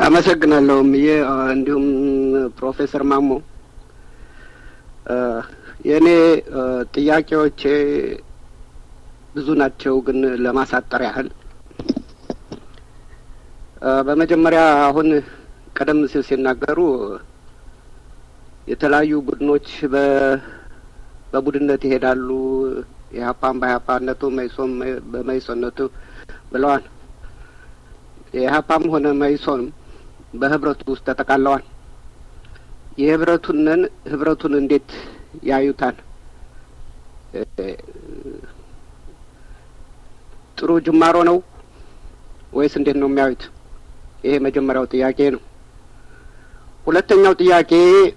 አመሰግናለሁ ምዬ እንዲሁም ፕሮፌሰር ማሞ የእኔ ጥያቄዎቼ ብዙ ናቸው፣ ግን ለማሳጠር ያህል በመጀመሪያ አሁን ቀደም ሲል ሲናገሩ የተለያዩ ቡድኖች በቡድንነት ይሄዳሉ፣ የሀፓን በሀፓነቱ መይሶን በመይሶነቱ ብለዋል። የሀፓም ሆነ መይሶንም በህብረቱ ውስጥ ተጠቃለዋል። የህብረቱንን ህብረቱን እንዴት ያዩታል? ጥሩ ጅማሮ ነው ወይስ እንዴት ነው የሚያዩት? ይሄ መጀመሪያው ጥያቄ ነው። ሁለተኛው ጥያቄ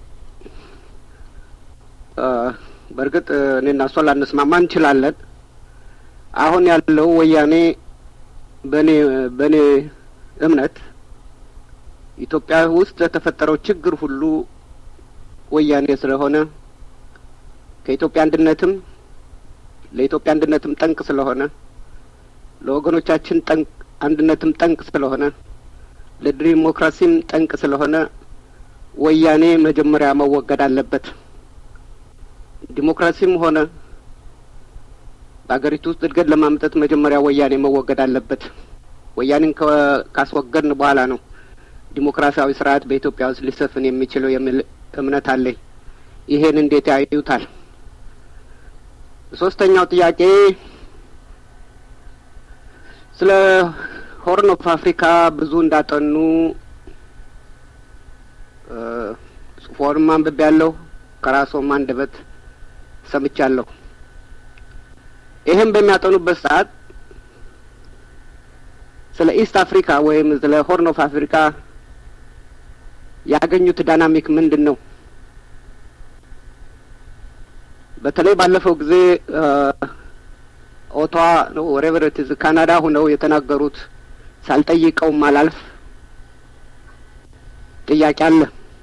በእርግጥ እኔና እሷ ላንስማማ እንችላለን። አሁን ያለው ወያኔ በእኔ በእኔ እምነት ኢትዮጵያ ውስጥ ለተፈጠረው ችግር ሁሉ ወያኔ ስለሆነ ከኢትዮጵያ አንድነትም ለኢትዮጵያ አንድነትም ጠንቅ ስለሆነ ለወገኖቻችን ጠንቅ አንድነትም ጠንቅ ስለሆነ ለዲሞክራሲም ጠንቅ ስለሆነ ወያኔ መጀመሪያ መወገድ አለበት። ዲሞክራሲም ሆነ በሀገሪቱ ውስጥ እድገት ለማምጠት መጀመሪያ ወያኔ መወገድ አለበት። ወያኔን ካስወገድን በኋላ ነው ዲሞክራሲያዊ ስርዓት በኢትዮጵያ ውስጥ ሊሰፍን የሚችለው የሚል እምነት አለኝ። ይሄን እንዴት ያዩታል? ሶስተኛው ጥያቄ ስለ ሆርን ኦፍ አፍሪካ ብዙ እንዳጠኑ ጽፎንም አንብቤያለሁ፣ ከራስዎም አንደበት ሰምቻለሁ። ይህም በሚያጠኑበት ሰዓት ስለ ኢስት አፍሪካ ወይም ስለ ሆርን ኦፍ አፍሪካ ያገኙት ዳይናሚክ ምንድን ነው? በተለይ ባለፈው ጊዜ ኦቷዋ ነው ወሬቨረቲዝ ካናዳ ሁነው የተናገሩት ሳልጠይቀውም አላልፍ ጥያቄ አለ።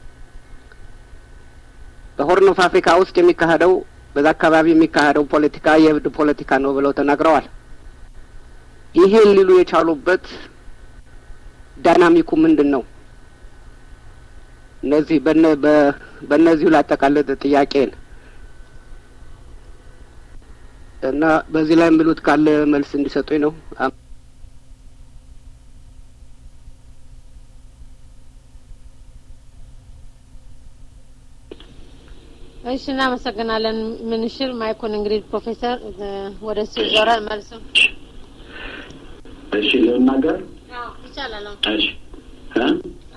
በሆርን ኦፍ አፍሪካ ውስጥ የሚካሄደው በዛ አካባቢ የሚካሄደው ፖለቲካ የእብድ ፖለቲካ ነው ብለው ተናግረዋል። ይሄን ሊሉ የቻሉበት ዳይናሚኩ ምንድን ነው? እነዚህ በእነዚሁ ላጠቃልል ጥያቄን እና በዚህ ላይ የሚሉት ካለ መልስ እንዲሰጡኝ ነው። እሺ፣ እናመሰግናለን። ምንሽር ማይኩን እንግዲህ ፕሮፌሰር ወደ እሱ ይዞራል መልሱ። እሺ ልናገር ይቻላል። እሺ እ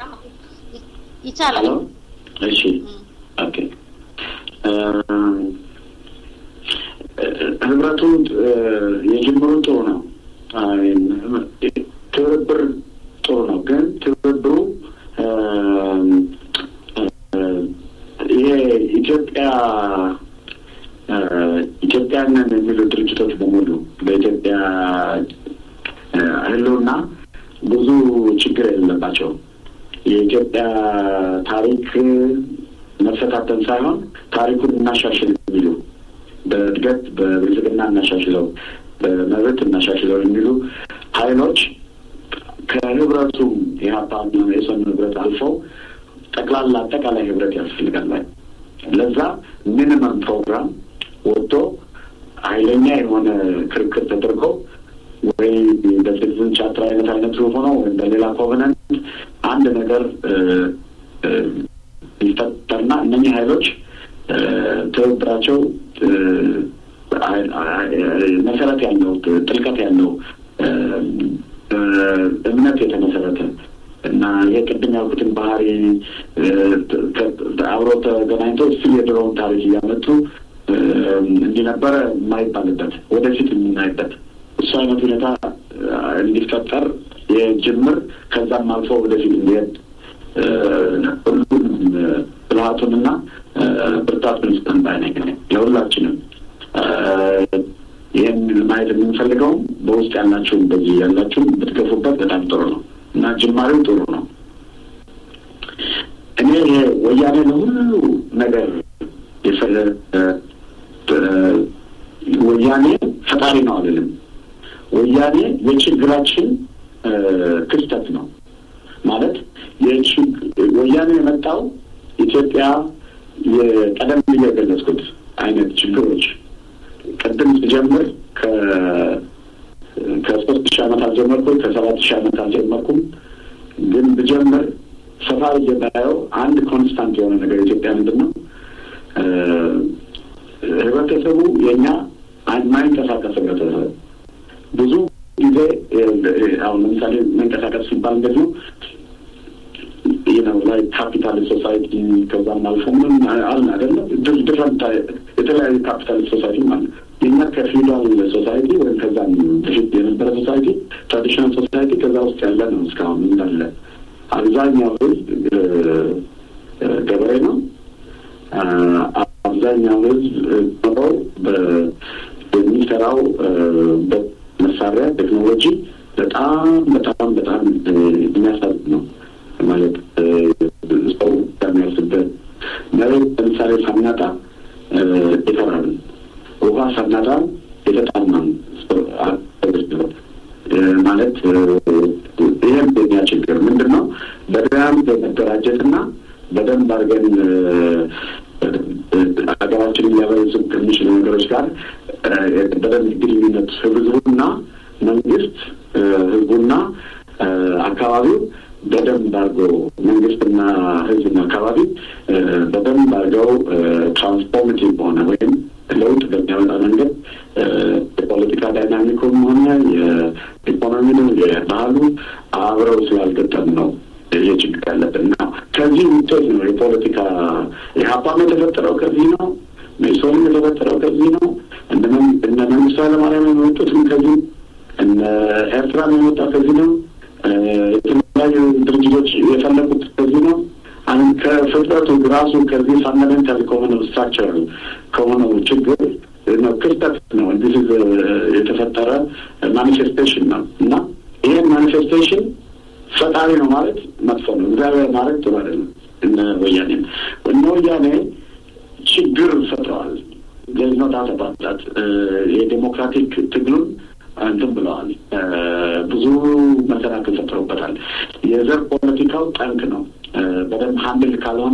ይቻላል። እሺ ኦኬ ህብረቱ የጅምሩ ጥሩ ነው። ትብብር ጥሩ ነው፣ ግን ትብብሩ ይሄ ኢትዮጵያ ኢትዮጵያንን የሚሉ ድርጅቶች በሙሉ በኢትዮጵያ ህልውና ብዙ ችግር የሌለባቸው የኢትዮጵያ ታሪክ መፈታተን ሳይሆን ታሪኩን እናሻሽል የሚሉ በእድገት በብልጽግና እናሻሽለው፣ በመብት እናሻሽለው የሚሉ ኃይሎች ከህብረቱም የሀፓና የሰን ህብረት አልፈው ጠቅላላ አጠቃላይ ህብረት ያስፈልጋል። ለዛ ሚኒመም ፕሮግራም ወጥቶ ኃይለኛ የሆነ ክርክር ተደርጎ ወይ በሲቲዝን ቻርተር አይነት አይነት ሆኖ ወይም በሌላ ኮቨነንት አንድ ነገር ይፈጠርና እነኚህ ኃይሎች ትብብራቸው መሰረት ያለው ጥልቀት ያለው እምነት የተመሰረተ እና ይሄ ቅድም ያልኩትን ባህሪ አብሮ ተገናኝቶ እሱ የድሮውን ታሪክ እያመጡ እንዲነበረ የማይባልበት ወደፊት የምናይበት እሱ አይነት ሁኔታ እንዲፈጠር የጅምር ከዛም አልፎ ወደፊት እንዲሄድ ሁሉም ብልሃቱንና ብርታቱን ስጠን ባይ ነኝ ለሁላችንም። ይህን ማየት የምንፈልገውም በውስጥ ያላችሁም በዚህ ያላችሁም ብትገፉበት በጣም ጥሩ ነው እና ጅማሬው ጥሩ ነው። እኔ ይሄ ወያኔ ለሁሉ ነገር የፈለ ወያኔ ፈጣሪ ነው አልልም። ወያኔ የችግራችን ክስተት ነው ማለት ወያኔ የመጣው ኢትዮጵያ የቀደም ብዬ የገለጽኩት አይነት ችግሮች ቅድም ስጀምር ከሶስት ሺህ ዓመት አልጀመርኩም፣ ከሰባት ሺህ ዓመት አልጀመርኩም። ግን ብጀምር ሰፋ ብዬ ባየው አንድ ኮንስታንት የሆነ ነገር ኢትዮጵያ ምንድን ነው ህብረተሰቡ የእኛ ማይንቀሳቀስ ህብረተሰብ ብዙ ጊዜ አሁን ለምሳሌ መንቀሳቀስ ሲባል እንደዚህ ነው ነው ላይ ካፒታል ሶሳይቲ ከዛም አልፎ ምን አለ አይደለም ዲፍረንት የተለያዩ ካፒታል ሶሳይቲ ማለት የኛ ከፊውዳል ሶሳይቲ ወይም ከዛም በፊት የነበረ ሶሳይቲ ትራዲሽናል ሶሳይቲ ከዛ ውስጥ ያለ ነው። እስካሁን እንዳለ አብዛኛው ህዝብ ገበሬ ነው። አብዛኛው ህዝብ ኖረው የሚሰራው መሳሪያ ቴክኖሎጂ በጣም በጣም በጣም የሚያሳዝን ነው። ማለት ሰው ከሚያርስበት መሬት ለምሳሌ ሳናጣ ይፈራል። ውሃ ሳናጣ የተጣማን ማለት ይህም የኛ ችግር ምንድን ነው? በደንብ መደራጀትና በደንብ አድርገን ሀገራችንን ሊያበለጽጉ ከሚችሉ ነገሮች ጋር በደንብ ግንኙነት ህዝቡና መንግስት ህዝቡና አካባቢው በደንብ አድርገው መንግስትና ህዝብና አካባቢ በደንብ አድርገው ትራንስፎርሜቲቭ በሆነ ወይም ለውጥ በሚያመጣ መንገድ የፖለቲካ ዳይናሚኩም ሆነ የኢኮኖሚ ነው የባህሉ አብረው ስላልገጠም ነው ይህ ችግር ያለብን እና ከዚህ ውጤት ነው የፖለቲካ የሀፓም የተፈጠረው ከዚህ ነው። ሜሶንም የተፈጠረው ከዚህ ነው። እነ መንግስቱ ኃይለማርያም የመጡትም ከዚህ እነ ኤርትራም የመጣ ከዚህ ነው። የተለያዩ ድርጅቶች የፈለጉት ከዚህ ነው። አሁን ከፍጥረቱ ራሱ ከዚህ ፋንዳሜንታል ከሆነው ስትራክቸር ከሆነው ችግር ነው ክስተት ነው እንዲህ የተፈጠረ ማኒፌስቴሽን ነው እና ይህን ማኒፌስቴሽን ፈጣሪ ነው ማለት መጥፎ ነው። እግዚአብሔር ማለት ጥሩ አይደለም። እነ ወያኔ እነ ወያኔ ችግር ፈጥረዋል። ገዝኖ ዳተባጣት የዴሞክራቲክ ትግሉን እንትን ብለዋል። ብዙ መሰናክል ፈጥረውበታል። የዘር ፖለቲካው ጠንክ ነው። በደንብ ሀንድል ካልሆነ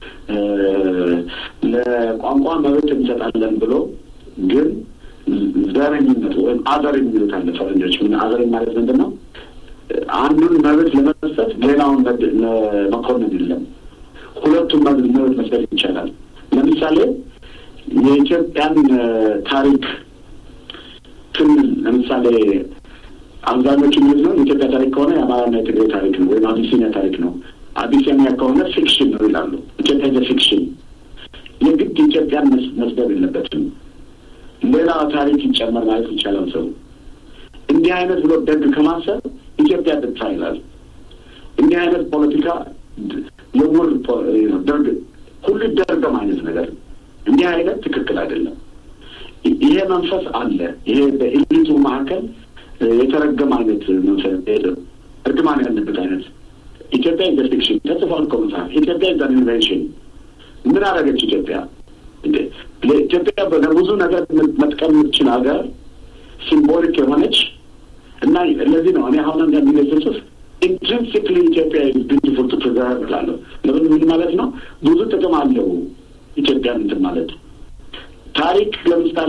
ለቋንቋ መብት እንሰጣለን ብሎ ግን ዘረኝነቱ ወይም አዘር የሚሉት አለ ፈረንጆች። ምን አዘር ማለት ምንድን ነው? አንዱን መብት ለመስጠት ሌላውን መኮንን የለም። ሁለቱም መብት መብት መስጠት ይቻላል። ለምሳሌ የኢትዮጵያን ታሪክ ክልል ለምሳሌ አብዛኞቹ የሚሉት ነው የኢትዮጵያ ታሪክ ከሆነ የአማራና የትግራይ ታሪክ ነው ወይም አቢሲኒያ ታሪክ ነው። አቢሲኒያ ከሆነ ፊክሽን ነው ይላሉ። ኢትዮጵያ ዘ ፊክሽን የግድ ኢትዮጵያን መስደብ የለበትም። ሌላ ታሪክ ይጨመር ማለት ይቻላል። ሰው እንዲህ አይነት ብሎ ደግ ከማሰብ ኢትዮጵያ ጥጥፋ ይላል። እንዲህ አይነት ፖለቲካ የውር ደርግ ሁሉ ደርገም አይነት ነገር እንዲህ አይነት ትክክል አይደለም። ይሄ መንፈስ አለ። ይሄ በኤሊቱ መካከል የተረገመ አይነት መንፈስ እርግማን ያለበት አይነት ኢትዮጵያ ኢን ፊክሽን ተጽፏል እኮ መጽሐፍ። ኢትዮጵያ ኢን ኢንቨንሽን ምን አደረገች ኢትዮጵያ? ለኢትዮጵያ ለብዙ ነገር መጥቀም የምትችል ሀገር ሲምቦሊክ የሆነች እና ለዚህ ነው እኔ አሁን አንዳንድ ጊዜ ስጽፍ ኢንትሪንሲክሊ ኢትዮጵያ ቢዩቲፉል ቱ ፕሪዘርቭ እላለሁ። ለምን ምን ማለት ነው? ብዙ ጥቅም አለው ኢትዮጵያን እንትን ማለት ታሪክ ለምሳሌ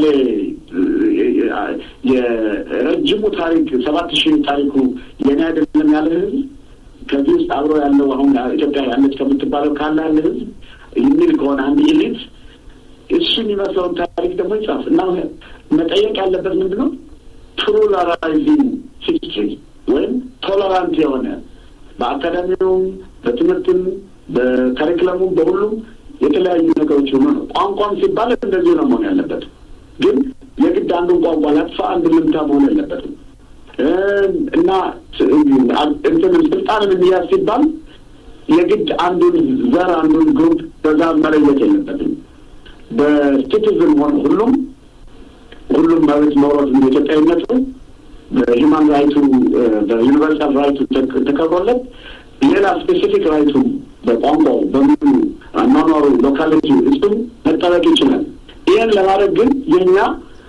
የረጅሙ ታሪክ ሰባት ሺህ ታሪኩ የኔ አይደለም ያለ ህዝብ ከዚህ ውስጥ አብሮ ያለው አሁን ኢትዮጵያ ያለች ከምትባለው ካለ ያለ ህዝብ የሚል ከሆነ አንድ ኢሊት እሱ የሚመስለውን ታሪክ ደግሞ ይጻፍ እና መጠየቅ ያለበት ምንድን ነው? ፕሉራላይዚንግ ሂስትሪ ወይም ቶለራንት የሆነ በአካዳሚውም በትምህርትም በካሪክለሙም በሁሉም የተለያዩ ነገሮች ሆኖ ነው። ቋንቋም ሲባል እንደዚህ ነው መሆን ያለበት። ግን የግድ አንዱን ቋንቋ ላጥፋ አንዱን ልምታ መሆን የለበትም እና እንትንም ስልጣንን የሚያዝ ሲባል የግድ አንዱን ዘር አንዱን ግሩፕ በዛ መለየት የለበትም። በሲቲዝን ሆነ ሁሉም ሁሉም መብት ኖሮት ኢትዮጵያዊነቱ በሂማን ራይቱ በዩኒቨርሳል ራይቱ ተከብሮለት ሌላ ስፔሲፊክ ራይቱ በቋንቋው በምኑ አኗኗሩ ሎካሊቲ እሱም መጠበቅ ይችላል። ይህን ለማድረግ ግን የኛ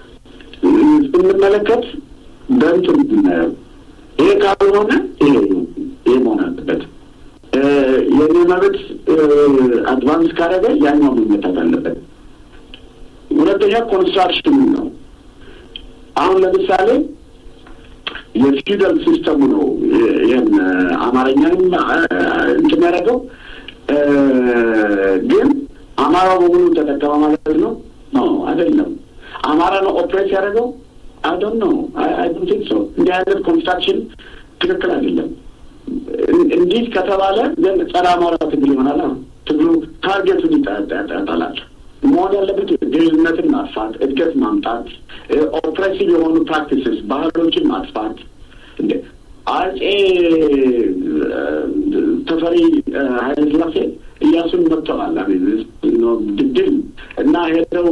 ስንመለከት በእንትን ይሄ ካልሆነ ይሄ ይሄ መሆን አለበት። የኔ መብት መብት አድቫንስ ካደረገ ያኛው መመታት አለበት። ሁለተኛ ኮንስትራክሽኑ ነው። አሁን ለምሳሌ የፊውደል ሲስተሙ ነው ይህን አማርኛንም እንትን ያደረገው ግን አማራው በሙሉ ተጠቀመ ማለት ነው? አይደለም። አማራ ነው ኦፕሬት ያደረገው? አይዶን ነው አይ ዶንት ቲንክ ሶ። እንዲህ አይነት ኮንስትራክሽን ትክክል አይደለም። እንዲህ ከተባለ ዘንድ ጸረ አማራ ትግል ይሆናል። ትግሉ ታርጌቱን ይጠላል። መሆን ያለበት ድህነትን ማጥፋት፣ እድገት ማምጣት፣ ኦፕሬሲቭ የሆኑ ፕራክቲስስ ባህሎችን ማጥፋት። እንደ አጼ ተፈሪ ኃይለ ሥላሴ እያሱን መጥተዋል ድል እና ሄደው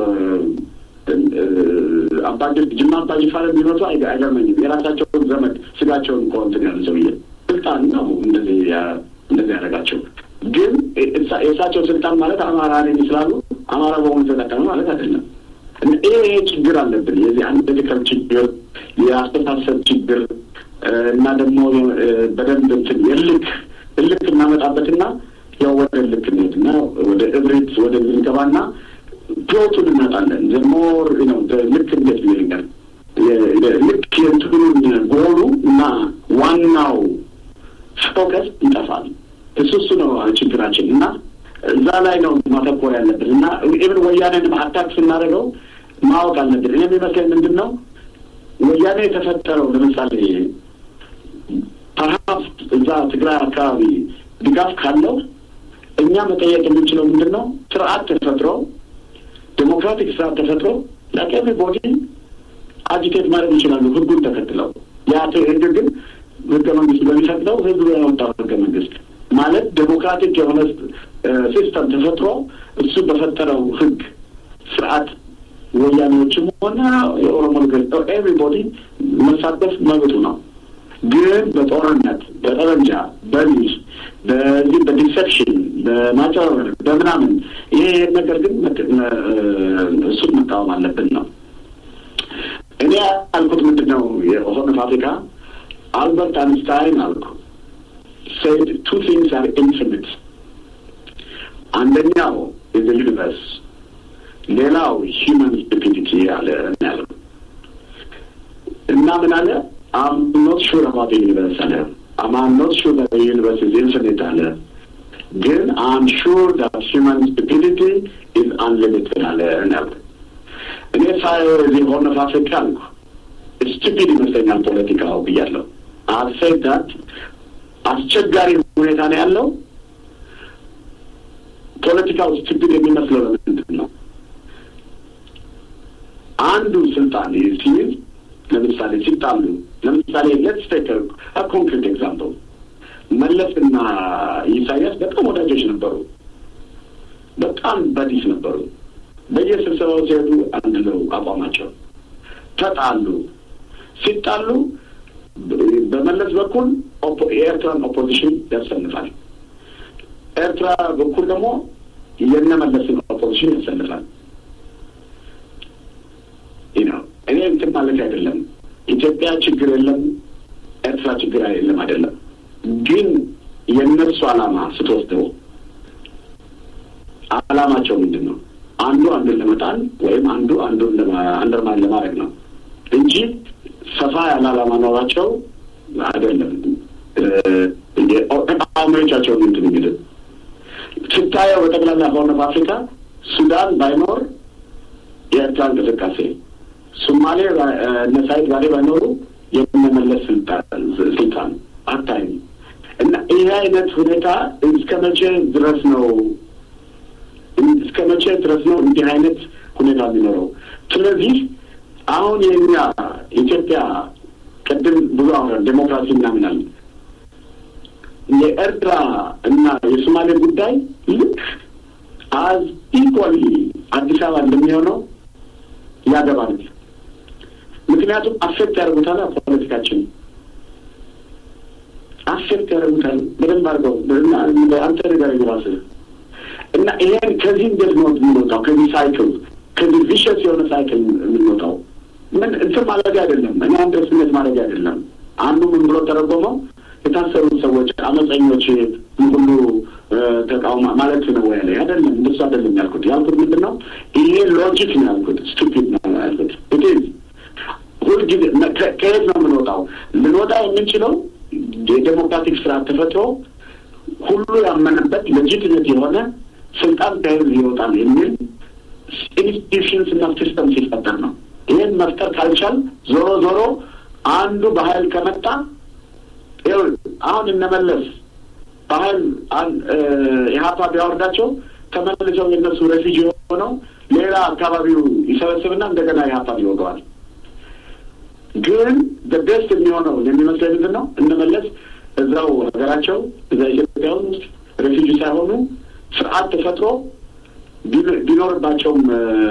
አባጅ ጅማ አባ ጅፋር ቢመጡ አይገርመኝም። የራሳቸውን ዘመድ ስጋቸውን እኮ እንትን ያሉ ሰውዬ ስልጣን ነው እንደዚህ እንደዚህ ያደረጋቸው። ግን የእሳቸው ስልጣን ማለት አማራ ነኝ ስላሉ አማራ በሆኑ ተጠቀመ ማለት አይደለም። ይሄ ይሄ ችግር አለብን። የዚህ አንድ ድከም ችግር፣ የአስተሳሰብ ችግር እና ደግሞ በደንብ እንትን የልክ እልክ እናመጣበትና ያው ወደ ልክ እንሄድና ወደ እብሪት ወደ ዝንገባና ፕሎቱን እናጣለን። ዘሞር ነው ልክ እንዴት ይልኛል ልክ የእንትኑን ጎሉ እና ዋናው ፎከስ ይጠፋል። እሱ እሱ ነው ችግራችን እና እዛ ላይ ነው ማተኮር ያለብን እና ኢብን ወያኔንም አታክ ስናደርገው ማወቅ አለብን። እኔ የሚመስለኝ ምንድን ነው ወያኔ የተፈጠረው ለምሳሌ ፐርሃፕስ እዛ ትግራይ አካባቢ ድጋፍ ካለው እኛ መጠየቅ የምንችለው ምንድን ነው ስርዓት ተፈጥሮ ዴሞክራቲክ ስርዓት ተፈጥሮ ለቀሚ ቦዲ አጂቴት ማድረግ ይችላሉ ህጉን ተከትለው ያ ህግ ግን ህገ መንግስት በሚፈቅደው ህዝቡ ያወጣው ህገ መንግስት ማለት ዴሞክራቲክ የሆነ ሲስተም ተፈጥሮ እሱ በፈጠረው ህግ ስርዓት ወያኔዎችም ሆነ የኦሮሞ ኤቭሪቦዲ መሳተፍ መብቱ ነው። ግን በጦርነት በጠመንጃ በሚስ በዚህ በዲሰፕሽን በማጭበርበር በምናምን ይሄ ነገር ግን እሱን መቃወም አለብን ነው። እኔ ያልኩት ምንድን ነው የሆርን ኦፍ አፍሪካ አልበርት አንስታይን አልኩ said two things are infinite. አንደኛው is the universe ሌላው ሂውመን ስቱፒዲቲ አለ ያለው እና ምን አለ አም ኖት ሹር አባውት ዩኒቨርስ አለ አም ኖት ሹር ዳት ዩኒቨርስ ኢዝ ኢንፊኒት አለ ግን አም ሹር ዳት ሂውመን ስቱፒዲቲ ኢዝ አንሊሚትድ አለ ያለ እኔ ሳየው እዚህ ሆርን ኦፍ አፍሪካ አልኩ ስቱፒድ ይመስለኛል ፖለቲካው ብያለሁ አሴት ዳት አስቸጋሪ ሁኔታ ነው ያለው። ፖለቲካው ስቱፒድ የሚመስለው ለምንድን ነው? አንዱ ስልጣን ሲይዝ ለምሳሌ ሲጣሉ፣ ለምሳሌ ሌትስ ቴክ ኮንክሪት ኤግዛምፕል መለስና ኢሳያስ በጣም ወዳጆች ነበሩ። በጣም በዲስ ነበሩ። በየስብሰባው ሲሄዱ አንድ ነው አቋማቸው። ተጣሉ። ሲጣሉ በመለስ በኩል የኤርትራን ኦፖዚሽን ያሰልፋል። ኤርትራ በኩል ደግሞ የነመለስን ኦፖዚሽን ያሰልፋል። ነው እኔ እንትን ማለት አይደለም። ኢትዮጵያ ችግር የለም፣ ኤርትራ ችግር የለም አይደለም። ግን የእነሱ ዓላማ ስትወስደው ዓላማቸው ምንድን ነው? አንዱ አንዱን ለመጣል ወይም አንዱ አንዱን አንደርማን ለማድረግ ነው እንጂ ሰፋ ያለ ዓላማ ኖሯቸው አይደለም። ተቃዋሚዎቻቸውን እንትን የሚል ስታየው በጠቅላላ ሆርን ኦፍ አፍሪካ ሱዳን ባይኖር የኤርትራ እንቅስቃሴ፣ ሶማሌ እነ ሳይድ ባሌ ባይኖሩ የመመለስ ስልጣን አታይም። እና ይህ አይነት ሁኔታ እስከ መቼ ድረስ ነው እስከ መቼ ድረስ ነው እንዲህ አይነት ሁኔታ የሚኖረው? ስለዚህ አሁን የኛ ኢትዮጵያ ቅድም ብዙ አውረን ዴሞክራሲ ምናምናል የኤርትራ እና የሶማሌ ጉዳይ ልክ አዝ ኢኳሊ አዲስ አበባ እንደሚሆነው ያገባል። ምክንያቱም አፌክት ያደርጉታል፣ ፖለቲካችን አፌክት ያደርጉታል በደንብ አድርገው አንተ ነገር ራስህ እና ይሄን ከዚህ እንዴት ነው የምንወጣው? ከዚህ ሳይክል ከዚህ ቪሸስ የሆነ ሳይክል የምንወጣው ምን እንትን ማለት አይደለም። እኔ አንድ ስሜት ማለት አይደለም። አንዱ ምን ብሎ ተረጎመው የታሰሩ ሰዎች አመፀኞች ሁሉ ተቃውሞ ማለት ነው ወይ ላይ አይደለም። እንደሱ አይደለም ያልኩት። ያልኩት ምንድን ነው ይሄ ሎጂክ ነው ያልኩት፣ ስቱፒድ ነው ያልኩት። ኢትዝ ሁልጊዜ ከየት ነው የምንወጣው? ልንወጣ የምንችለው የዴሞክራቲክ ስርዓት ተፈጥሮ ሁሉ ያመነበት ሌጂትመት የሆነ ስልጣን ከህዝብ ይወጣል የሚል ኢንስቲቱሽንስ እና ሲስተም ሲፈጠር ነው። ይህን መፍጠር ካልቻል ዞሮ ዞሮ አንዱ በኃይል ከመጣ አሁን እነመለስ በኃይል ኢህአፓ ቢያወርዳቸው ተመልሰው የእነሱ ሬፊጂ የሆነው ሌላ አካባቢው ይሰበስብና እንደገና ኢህአፓ ይወገዋል። ግን በቤስት የሚሆነው የሚመስለኝ ምንድን ነው እነመለስ እዛው ሀገራቸው እዛ ኢትዮጵያ ውስጥ ሬፊጂ ሳይሆኑ ስርዓት ተፈጥሮ ቢኖርባቸውም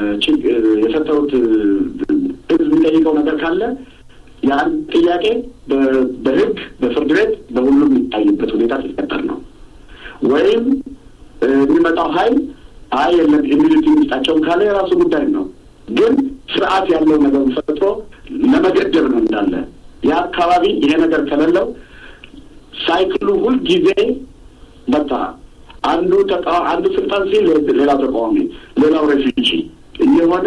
የፈጠሩት ህዝብ የሚጠይቀው ነገር ካለ ያን ጥያቄ በህግ በፍርድ ቤት በሁሉም የሚታይበት ሁኔታ ሲፈጠር ነው። ወይም የሚመጣው ሀይል አይ የለም ኢሚኒቲ የሚስጣቸውም ካለ የራሱ ጉዳይ ነው። ግን ስርዓት ያለው ነገር ፈጥሮ ለመገደብ ነው እንዳለ የአካባቢ ይሄ ነገር ከሌለው ሳይክሉ ሁልጊዜ በቃ አንዱ አንዱ ስልጣን ሲል ሌላው ተቃዋሚ፣ ሌላው ሬፊጂ እየሆነ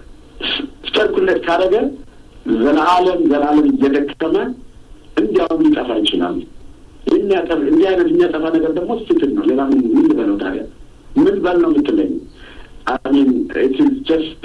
ሰርኩሌት ካደረገ ዘላለም ዘላለም እየደከመ እንዲያውም ሊጠፋ ይችላል። የሚያጠፍ እንዲህ አይነት የሚያጠፋ ነገር ደግሞ ስትል ነው። ሌላ ምን ምን ልበለው ታዲያ? ምን በል ነው የምትለኝ? አሚን ኢት ኢዝ ጀስት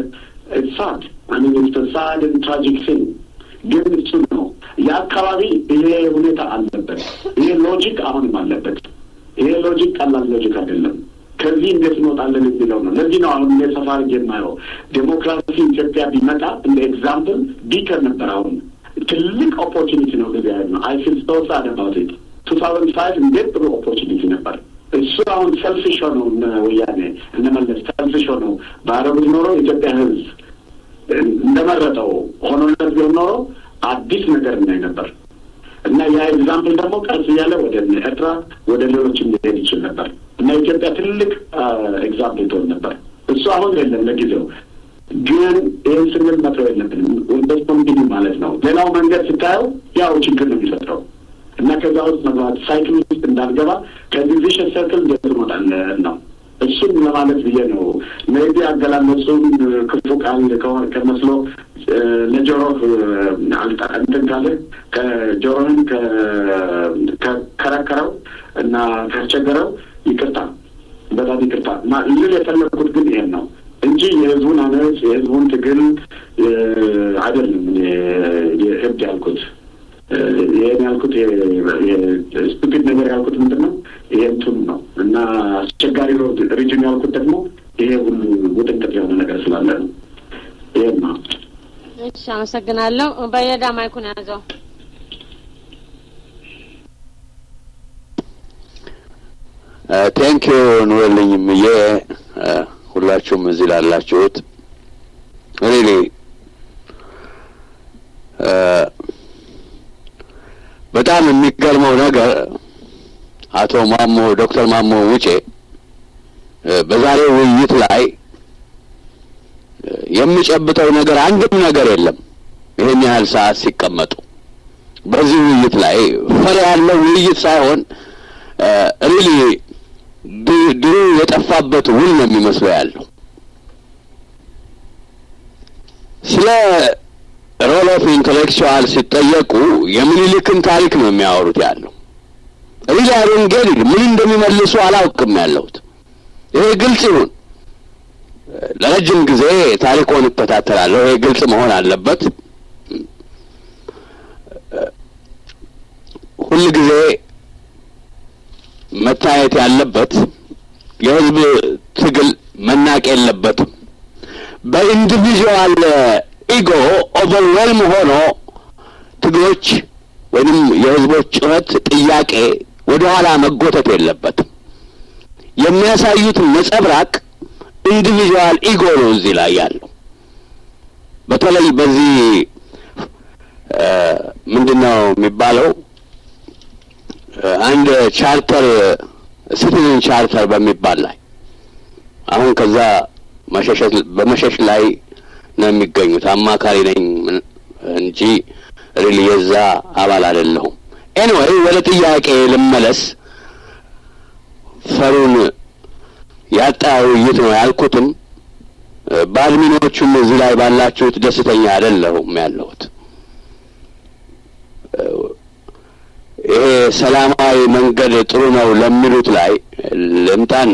ሳድ አሚን ኢትስ ሳድ ትራጂክ ሲንግ ግን እሱ ነው የአካባቢ ይሄ ሁኔታ አለበት። ይሄ ሎጂክ አሁንም አለበት። ይሄ ሎጂክ ቀላል ሎጂክ አይደለም። ከዚህ እንዴት እንወጣለን የሚለው ነው። ለዚህ ነው አሁን እንደ ሰፋ አድርጌ የማየው ዴሞክራሲ ኢትዮጵያ ቢመጣ እንደ ኤግዛምፕል ቢከር ነበር። አሁን ትልቅ ኦፖርቹኒቲ ነው ጊዜ ያለ ነው። አይ ፊል ሶ ሳድ አባውት ኢት ቱ ታውዘንድ ፋይቭ እንዴት ጥሩ ኦፖርቹኒቲ ነበር። እሱ አሁን ሰልፊሽ ሆነው እነ ወያኔ እነመለስ ሰልፊሽ ሆነው ባረጉት ኖሮ ኢትዮጵያ ሕዝብ እንደመረጠው ሆኖለት ቢሆን ኖሮ አዲስ ነገር እናይ ነበር እና ያ ኤግዛምፕል ደግሞ ቀስ እያለ ወደ ኤርትራ ወደ ሌሎችም ሊሄድ ይችል ነበር እና ኢትዮጵያ ትልቅ ኤግዛምፕል ትሆን ነበር። እሱ አሁን የለም ለጊዜው። ግን ይህን ስንል መተው የለብንም። ወንደስ ኮንቲኒ ማለት ነው። ሌላው መንገድ ስታየው ያው ችግር ነው የሚፈጥረው እና ከዛ ውስጥ መግባት ሳይክል ውስጥ እንዳልገባ ከዚህ ቪሸስ ሰርክል እንዴት እንወጣለን ነው። እሱም ለማለት ብዬ ነው። ሜቢ አገላለጹም ክፉ ቃል ከመስሎ ለጆሮህ እንትን ካለ ከጆሮህን ከከረከረው እና ካስቸገረው ይቅርታ፣ በጣም ይቅርታ ልል የፈለግኩት ግን ይሄን ነው እንጂ የህዝቡን አመፅ የህዝቡን ትግል አይደለም። እብድ ያልኩት ይህን ያልኩት ስቱፒድ ነገር ያልኩት ምንድን ነው? ይሄ እንትኑ ነው እና አስቸጋሪ ሪጅን ያልኩት ደግሞ ይሄ ሁሉ ውጥንቅጥ የሆነ ነገር ስላለ ነው። ይሄን ነው። እሺ፣ አመሰግናለሁ። በየዳ ማይኩን ያዘው። ቴንክ ዩ ኑርልኝ ምዬ ሁላችሁም እዚህ ላላችሁት ሪሊ በጣም የሚገርመው ነገር አቶ ማሞ ዶክተር ማሞ ውጬ በዛሬው ውይይት ላይ የሚጨብጠው ነገር አንድም ነገር የለም። ይህን ያህል ሰዓት ሲቀመጡ በዚህ ውይይት ላይ ፈር ያለው ውይይት ሳይሆን ሪሊ ድሩ የጠፋበት ውል ነው የሚመስለው ያለው ስለ ሮል ኦፍ ኢንተሌክቹዋል ሲጠየቁ የምኒልክን ታሪክ ነው የሚያወሩት ያለው ሪሊ አሮንጌድ ምን እንደሚመልሱ አላውቅም ያለሁት ይሄ ግልጽ ይሁን ለረጅም ጊዜ ታሪኮን እከታተላለሁ ይሄ ግልጽ መሆን አለበት ሁል ጊዜ መታየት ያለበት የህዝብ ትግል መናቅ የለበትም በኢንዲቪዥዋል ኢጎ ኦቨርዌልም ሆኖ ትግሎች ወይንም የህዝቦች ጩኸት ጥያቄ ወደ ኋላ መጎተት የለበትም የሚያሳዩት ነጸብራቅ ኢንዲቪዥዋል ኢጎ ነው እዚህ ላይ ያለው በተለይ በዚህ ምንድን ነው የሚባለው አንድ ቻርተር ሲቲዝን ቻርተር በሚባል ላይ አሁን ከዛ መሸሸት በመሸሽ ላይ ነው የሚገኙት አማካሪ ነኝ እንጂ ሪሊ የዛ አባል አይደለሁም ኤኒዌይ ወደ ጥያቄ ልመለስ ፈሩን ያጣ ውይይት ነው ያልኩትም በአድሚኖቹም እዚህ ላይ ባላችሁት ደስተኛ አይደለሁም ያለሁት። ይሄ ሰላማዊ መንገድ ጥሩ ነው ለሚሉት ላይ ልምጣና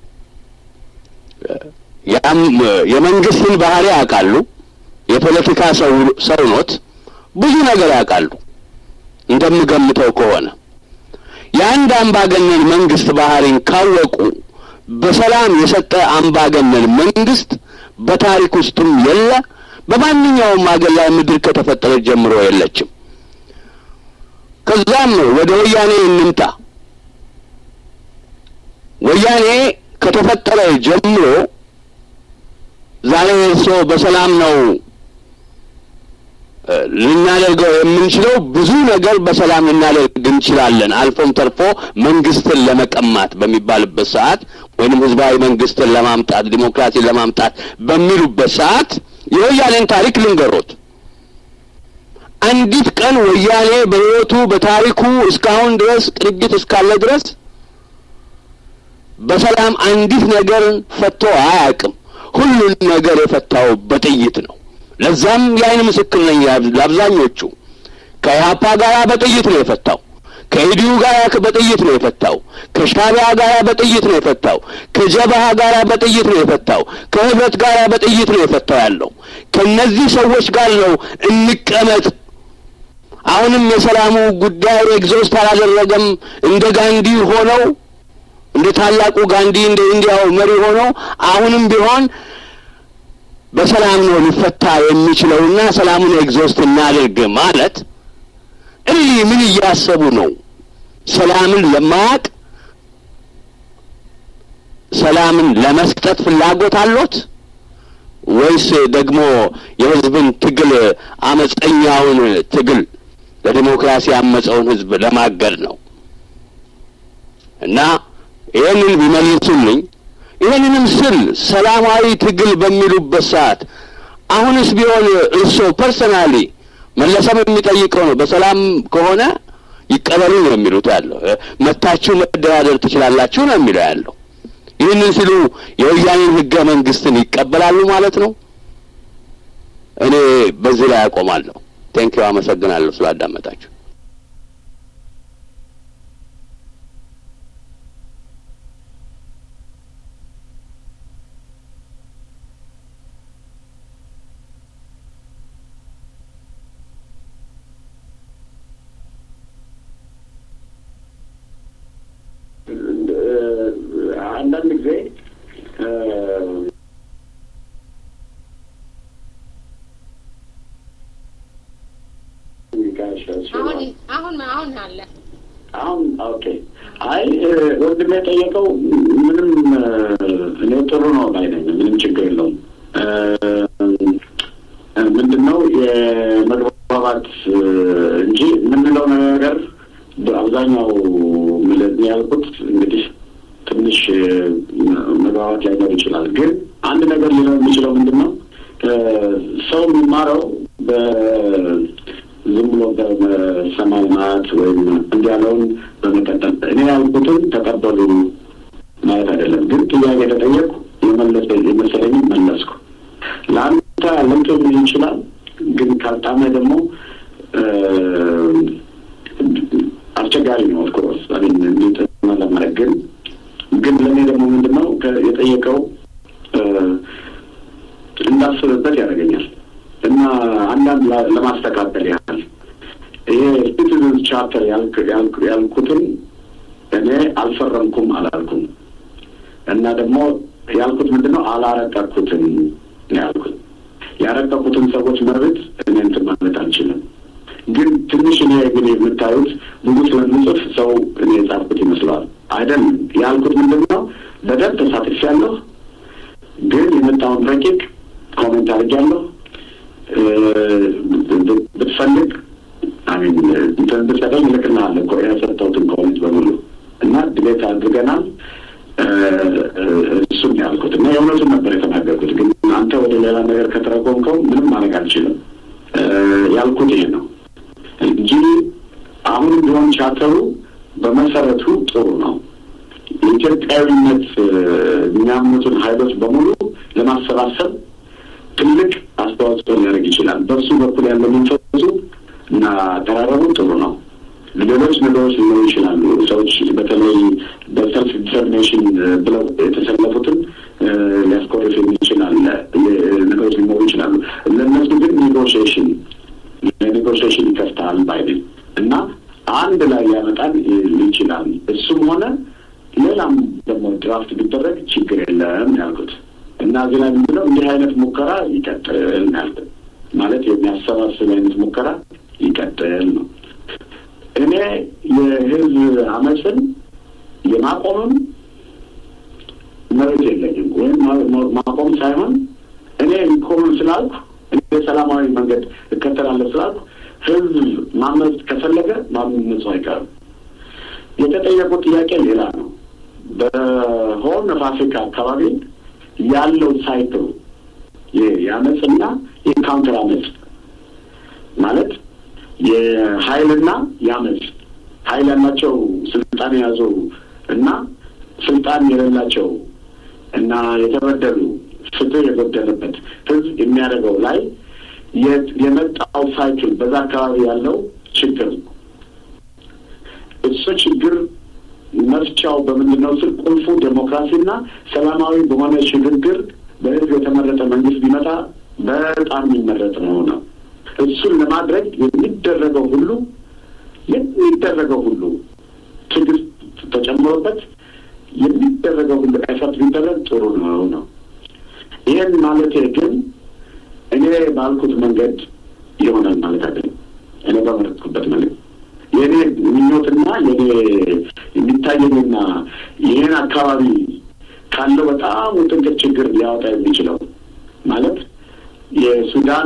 ያም የመንግስትን ባህሪ ያውቃሉ። የፖለቲካ ሰው ሰው ኖት፣ ብዙ ነገር ያውቃሉ። እንደምገምተው ከሆነ የአንድ አምባገነን መንግስት ባህሪን ካወቁ በሰላም የሰጠ አምባገነን መንግስት በታሪክ ውስጥም የለ፣ በማንኛውም አገር ላይ ምድር ከተፈጠረች ጀምሮ የለችም። ከዛም ወደ ወያኔ እንምጣ። ወያኔ ከተፈጠረ ጀምሮ ዛሬ እርስዎ በሰላም ነው ልናደርገው የምንችለው ብዙ ነገር በሰላም ልናደርግ እንችላለን። አልፎም ተርፎ መንግስትን ለመቀማት በሚባልበት ሰዓት ወይንም ህዝባዊ መንግስትን ለማምጣት ዲሞክራሲን ለማምጣት በሚሉበት ሰዓት የወያኔን ታሪክ ልንገሮት። አንዲት ቀን ወያኔ በህይወቱ በታሪኩ እስካሁን ድረስ ቅንጅት እስካለ ድረስ በሰላም አንዲት ነገር ፈቶ አያውቅም። ሁሉን ነገር የፈታው በጥይት ነው። ለዛም የአይን ምስክር ነኝ። ለአብዛኞቹ ከኢህአፓ ጋር በጥይት ነው የፈታው። ከኢዲዩ ጋር በጥይት ነው የፈታው። ከሻቢያ ጋር በጥይት ነው የፈታው። ከጀበሃ ጋር በጥይት ነው የፈታው። ከህብረት ጋር በጥይት ነው የፈታው ያለው ከነዚህ ሰዎች ጋር ነው እንቀመጥ። አሁንም የሰላሙ ጉዳይ ኤግዞስት አላደረገም። እንደ ጋንዲ ሆነው እንደ ታላቁ ጋንዲ እንደ ኢንዲያው መሪ ሆነው አሁንም ቢሆን በሰላም ነው ሊፈታ የሚችለውና ሰላሙን ኤግዞስት እናድርግ ማለት እሊ ምን እያሰቡ ነው? ሰላምን ለማያቅ ሰላምን ለመስጠት ፍላጎት አሎት ወይስ ደግሞ የህዝብን ትግል አመፀኛውን ትግል ለዲሞክራሲ ያመፀውን ህዝብ ለማገድ ነው? እና ይህንን ቢመልሱልኝ ይህንንም ስል ሰላማዊ ትግል በሚሉበት ሰዓት አሁንስ ቢሆን እርስዎ ፐርሰናሊ መለሰም የሚጠይቀው ነው። በሰላም ከሆነ ይቀበሉ ነው የሚሉት ያለው። መታችሁ መደራደር ትችላላችሁ ነው የሚለው ያለው። ይህንን ሲሉ የወያኔን ህገ መንግስትን ይቀበላሉ ማለት ነው። እኔ በዚህ ላይ አቆማለሁ። ቴንኪው፣ አመሰግናለሁ ስላዳመጣችሁ። አንዳንድ ጊዜ አሁን አሁን አሁን አለ አሁን ኦኬ። አይ ወንድሜ የጠየቀው ምንም እኔ ጥሩ ነው ባይ ነኝ። ምንም ችግር የለውም። ምንድን ነው የመግባባት እንጂ የምንለው ነገር በአብዛኛው ምለት ያልኩት እንግዲህ ትንሽ መግባባት ላይኖር ይችላል። ግን አንድ ነገር ሊኖር የሚችለው ምንድን ነው ሰው የሚማረው ዝም ብሎ በሰማይ ማት ወይም እንዲህ ያለውን በመቀጠል እኔ ያልኩትን ተቀበሉ ማለት አይደለም። ግን ጥያቄ ተጠየቁ የመለሰ የመሰለኝ መለስኩ። ለአንተ ልምጥ ሊሆን ይችላል። ግን ካልጣመ ደግሞ አስቸጋሪ ነው። ኦፍኮርስ አሚን እንዲጠና ለማድረግ ግን ግን ለእኔ ደግሞ ምንድን ነው የጠየቀው እንዳስብበት ያደርገኛል እና አንዳንድ ለማስተካከል ያህል ይሄ ሲቲዝንስ ቻርተር ያልኩትን እኔ አልፈረምኩም አላልኩም እና ደግሞ ያልኩት ምንድን ነው አላረቀኩትም ያልኩት ያረቀቁትን ሰዎች መብት እኔ እንትን ማለት አልችልም። ግን ትንሽ እኔ ግን የምታዩት ብዙ ስለምጽፍ ሰው እኔ የጻፍኩት ይመስለዋል። አይደለም ያልኩት ምንድን ነው በደንብ ተሳትፌያለሁ። ግን የመጣውን ረቂቅ ኮሜንት አድርጌያለሁ። ብትፈልግ አሚን እንትን ብትሰጠኝ እልክልሃለሁ እኮ የሰጠሁትን ኮሜንት በሙሉ እና ድቤት አድርገናል። እሱን ያልኩት እና የእውነቱን ነበር የተናገርኩት። ግን አንተ ወደ ሌላ ነገር ከተረጎምከው ምንም ማድረግ አልችልም። ያልኩት ይሄ ነው እንጂ አሁንም ቢሆን ቻተሩ በመሰረቱ ጥሩ ነው። የኢትዮጵያዊነት የሚያምኑትን ኃይሎች በሙሉ ለማሰባሰብ ትልቅ አስተዋጽኦ ሊያደርግ ይችላል። በእሱ በኩል ያለው መንፈሱ እና አቀራረቡ ጥሩ ነው። ሌሎች ነገሮች ሊኖሩ ይችላሉ። ሰዎች በተለይ በሰልፍ ዲተርሚኔሽን ብለው የተሰለፉትን ሊያስኮርፍ የሚችላል ነገሮች ሊኖሩ ይችላሉ። ለእነሱ ግን ኔጎሽዬሽን ለኔጎሽዬሽን ይከፍታል ባይ እና አንድ ላይ ሊያመጣን ይችላል። እሱም ሆነ ሌላም ደግሞ ድራፍት ቢደረግ ችግር የለም ያልኩት እና እዚህ ላይ ምንድነው እንዲህ አይነት ሙከራ ይቀጥል ያልኩት ማለት የሚያሰባስብ አይነት ሙከራ ይቀጥል ነው። እኔ የህዝብ አመፅን የማቆምም መብት የለኝም። ወይም ማቆም ሳይሆን እኔ ይቆምም ስላልኩ እኔ ሰላማዊ መንገድ እከተላለሁ ስላልኩ ህዝብ ማመፅ ከፈለገ ማመፁ አይቀርም። የተጠየቁት ጥያቄ ሌላ ነው። በሆርን ኦፍ አፍሪካ አካባቢ ያለው ሳይክል የአመፅና የካውንተር አመፅ ማለት የሀይልና የአመፅ ሀይል ያላቸው ስልጣን የያዙ እና ስልጣን የሌላቸው እና የተበደሉ ፍትህ የጎደለበት ህዝብ የሚያደርገው ላይ የመጣው ሳይክል በዛ አካባቢ ያለው ችግር እሱ ችግር መፍቻው በምንድን ነው ስል ቁልፉ ዴሞክራሲና ሰላማዊ በሆነ ሽግግር በህዝብ የተመረጠ መንግስት ቢመጣ በጣም የሚመረጥ ነው ነው እሱን ለማድረግ የሚደረገው ሁሉ የሚደረገው ሁሉ ትዕግስት ተጨምሮበት የሚደረገው ሁሉ ኤፈርት ቢደረግ ጥሩ ነው ነው። ይህን ማለቴ ግን እኔ ባልኩት መንገድ ይሆናል ማለት አይደለም። እኔ በመረጥኩበት መንገድ የእኔ ምኞትና የኔ የሚታየኝና ይህን አካባቢ ካለው በጣም ውጥንቅጥ ችግር ሊያወጣ የሚችለው ማለት የሱዳን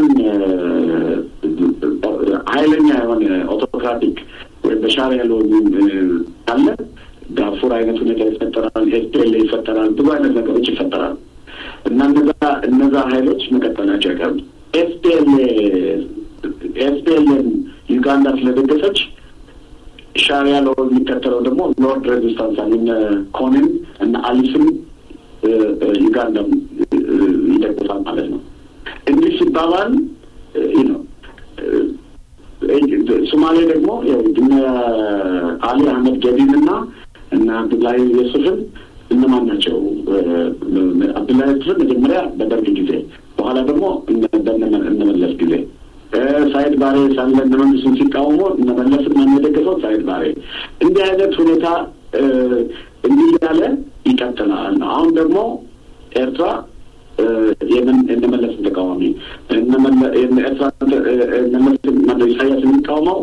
ኃይለኛ የሆነ ኦቶክራቲክ ወይም በሻዕቢያ ያለው ካለ ዳርፉር አይነት ሁኔታ ይፈጠራል፣ ኤስፒኤል ይፈጠራል፣ ብዙ አይነት ነገሮች ይፈጠራል እና እነዛ እነዛ ሀይሎች መቀጠላቸው አይቀርም። ኤስፒኤል ኤስፒኤልን ዩጋንዳ ስለደገፈች ሻዕቢያ ለው የሚከተለው ደግሞ ሎርድ ሬዚስታንስ እነ ኮንን እና አሊስን ዩጋንዳም ይደግፋል ማለት ነው። እንዲህ ሲባባል ነው ሶማሌ ደግሞ እነ አሊ አህመድ ገዲን እና እና አብዱላሂ ዩሱፍን እነማን ናቸው? አብዱላሂ ዩሱፍን መጀመሪያ በደርግ ጊዜ፣ በኋላ ደግሞ እነመለስ ጊዜ ሳይድ ባሬ ሳለ እነ መንግስቱን ሲቃወሙ እነመለስን ማን የደገፈው? ሳይድ ባሬ። እንዲህ አይነት ሁኔታ እንዲህ እያለ ይቀጥላል ነው። አሁን ደግሞ ኤርትራ የእነመለስን ተቃዋሚ ኤርትራ ኢሳያስ የሚቃወመው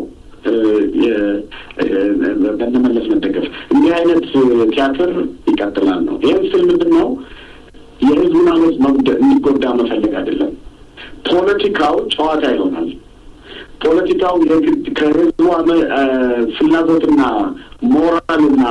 በእነመለስ መደገፍ እንዲህ አይነት ቲያትር ይቀጥላል ነው። ይህም ስል ምንድን ነው የህዝቡን አመፅ እንዲጎዳ መፈለግ አይደለም። ፖለቲካው ጨዋታ ይሆናል። ፖለቲካው የግድ ከህዝቡ ፍላጎትና ሞራልና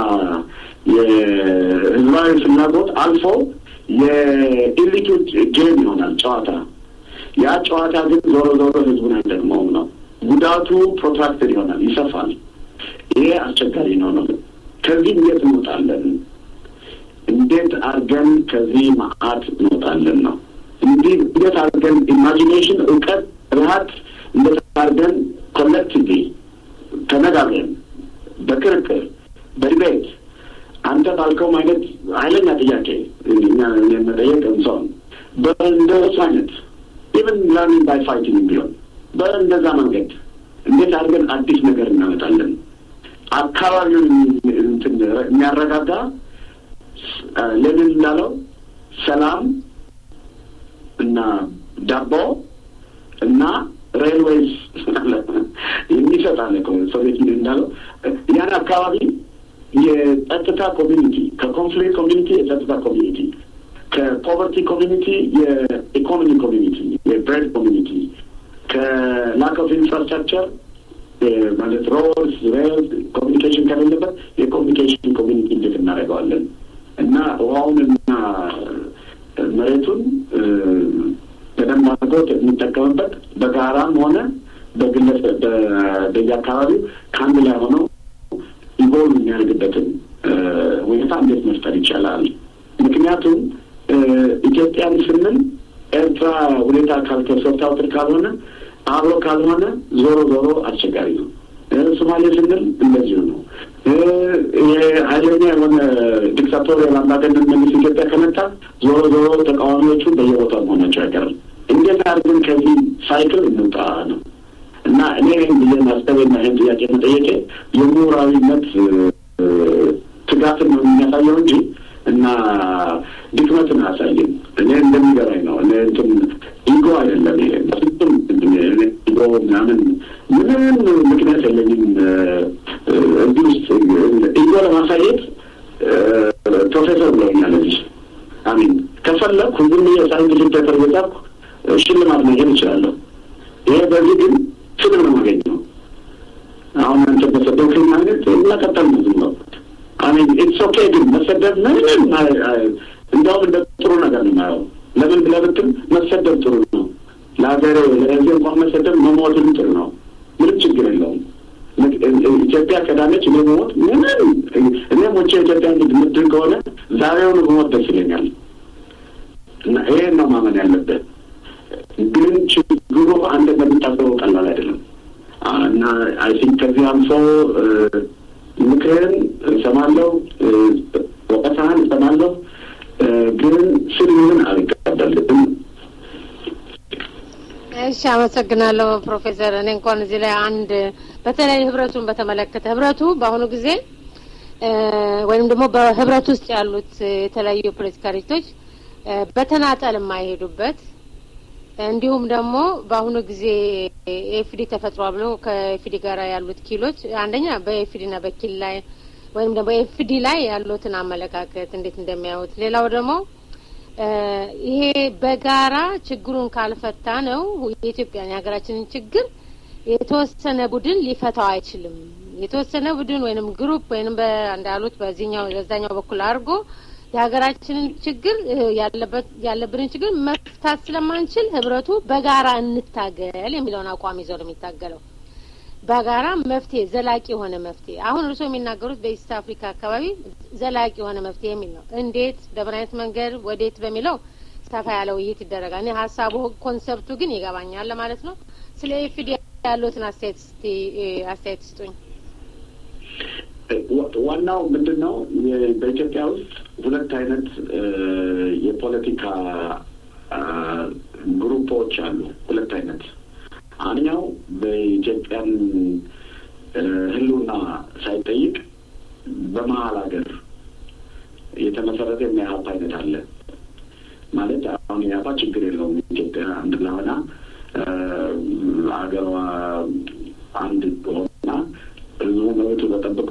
የህዝባዊ ፍላጎት አልፎ የኢሊቶች ጌም ይሆናል ጨዋታ። ያ ጨዋታ ግን ዞሮ ዞሮ ህዝቡን አይጠቅመውም ነው። ጉዳቱ ፕሮትራክትድ ይሆናል፣ ይሰፋል። ይሄ አስቸጋሪ ነው ነው። ከዚህ እንዴት እንወጣለን? እንዴት አድርገን ከዚህ መዓት እንወጣለን ነው። እንዲህ እንዴት አድርገን ኢማጂኔሽን፣ እውቀት፣ ብልሃት እንዴት አድርገን ኮሌክቲቭሊ ተነጋግረን በክርክር በዲቤት አንተ ባልከው አይነት ኃይለኛ ጥያቄ እኛ መጠየቅ እንሰውን በእንደሱ አይነት ኢቨን ለርኒንግ ባይ ፋይቲንግ ቢሆን በእንደዛ መንገድ እንዴት አድርገን አዲስ ነገር እናመጣለን? አካባቢውን የሚያረጋጋ ሌኒን እንዳለው ሰላም እና ዳቦ እና ሬልዌይስ የሚሰጥ አለ ሶቪየት ዩኒየን እንዳለው ያን አካባቢ የጸጥታ ኮሚኒቲ ከኮንፍሊክት ኮሚኒቲ የጸጥታ ኮሚኒቲ ከፖቨርቲ ኮሚኒቲ የኢኮኖሚ ኮሚኒቲ የብሬድ ኮሚኒቲ ከላክ ኦፍ ኢንፍራስትራክቸር ማለት ሮድስ ሬል ኮሚኒኬሽን ከሌለበት የኮሚኒኬሽን ኮሚኒቲ እንዴት እናደርገዋለን እና ውሃውንና መሬቱን በደንብ አድርጎ የሚጠቀምበት በጋራም ሆነ በግለሰብ በየአካባቢው ከአንድ ላይ ሆነው ኢቮልቭ የሚያደርግበትን ሁኔታ እንዴት መፍጠር ይቻላል? ምክንያቱም ኢትዮጵያን ስንል ኤርትራ ሁኔታ ካልተሰታውትር ካልሆነ አብሮ ካልሆነ ዞሮ ዞሮ አስቸጋሪ ነው። ሶማሌ ስንል እንደዚሁ ነው። ኃይለኛ የሆነ ዲክታቶሪያል አምባገነን መንግስት ኢትዮጵያ ከመጣ ዞሮ ዞሮ ተቃዋሚዎቹ በየቦታው መሆናቸው አይቀርም። እንዴት አድርገን ከዚህ ሳይክል እንውጣ ነው እና እኔ ብዬ ማሰቤና ይህን ጥያቄ መጠየቄ የምሁራዊነት ትጋትን ነው የሚያሳየው እንጂ እና ድክመትን አያሳይም። እኔ እንደሚገባኝ ነው። እኔ እንትን ኢጎ አይደለም ይሄ በፍጹም ኢጎ ምናምን ምንም ምክንያት የለኝም እዚህ ውስጥ ኢጎ ለማሳየት ፕሮፌሰር ብለውኛል። እዚህ አሚን ከፈለግኩ ዝም ብዬ ሳይንቲፊክ ፔፐር እየጻፍኩ ሽልማት ማግኘት እችላለሁ። ይሄ በዚህ ግን ፍቅር ነው ማገኘው። አሁን አንተ በሰደብክኝ አይነት መቀጠል ነው ዝም ነው አሚን ኢትስ ኦኬ። ግን መሰደብ ምንም እንዲያውም እንደ ጥሩ ነገር ነው የማየው። ለምን ብለህ ብትል መሰደብ ጥሩ ነው ለሀገር ለህዝብ እንኳን መሰደብ መሞትም ጥሩ ነው። ምንም ችግር የለውም። ኢትዮጵያ ቀዳመች እኔ መሞት ምንም እኔ ሞቼ ኢትዮጵያ ምድር ከሆነ ዛሬውኑ መሞት ደስ ይለኛል። እና ይሄን ነው ማመን ያለብህ። ግን ችግሩ አንድ እንደምታስበው ቀላል አይደለም እና አይ ቲንክ ከዚህ አልፎ ምክርህን እሰማለሁ፣ ወቀሳህን እሰማለሁ፣ ግን ስልህን አልቀበልም። እሺ፣ አመሰግናለሁ ፕሮፌሰር። እኔ እንኳን እዚህ ላይ አንድ በተለይ ህብረቱን በተመለከተ ህብረቱ በአሁኑ ጊዜ ወይም ደግሞ በህብረት ውስጥ ያሉት የተለያዩ የፖለቲካ ድርጅቶች በተናጠል የማይሄዱበት እንዲሁም ደግሞ በአሁኑ ጊዜ ኤፍዲ ተፈጥሯል ብለው ከኤፍዲ ጋር ያሉት ኪሎች አንደኛ በኤፍዲ ና በኪል ላይ ወይም ደግሞ ኤፍዲ ላይ ያሉትን አመለካከት እንዴት እንደሚያዩት፣ ሌላው ደግሞ ይሄ በጋራ ችግሩን ካልፈታ ነው የኢትዮጵያን የሀገራችንን ችግር የተወሰነ ቡድን ሊፈታው አይችልም። የተወሰነ ቡድን ወይንም ግሩፕ ወይንም እንዳሉት በዚህኛው በዛኛው በኩል አድርጎ የሀገራችንን ችግር ያለበት ያለብንን ችግር መፍታት ስለማንችል ህብረቱ በጋራ እንታገል የሚለውን አቋም ይዘው ነው የሚታገለው። በጋራ መፍትሄ ዘላቂ የሆነ መፍትሄ አሁን እርስዎ የሚናገሩት በኢስት አፍሪካ አካባቢ ዘላቂ የሆነ መፍትሄ የሚል ነው። እንዴት በምን አይነት መንገድ ወዴት በሚለው ሰፋ ያለ ውይይት ይደረጋል። እኔ ሀሳቡ ኮንሰፕቱ ግን ይገባኛል ለማለት ነው። ስለ ኤፍዲ ያሉትን አስተያየት እስቲ አስተያየት ስጡኝ። ዋናው ምንድን ነው? በኢትዮጵያ ውስጥ ሁለት አይነት የፖለቲካ ግሩፖች አሉ። ሁለት አይነት አንኛው በኢትዮጵያን ህልውና ሳይጠይቅ በመሀል ሀገር የተመሰረተ የሚያሀፓ አይነት አለ። ማለት አሁን የሀፓ ችግር የለውም ኢትዮጵያ አንድ ለሆና ሀገሯ አንድ ሆና ህዝቡ መብቱ ተጠብቆ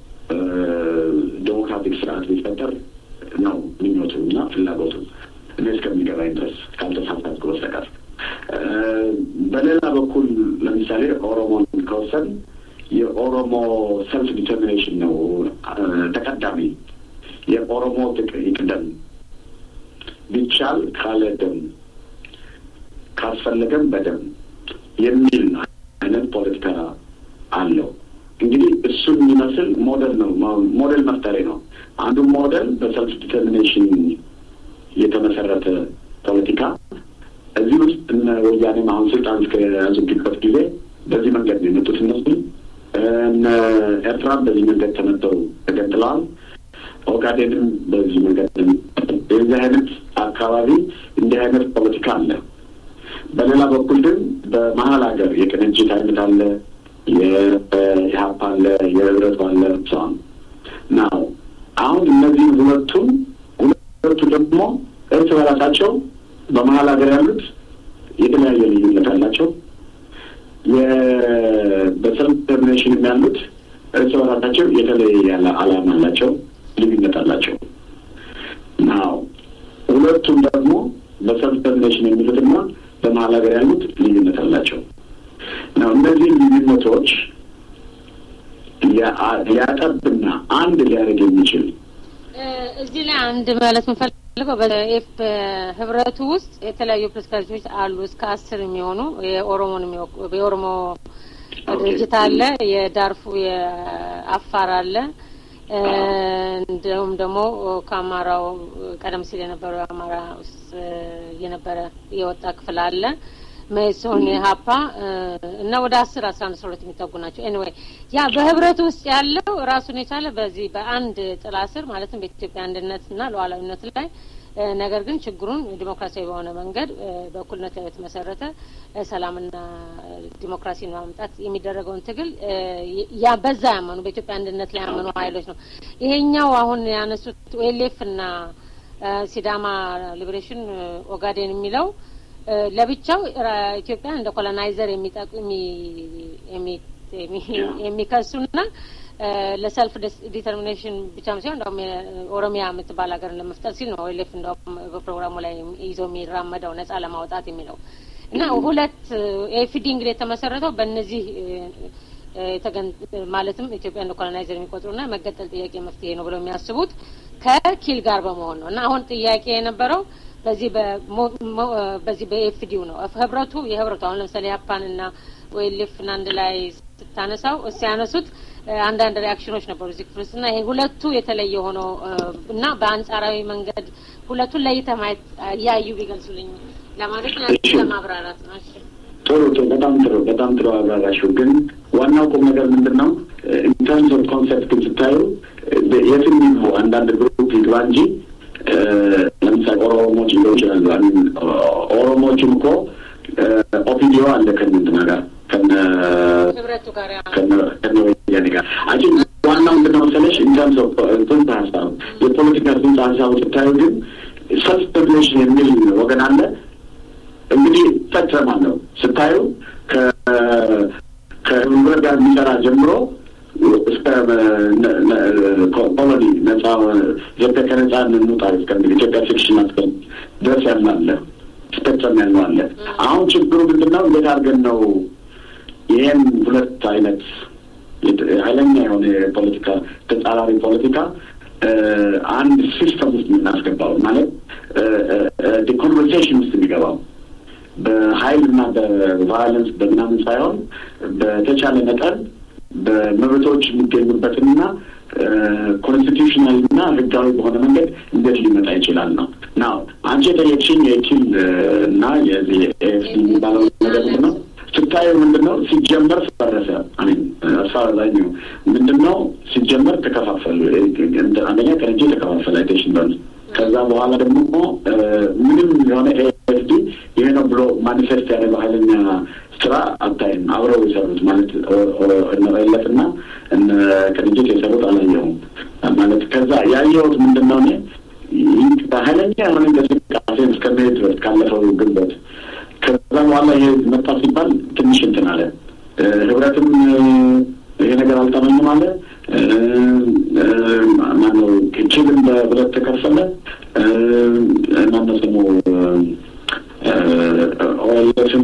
ዴሞክራቲክ ስርዓት ቢፈጠር ነው ምኞቱ እና ፍላጎቱ እኔ እስከሚገባኝ ድረስ ካልተሳሳትኩ በስተቀር። በሌላ በኩል ለምሳሌ ኦሮሞን ከወሰን የኦሮሞ ሰልፍ ዲተርሚኔሽን ነው ተቀዳሚ። የኦሮሞ ይቅደም ቢቻል ካለ ደም ካስፈለገም በደም የሚል አይነት ፖለቲካ አለው። እንግዲህ እሱን የሚመስል ሞዴል ነው ሞዴል መፍጠሬ ነው። አንዱ ሞዴል በሰልፍ ዲተርሚኔሽን የተመሰረተ ፖለቲካ እዚህ ውስጥ እነ ወያኔም አሁን ስልጣን እስከያዙበት ጊዜ በዚህ መንገድ ነው የመጡት። እነሱ እነ ኤርትራም በዚህ መንገድ ተመተው ተገንጥለዋል። ኦጋዴንም በዚህ መንገድ የዚህ አይነት አካባቢ እንዲህ አይነት ፖለቲካ አለ። በሌላ በኩል ግን በመሀል ሀገር የቅንጅት አይነት አለ፣ የኢህአፓ አለ፣ የህብረት አለ ሰን ናው አሁን እነዚህ ሁለቱም ሁለቱ ደግሞ እርስ በራሳቸው በመሀል ሀገር ያሉት የተለያየ ልዩነት አላቸው። በሰልፍ ዲተርሚኔሽንም ያሉት እርስ በራሳቸው የተለየ ያለ አላማ አላቸው፣ ልዩነት አላቸው። ናው ሁለቱም ደግሞ በሰልፍ ዲተርሚኔሽን የሚሉትና በመሀል ሀገር ያሉት ልዩነት አላቸው። ነው እነዚህ ልዩነቶች ሊያጠብና አንድ ሊያደርግ የሚችል እዚህ ላይ አንድ ማለት የምፈልገው በኤፍ ህብረቱ ውስጥ የተለያዩ ፖለቲካ ድርጅቶች አሉ። እስከ አስር የሚሆኑ የኦሮሞን የኦሮሞ ድርጅት አለ፣ የዳርፉ የአፋር አለ፣ እንዲሁም ደግሞ ከአማራው ቀደም ሲል የነበረው የአማራ ውስጥ የነበረ የወጣ ክፍል አለ መኢሶን የሀፓ እና ወደ አስር አስራ አንድ ሰው ሁለት የሚጠጉ ናቸው። ኤኒዌይ ያ በህብረቱ ውስጥ ያለው ራሱን የቻለ በዚህ በአንድ ጥላ ስር ማለትም በኢትዮጵያ አንድነትና ሉዓላዊነት ላይ ነገር ግን ችግሩን ዲሞክራሲያዊ በሆነ መንገድ በእኩልነት ላይ የተመሰረተ ሰላምና ዲሞክራሲን ማምጣት የሚደረገውን ትግል ያ በዛ ያመኑ በኢትዮጵያ አንድነት ላይ ያመኑ ሀይሎች ነው። ይሄኛው አሁን ያነሱት ኦኤልኤፍ እና ሲዳማ ሊበሬሽን ኦጋዴን የሚለው ለብቻው ኢትዮጵያ እንደ ኮሎናይዘር የሚጠቁ የሚከሱና ለሰልፍ ዲተርሚኔሽን ብቻ ሳይሆን እንደውም ኦሮሚያ የምትባል ሀገርን ለመፍጠር ሲል ነው ኦኤልኤፍ እንደውም በፕሮግራሙ ላይ ይዞ የሚራመደው ነጻ ለማውጣት የሚለው እና ሁለት ኤፍዲ እንግዲህ የተመሰረተው በእነዚህ ማለትም ኢትዮጵያ እንደ ኮሎናይዘር የሚቆጥሩና መገጠል ጥያቄ መፍትሄ ነው ብለው የሚያስቡት ከኪል ጋር በመሆን ነው እና አሁን ጥያቄ የነበረው በዚህ በዚህ በኤፍዲው ነው ህብረቱ የህብረቱ አሁን ለምሳሌ ያፓንና ኦኤልኤፍን አንድ ላይ ስታነሳው ሲያነሱት አንዳንድ ሪያክሽኖች ነበሩ እዚህ ክፍል ውስጥ እና ይሄ ሁለቱ የተለየ ሆኖ እና በአንጻራዊ መንገድ ሁለቱን ለይተ ማየት እያዩ ቢገልጹልኝ ለማለት ለማብራራት ነው። ጥሩ ጥሩ፣ በጣም ጥሩ፣ በጣም ጥሩ አብራራሽው። ግን ዋናው ቁም ነገር ምንድን ነው? ኢንተርምስ ኦፍ ኮንሰፕት ግን ስታዩ የትም ይግቡ አንዳንድ ግሩፕ ይግባ እንጂ ለምሳሌ ኦሮሞዎች ሊሆን ይችላሉ። ኦሮሞዎችም እኮ ኦፒዲዮ አለ ከእንትና ጋር ከነ ከነ ወያኔ ጋር አጂ ዋናው ምንድን ነው መሰለሽ ኢንተርምስ ኦፍ ጽንሰ ሀሳብ የፖለቲካ ጽንሰ ሀሳቡ ስታዩ ግን ሰልፍ ሬጉሌሽን የሚል ወገን አለ። እንግዲህ ፈጽማል ነው ስታዩ ከህብረት ጋር የሚሰራ ጀምሮ እስከ ኮሎኒ ነጻ ኢትዮጵያ ከነጻ እንውጣ እስከሚል ኢትዮጵያ ፊክሽን አስከል ድረስ ያለ አለ። ስፔክትረም ያለው አለ። አሁን ችግሩ ምንድን ነው? እንዴት አድርገን ነው ይህን ሁለት አይነት ኃይለኛ የሆነ የፖለቲካ ተጻራሪ ፖለቲካ አንድ ሲስተም ውስጥ የምናስገባው ማለት ኮንቨርሴሽን ውስጥ የሚገባው በሀይል እና በቫዮለንስ በምናምን ሳይሆን በተቻለ መጠን በመብቶች የሚገኙበትንና ኮንስቲቱሽናል እና ህጋዊ በሆነ መንገድ እንዴት ሊመጣ ይችላል ነው ናው አንቺ የጠየቅሽኝ የኪል እና የዚህ ኤፍሲ የሚባለው ነገር ምንድን ነው ስታየው ምንድን ነው ሲጀመር ፈረሰ አሚን አሳዛኙ ምንድን ነው ሲጀመር ተከፋፈሉ አንደኛ ከእንጂ ተከፋፈለ አይቴሽን በሉ ከዛ በኋላ ደግሞ ምንም የሆነ ኤፍዲ ይሄ ነው ብሎ ማኒፌስት ያደረገው ሀይለኛ ስራ አታይም። አብረው የሰሩት ማለት እነለፍ እና እነ ቅንጅት የሰሩት አላየሁም ማለት ከዛ ያየሁት ምንድን ነው እኔ በሀይለኛ የሆነ እንቅስቃሴ እስከመሄድ ድረስ ካለፈው ግንቦት ከዛ በኋላ ይሄ መጣ ሲባል ትንሽ እንትን አለ። ህብረትም ይሄ ነገር አልጠመኝም አለ። ማነው ችልም በሁለት ተከፈለ። ማነው ስሙ ኦኤልኤፍም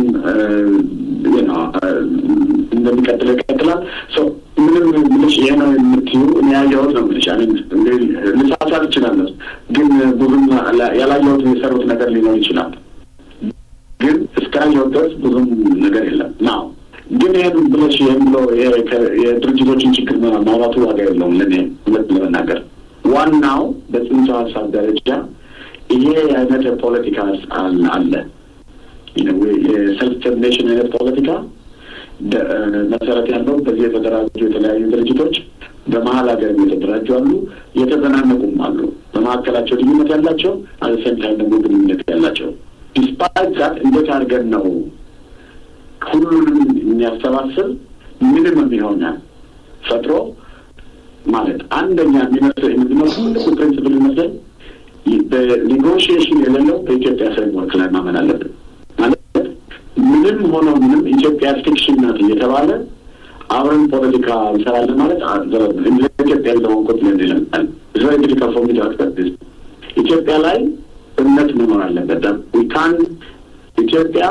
እንደሚቀጥለው ይቀጥላል። ምንም ምልሽ ይሄ ነው የምትዩ እኔ ያየሁት ነው ምልሽ ልሳሳት እችላለሁ፣ ግን ብዙም ያላየሁት የሰሩት ነገር ሊኖር ይችላል። ግን እስካየሁት ድረስ ብዙም ነገር የለም ናው ግን ይህን ብለሽ ይህን ብሎ የድርጅቶችን ችግር ማውራቱ ዋጋ የለውም። ለእኔ ሁለት ለመናገር ዋናው በጽንሰ ሀሳብ ደረጃ ይሄ አይነት ፖለቲካ አለ። የሰልፍ ተርሚኔሽን አይነት ፖለቲካ መሰረት ያለው በዚህ የተደራጁ የተለያዩ ድርጅቶች በመሀል ሀገር የተደራጁ አሉ፣ የተዘናነቁም አሉ። በመካከላቸው ልዩነት ያላቸው አዘሴም ታይም ደግሞ ግንኙነት ያላቸው ዲስፓይት ዛት እንዴት አድርገን ነው ሁሉንም የሚያሰባስብ ምንም የሚሆነ ፈጥሮ ማለት አንደኛ የሚመስል ምንድነው ትልቁ ፕሪንስፕል ይመስል በኔጎሽዬሽን የሌለው በኢትዮጵያ ፍሬምወርክ ላይ ማመን አለብን። ማለት ምንም ሆኖ ምንም ኢትዮጵያ ፊክሽን ናት እየተባለ አብረን ፖለቲካ እንሰራለን ማለት ለኢትዮጵያ ያለውን ኮንቲኔንት ይለምጣል እዚ ዲፊካልት ፎር ሚ ቱ አክሰፕት ዲስ ኢትዮጵያ ላይ እምነት መኖር አለበት። ዊካን ኢትዮጵያ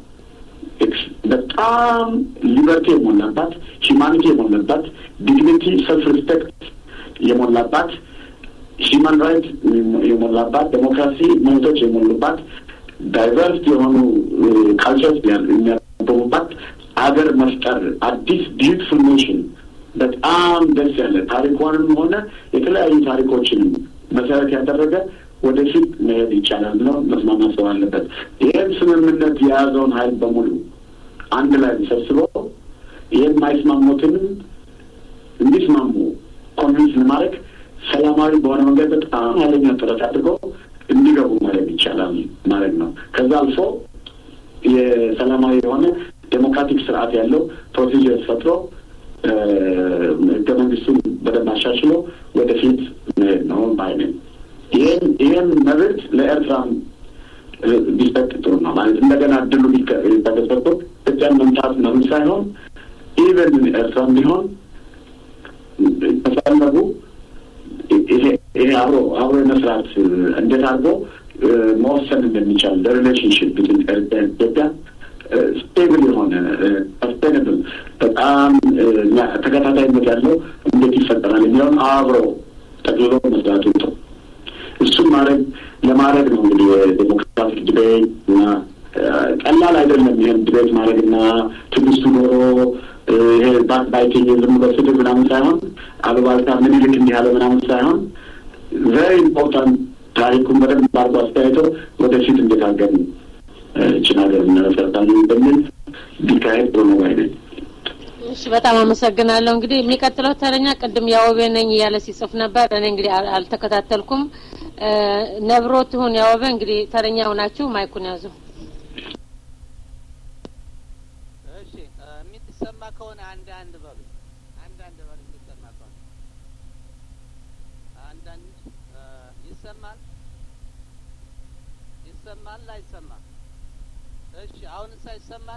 በጣም ሊበርቲ የሞላባት ሂማኒቲ የሞላባት ዲግኒቲ ሰልፍ ሪስፔክት የሞላባት ሂማን ራይት የሞላባት ዴሞክራሲ መብቶች የሞሉባት ዳይቨርስ የሆኑ ካልቸርስ የሚያበቡባት አገር መፍጠር አዲስ ቢዩቲፉል ኔሽን በጣም ደስ ያለ ታሪኳንም ሆነ የተለያዩ ታሪኮችንም መሰረት ያደረገ ወደፊት መሄድ ይቻላል ብለው መስማማት ሰው አለበት። ይህን ስምምነት የያዘውን ኃይል በሙሉ አንድ ላይ ሰብስበው ይህን የማይስማሙትንም እንዲስማሙ ኮንቪንስ ለማድረግ ሰላማዊ በሆነ መንገድ በጣም ኃይለኛ ጥረት አድርገው እንዲገቡ ማድረግ ይቻላል ማለት ነው። ከዛ አልፎ የሰላማዊ የሆነ ዴሞክራቲክ ስርዓት ያለው ፕሮሲጀር ፈጥሮ ህገ መንግስቱን በደንብ አሻሽሎ ወደፊት መሄድ ነው ባይ ነኝ። ይህን ይህን መብት ለኤርትራም ቢሰጥ ጥሩ ነው ማለት እንደገና እድሉ ቢተገሰጡ ኢትዮጵያን መምታት ምናምን ሳይሆን ኢቨን ኤርትራም ቢሆን ከፈለጉ ይሄ አብሮ አብሮ የመስራት እንዴት አድርጎ መወሰን እንደሚቻል ለሪሌሽንሽፕ ብትን ኢትዮጵያ ስቴብል የሆነ ሰስቴንብል በጣም ተከታታይነት ያለው እንዴት ይፈጠራል የሚለውን አብሮ ጠቅልሎ መስራቱ ጥሩ እሱም ማድረግ ለማድረግ ነው እንግዲህ የዴሞክራቲክ ዲቤት እና ቀላል አይደለም። ይህን ዲቤት ማድረግ እና ትዕግስቱ ኖሮ ይሄ ባክ ባይቲንግ ዝም ብሎ ስድብ ምናምን ሳይሆን አሉባልታ ምኒልክ እንዲህ ያለ ምናምን ሳይሆን ቨሪ ኢምፖርታንት ታሪኩን በደንብ አድርጎ አስተያይቶ ወደፊት እንዴት አድርገን ይችን ሀገር እንመሰርታለን በሚል ቢካሄድ ጥሩ ነው ባይ ነኝ። እሺ በጣም አመሰግናለሁ። እንግዲህ የሚቀጥለው ተረኛ ቅድም ያወቤ ነኝ እያለ ሲጽፍ ነበር። እኔ እንግዲህ አልተከታተልኩም። ነብሮ ትሁን ያወበ እንግዲህ ተረኛ ሆናችሁ ማይኩን ያዙ። እሺ የሚሰማ ከሆነ አንድ አንድ በሉ። አንድ አንድ በሉ የሚሰማ ከሆነ አንዳንድ ይሰማል ይሰማል አይሰማም? እሺ አሁንስ ይሰማል?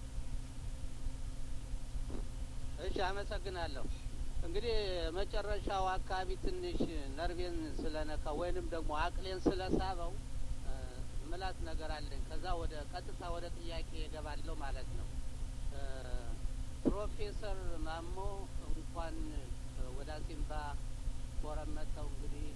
እሺ አመሰግናለሁ። እንግዲህ መጨረሻው አካባቢ ትንሽ ነርቬን ስለነካ ወይንም ደግሞ አቅሌን ስለሳበው ምላት ነገር አለኝ። ከዛ ወደ ቀጥታ ወደ ጥያቄ እገባለሁ ማለት ነው። ፕሮፌሰር ማሞ እንኳን ወደ አሲምባ ፎረም መጥተው እንግዲህ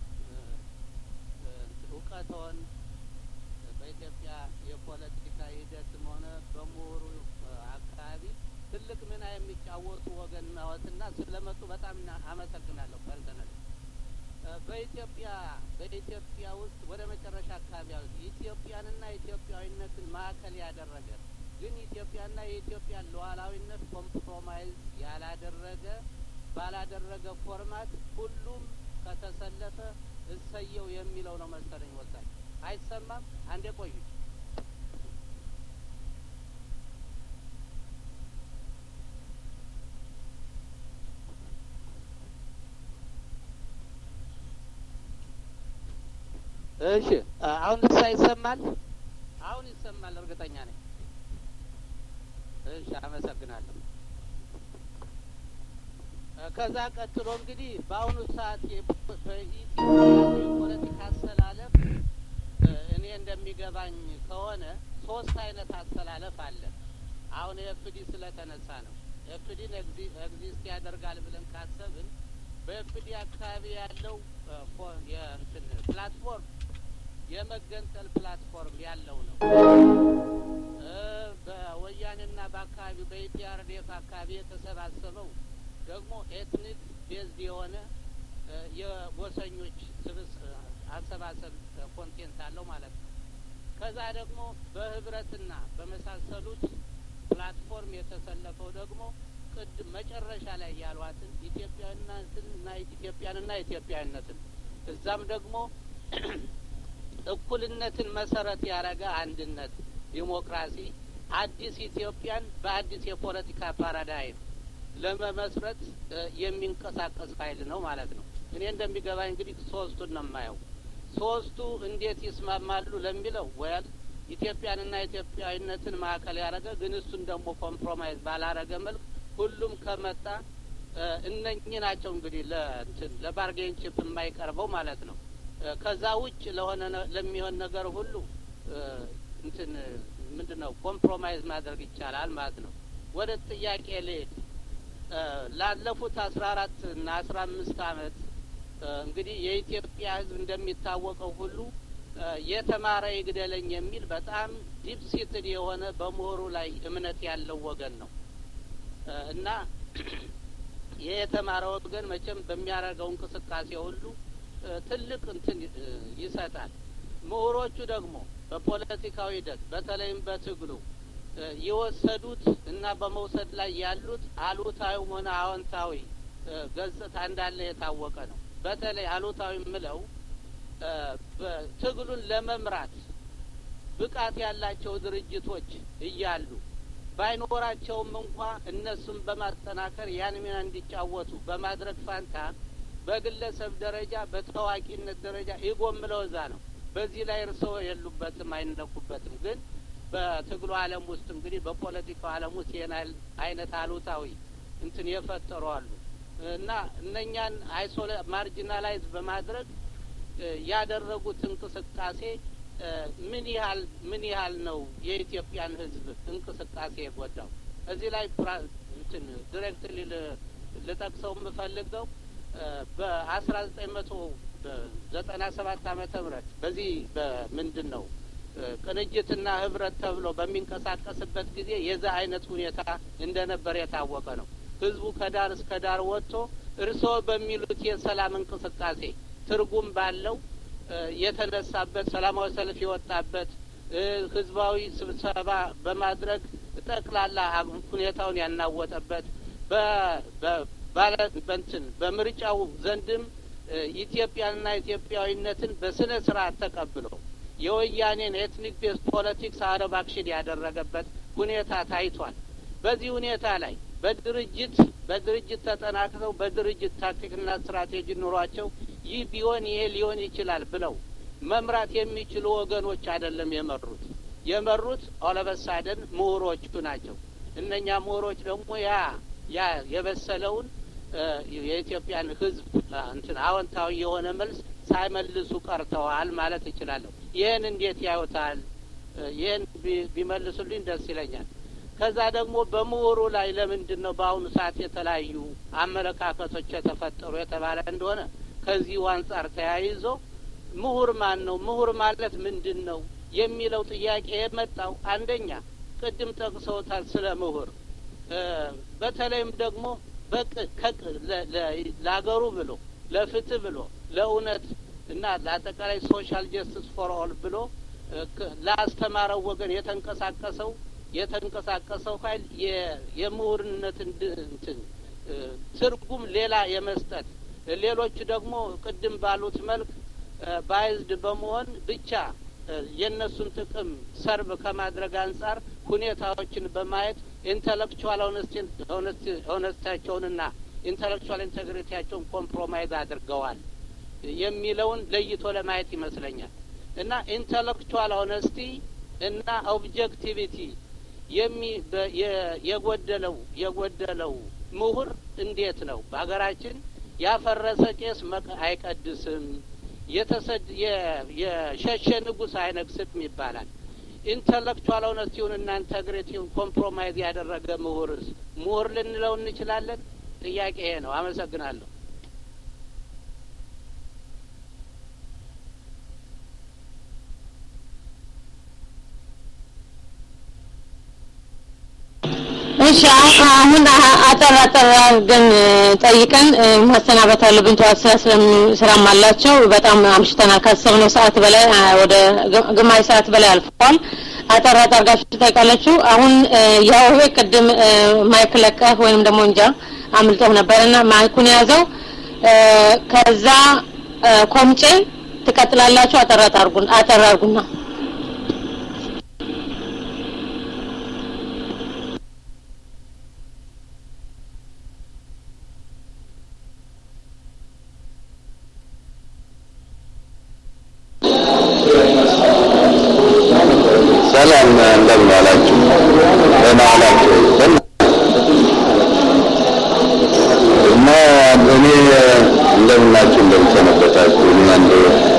እውቀቶን በኢትዮጵያ የፖለቲካ ሂደትም ሆነ በምሁሩ አካባቢ ትልቅ ሚና የሚጫወቱ ወገን ነዎትና ስለመጡ በጣም አመሰግናለሁ። ፐርሰናል በኢትዮጵያ በኢትዮጵያ ውስጥ ወደ መጨረሻ አካባቢ ያሉት ኢትዮጵያንና ኢትዮጵያዊነትን ማዕከል ያደረገ ግን ኢትዮጵያና የኢትዮጵያን ሉዓላዊነት ኮምፕሮማይዝ ያላደረገ ባላደረገ ፎርማት ሁሉም ከተሰለፈ እሰየው የሚለው ነው መሰለኝ ወሳኝ። አይሰማም? አንዴ ቆዩ። እሺ አሁን እሳ ይሰማል? አሁን ይሰማል፣ እርግጠኛ ነኝ። እሺ አመሰግናለሁ። ከዛ ቀጥሎ እንግዲህ በአሁኑ ሰዓት በኢትዮጵያ የፖለቲካ አሰላለፍ እኔ እንደሚገባኝ ከሆነ ሶስት አይነት አሰላለፍ አለ። አሁን ኤፍዲ ስለተነሳ ነው። ኤፍዲን ኤግዚስት ያደርጋል ብለን ካሰብን በኤፍዲ አካባቢ ያለው የእንትን ፕላትፎርም የመገንጠል ፕላትፎርም ያለው ነው። በወያኔና በአካባቢው በኢፒአርዴፍ አካባቢ የተሰባሰበው ደግሞ ኤትኒክ ቤዝድ የሆነ የጎሰኞች ስብስ አሰባሰብ ኮንቴንት አለው ማለት ነው። ከዛ ደግሞ በህብረትና በመሳሰሉት ፕላትፎርም የተሰለፈው ደግሞ ቅድም መጨረሻ ላይ ያሏትን ኢትዮጵያዊነትና ኢትዮጵያንና ኢትዮጵያዊነትን እዛም ደግሞ እኩልነትን መሰረት ያደረገ አንድነት፣ ዲሞክራሲ፣ አዲስ ኢትዮጵያን በአዲስ የፖለቲካ ፓራዳይም ለመመስረት የሚንቀሳቀስ ኃይል ነው ማለት ነው። እኔ እንደሚገባኝ እንግዲህ ሶስቱን ነው የማየው። ሶስቱ እንዴት ይስማማሉ ለሚለው ወያል ኢትዮጵያንና ኢትዮጵያዊነትን ማዕከል ያደረገ ግን እሱን ደግሞ ኮምፕሮማይዝ ባላረገ መልክ ሁሉም ከመጣ እነኚህ ናቸው እንግዲህ ለእንትን ለባርጌን ቺፕ የማይቀርበው ማለት ነው። ከዛ ውጭ ለሆነ ለሚሆን ነገር ሁሉ እንትን ምንድን ነው ኮምፕሮማይዝ ማድረግ ይቻላል ማለት ነው። ወደ ጥያቄ ልሄድ። ላለፉት አስራ አራት እና አስራ አምስት አመት እንግዲህ የኢትዮጵያ ሕዝብ እንደሚታወቀው ሁሉ የተማረ ይግደለኝ የሚል በጣም ዲፕ ሲትድ የሆነ በምሁሩ ላይ እምነት ያለው ወገን ነው እና ይህ የተማረ ወገን መቼም በሚያደርገው እንቅስቃሴ ሁሉ ትልቅ እንትን ይሰጣል። ምሁሮቹ ደግሞ በፖለቲካዊ ሂደት በተለይም በትግሉ የወሰዱት እና በመውሰድ ላይ ያሉት አሉታዊም ሆነ አዎንታዊ ገጽታ እንዳለ የታወቀ ነው። በተለይ አሉታዊ የምለው ትግሉን ለመምራት ብቃት ያላቸው ድርጅቶች እያሉ ባይኖራቸውም እንኳ እነሱን በማጠናከር ያን ሚና እንዲጫወቱ በማድረግ ፋንታ በግለሰብ ደረጃ በታዋቂነት ደረጃ የጎምለው እዛ ነው። በዚህ ላይ እርስዎ የሉበትም፣ አይነኩበትም። ግን በትግሉ ዓለም ውስጥ እንግዲህ በፖለቲካው ዓለም ውስጥ ይህን አይነት አሉታዊ እንትን የፈጠሩ አሉ እና እነኛን አይሶሌ ማርጂናላይዝ በማድረግ ያደረጉት እንቅስቃሴ ምን ያህል ምን ያህል ነው የኢትዮጵያን ሕዝብ እንቅስቃሴ የጎዳው? እዚህ ላይ እንትን ዲሬክትሊ ልጠቅሰው የምፈልገው በአስራ ዘጠኝ መቶ ዘጠና ሰባት ዓመተ ምህረት በዚህ በምንድን ነው ቅንጅትና ህብረት ተብሎ በሚንቀሳቀስበት ጊዜ የዛ አይነት ሁኔታ እንደነበር የታወቀ ነው። ህዝቡ ከዳር እስከ ዳር ወጥቶ እርስዎ በሚሉት የሰላም እንቅስቃሴ ትርጉም ባለው የተነሳበት ሰላማዊ ሰልፍ የወጣበት ህዝባዊ ስብሰባ በማድረግ ጠቅላላ ሁኔታውን ያናወጠበት ባለ በንትን በምርጫው ዘንድም ኢትዮጵያንና ኢትዮጵያዊነትን በስነ ስርዓት ተቀብሎ የወያኔን ኤትኒክ ቤስ ፖለቲክስ አረብ አክሽን ያደረገበት ሁኔታ ታይቷል። በዚህ ሁኔታ ላይ በድርጅት በድርጅት ተጠናክረው በድርጅት ታክቲክና ስትራቴጂ ኑሯቸው ይህ ቢሆን ይሄ ሊሆን ይችላል ብለው መምራት የሚችሉ ወገኖች አይደለም የመሩት። የመሩት ኦለበሳደን ምሁሮቹ ናቸው። እነኛ ምሁሮች ደግሞ ያ ያ የበሰለውን የኢትዮጵያን ሕዝብ እንትን አዎንታዊ የሆነ መልስ ሳይመልሱ ቀርተዋል ማለት እችላለሁ። ይህን እንዴት ያዩታል? ይህን ቢመልሱልኝ ደስ ይለኛል። ከዛ ደግሞ በምሁሩ ላይ ለምንድን ነው በአሁኑ ሰዓት የተለያዩ አመለካከቶች የተፈጠሩ የተባለ እንደሆነ ከዚሁ አንጻር ተያይዞ ምሁር ማን ነው? ምሁር ማለት ምንድን ነው የሚለው ጥያቄ የመጣው አንደኛ ቅድም ጠቅሰውታል ስለ ምሁር በተለይም ደግሞ በቅ ለሀገሩ ብሎ ለፍትህ ብሎ ለእውነት እና ለአጠቃላይ ሶሻል ጀስቲስ ፎር ኦል ብሎ ላስተማረው ወገን የተንቀሳቀሰው የተንቀሳቀሰው ኃይል የምሁርነት እንትን ትርጉም ሌላ የመስጠት ሌሎቹ ደግሞ ቅድም ባሉት መልክ ባይዝድ በመሆን ብቻ የእነሱን ጥቅም ሰርብ ከማድረግ አንጻር ሁኔታዎችን በማየት ኢንተሌክቹዋል ሆነስታቸውንና ኢንተሌክቹዋል ኢንቴግሪቲያቸውን ኮምፕሮማይዝ አድርገዋል የሚለውን ለይቶ ለማየት ይመስለኛል። እና ኢንተሌክቹዋል ሆነስቲ እና ኦብጀክቲቪቲ የሚ የጎደለው የጎደለው ምሁር እንዴት ነው በሀገራችን ያፈረሰ ቄስ አይቀድስም፣ የተሰድ የሸሸ ንጉሥ አይነግስም ይባላል። ኢንተሌክቹዋል ሆነስቲውን እና ኢንተግሪቲውን ኮምፕሮማይዝ ያደረገ ምሁርስ ምሁር ልንለው እንችላለን? ጥያቄ ይሄ ነው። አመሰግናለሁ። እሺ አሁን አጠር አጠር አድርገን ጠይቀን ማሰናበት አለብን። ጠዋት ስራ ስራም አላቸው። በጣም አምሽተናል። ካሰብነው ሰዓት በላይ ወደ ግማሽ ሰዓት በላይ አልፏል። አጠር አጠር አድርጋችሁ ትጠይቃላችሁ። አሁን ያው ቅድም ማይክ ለቀህ ወይንም ደግሞ እንጃ አምልጦህ ነበርና ማይኩን የያዘው ከዛ ኮምጬ ትቀጥላላችሁ። አጠር አጠር አድርጉና ሰላም እንደምን ዋላችሁ? ደህና ዋላችሁ? እና እኔ እንደምን ናችሁ? እንደምን ሰነበታችሁ? እኔ አንድ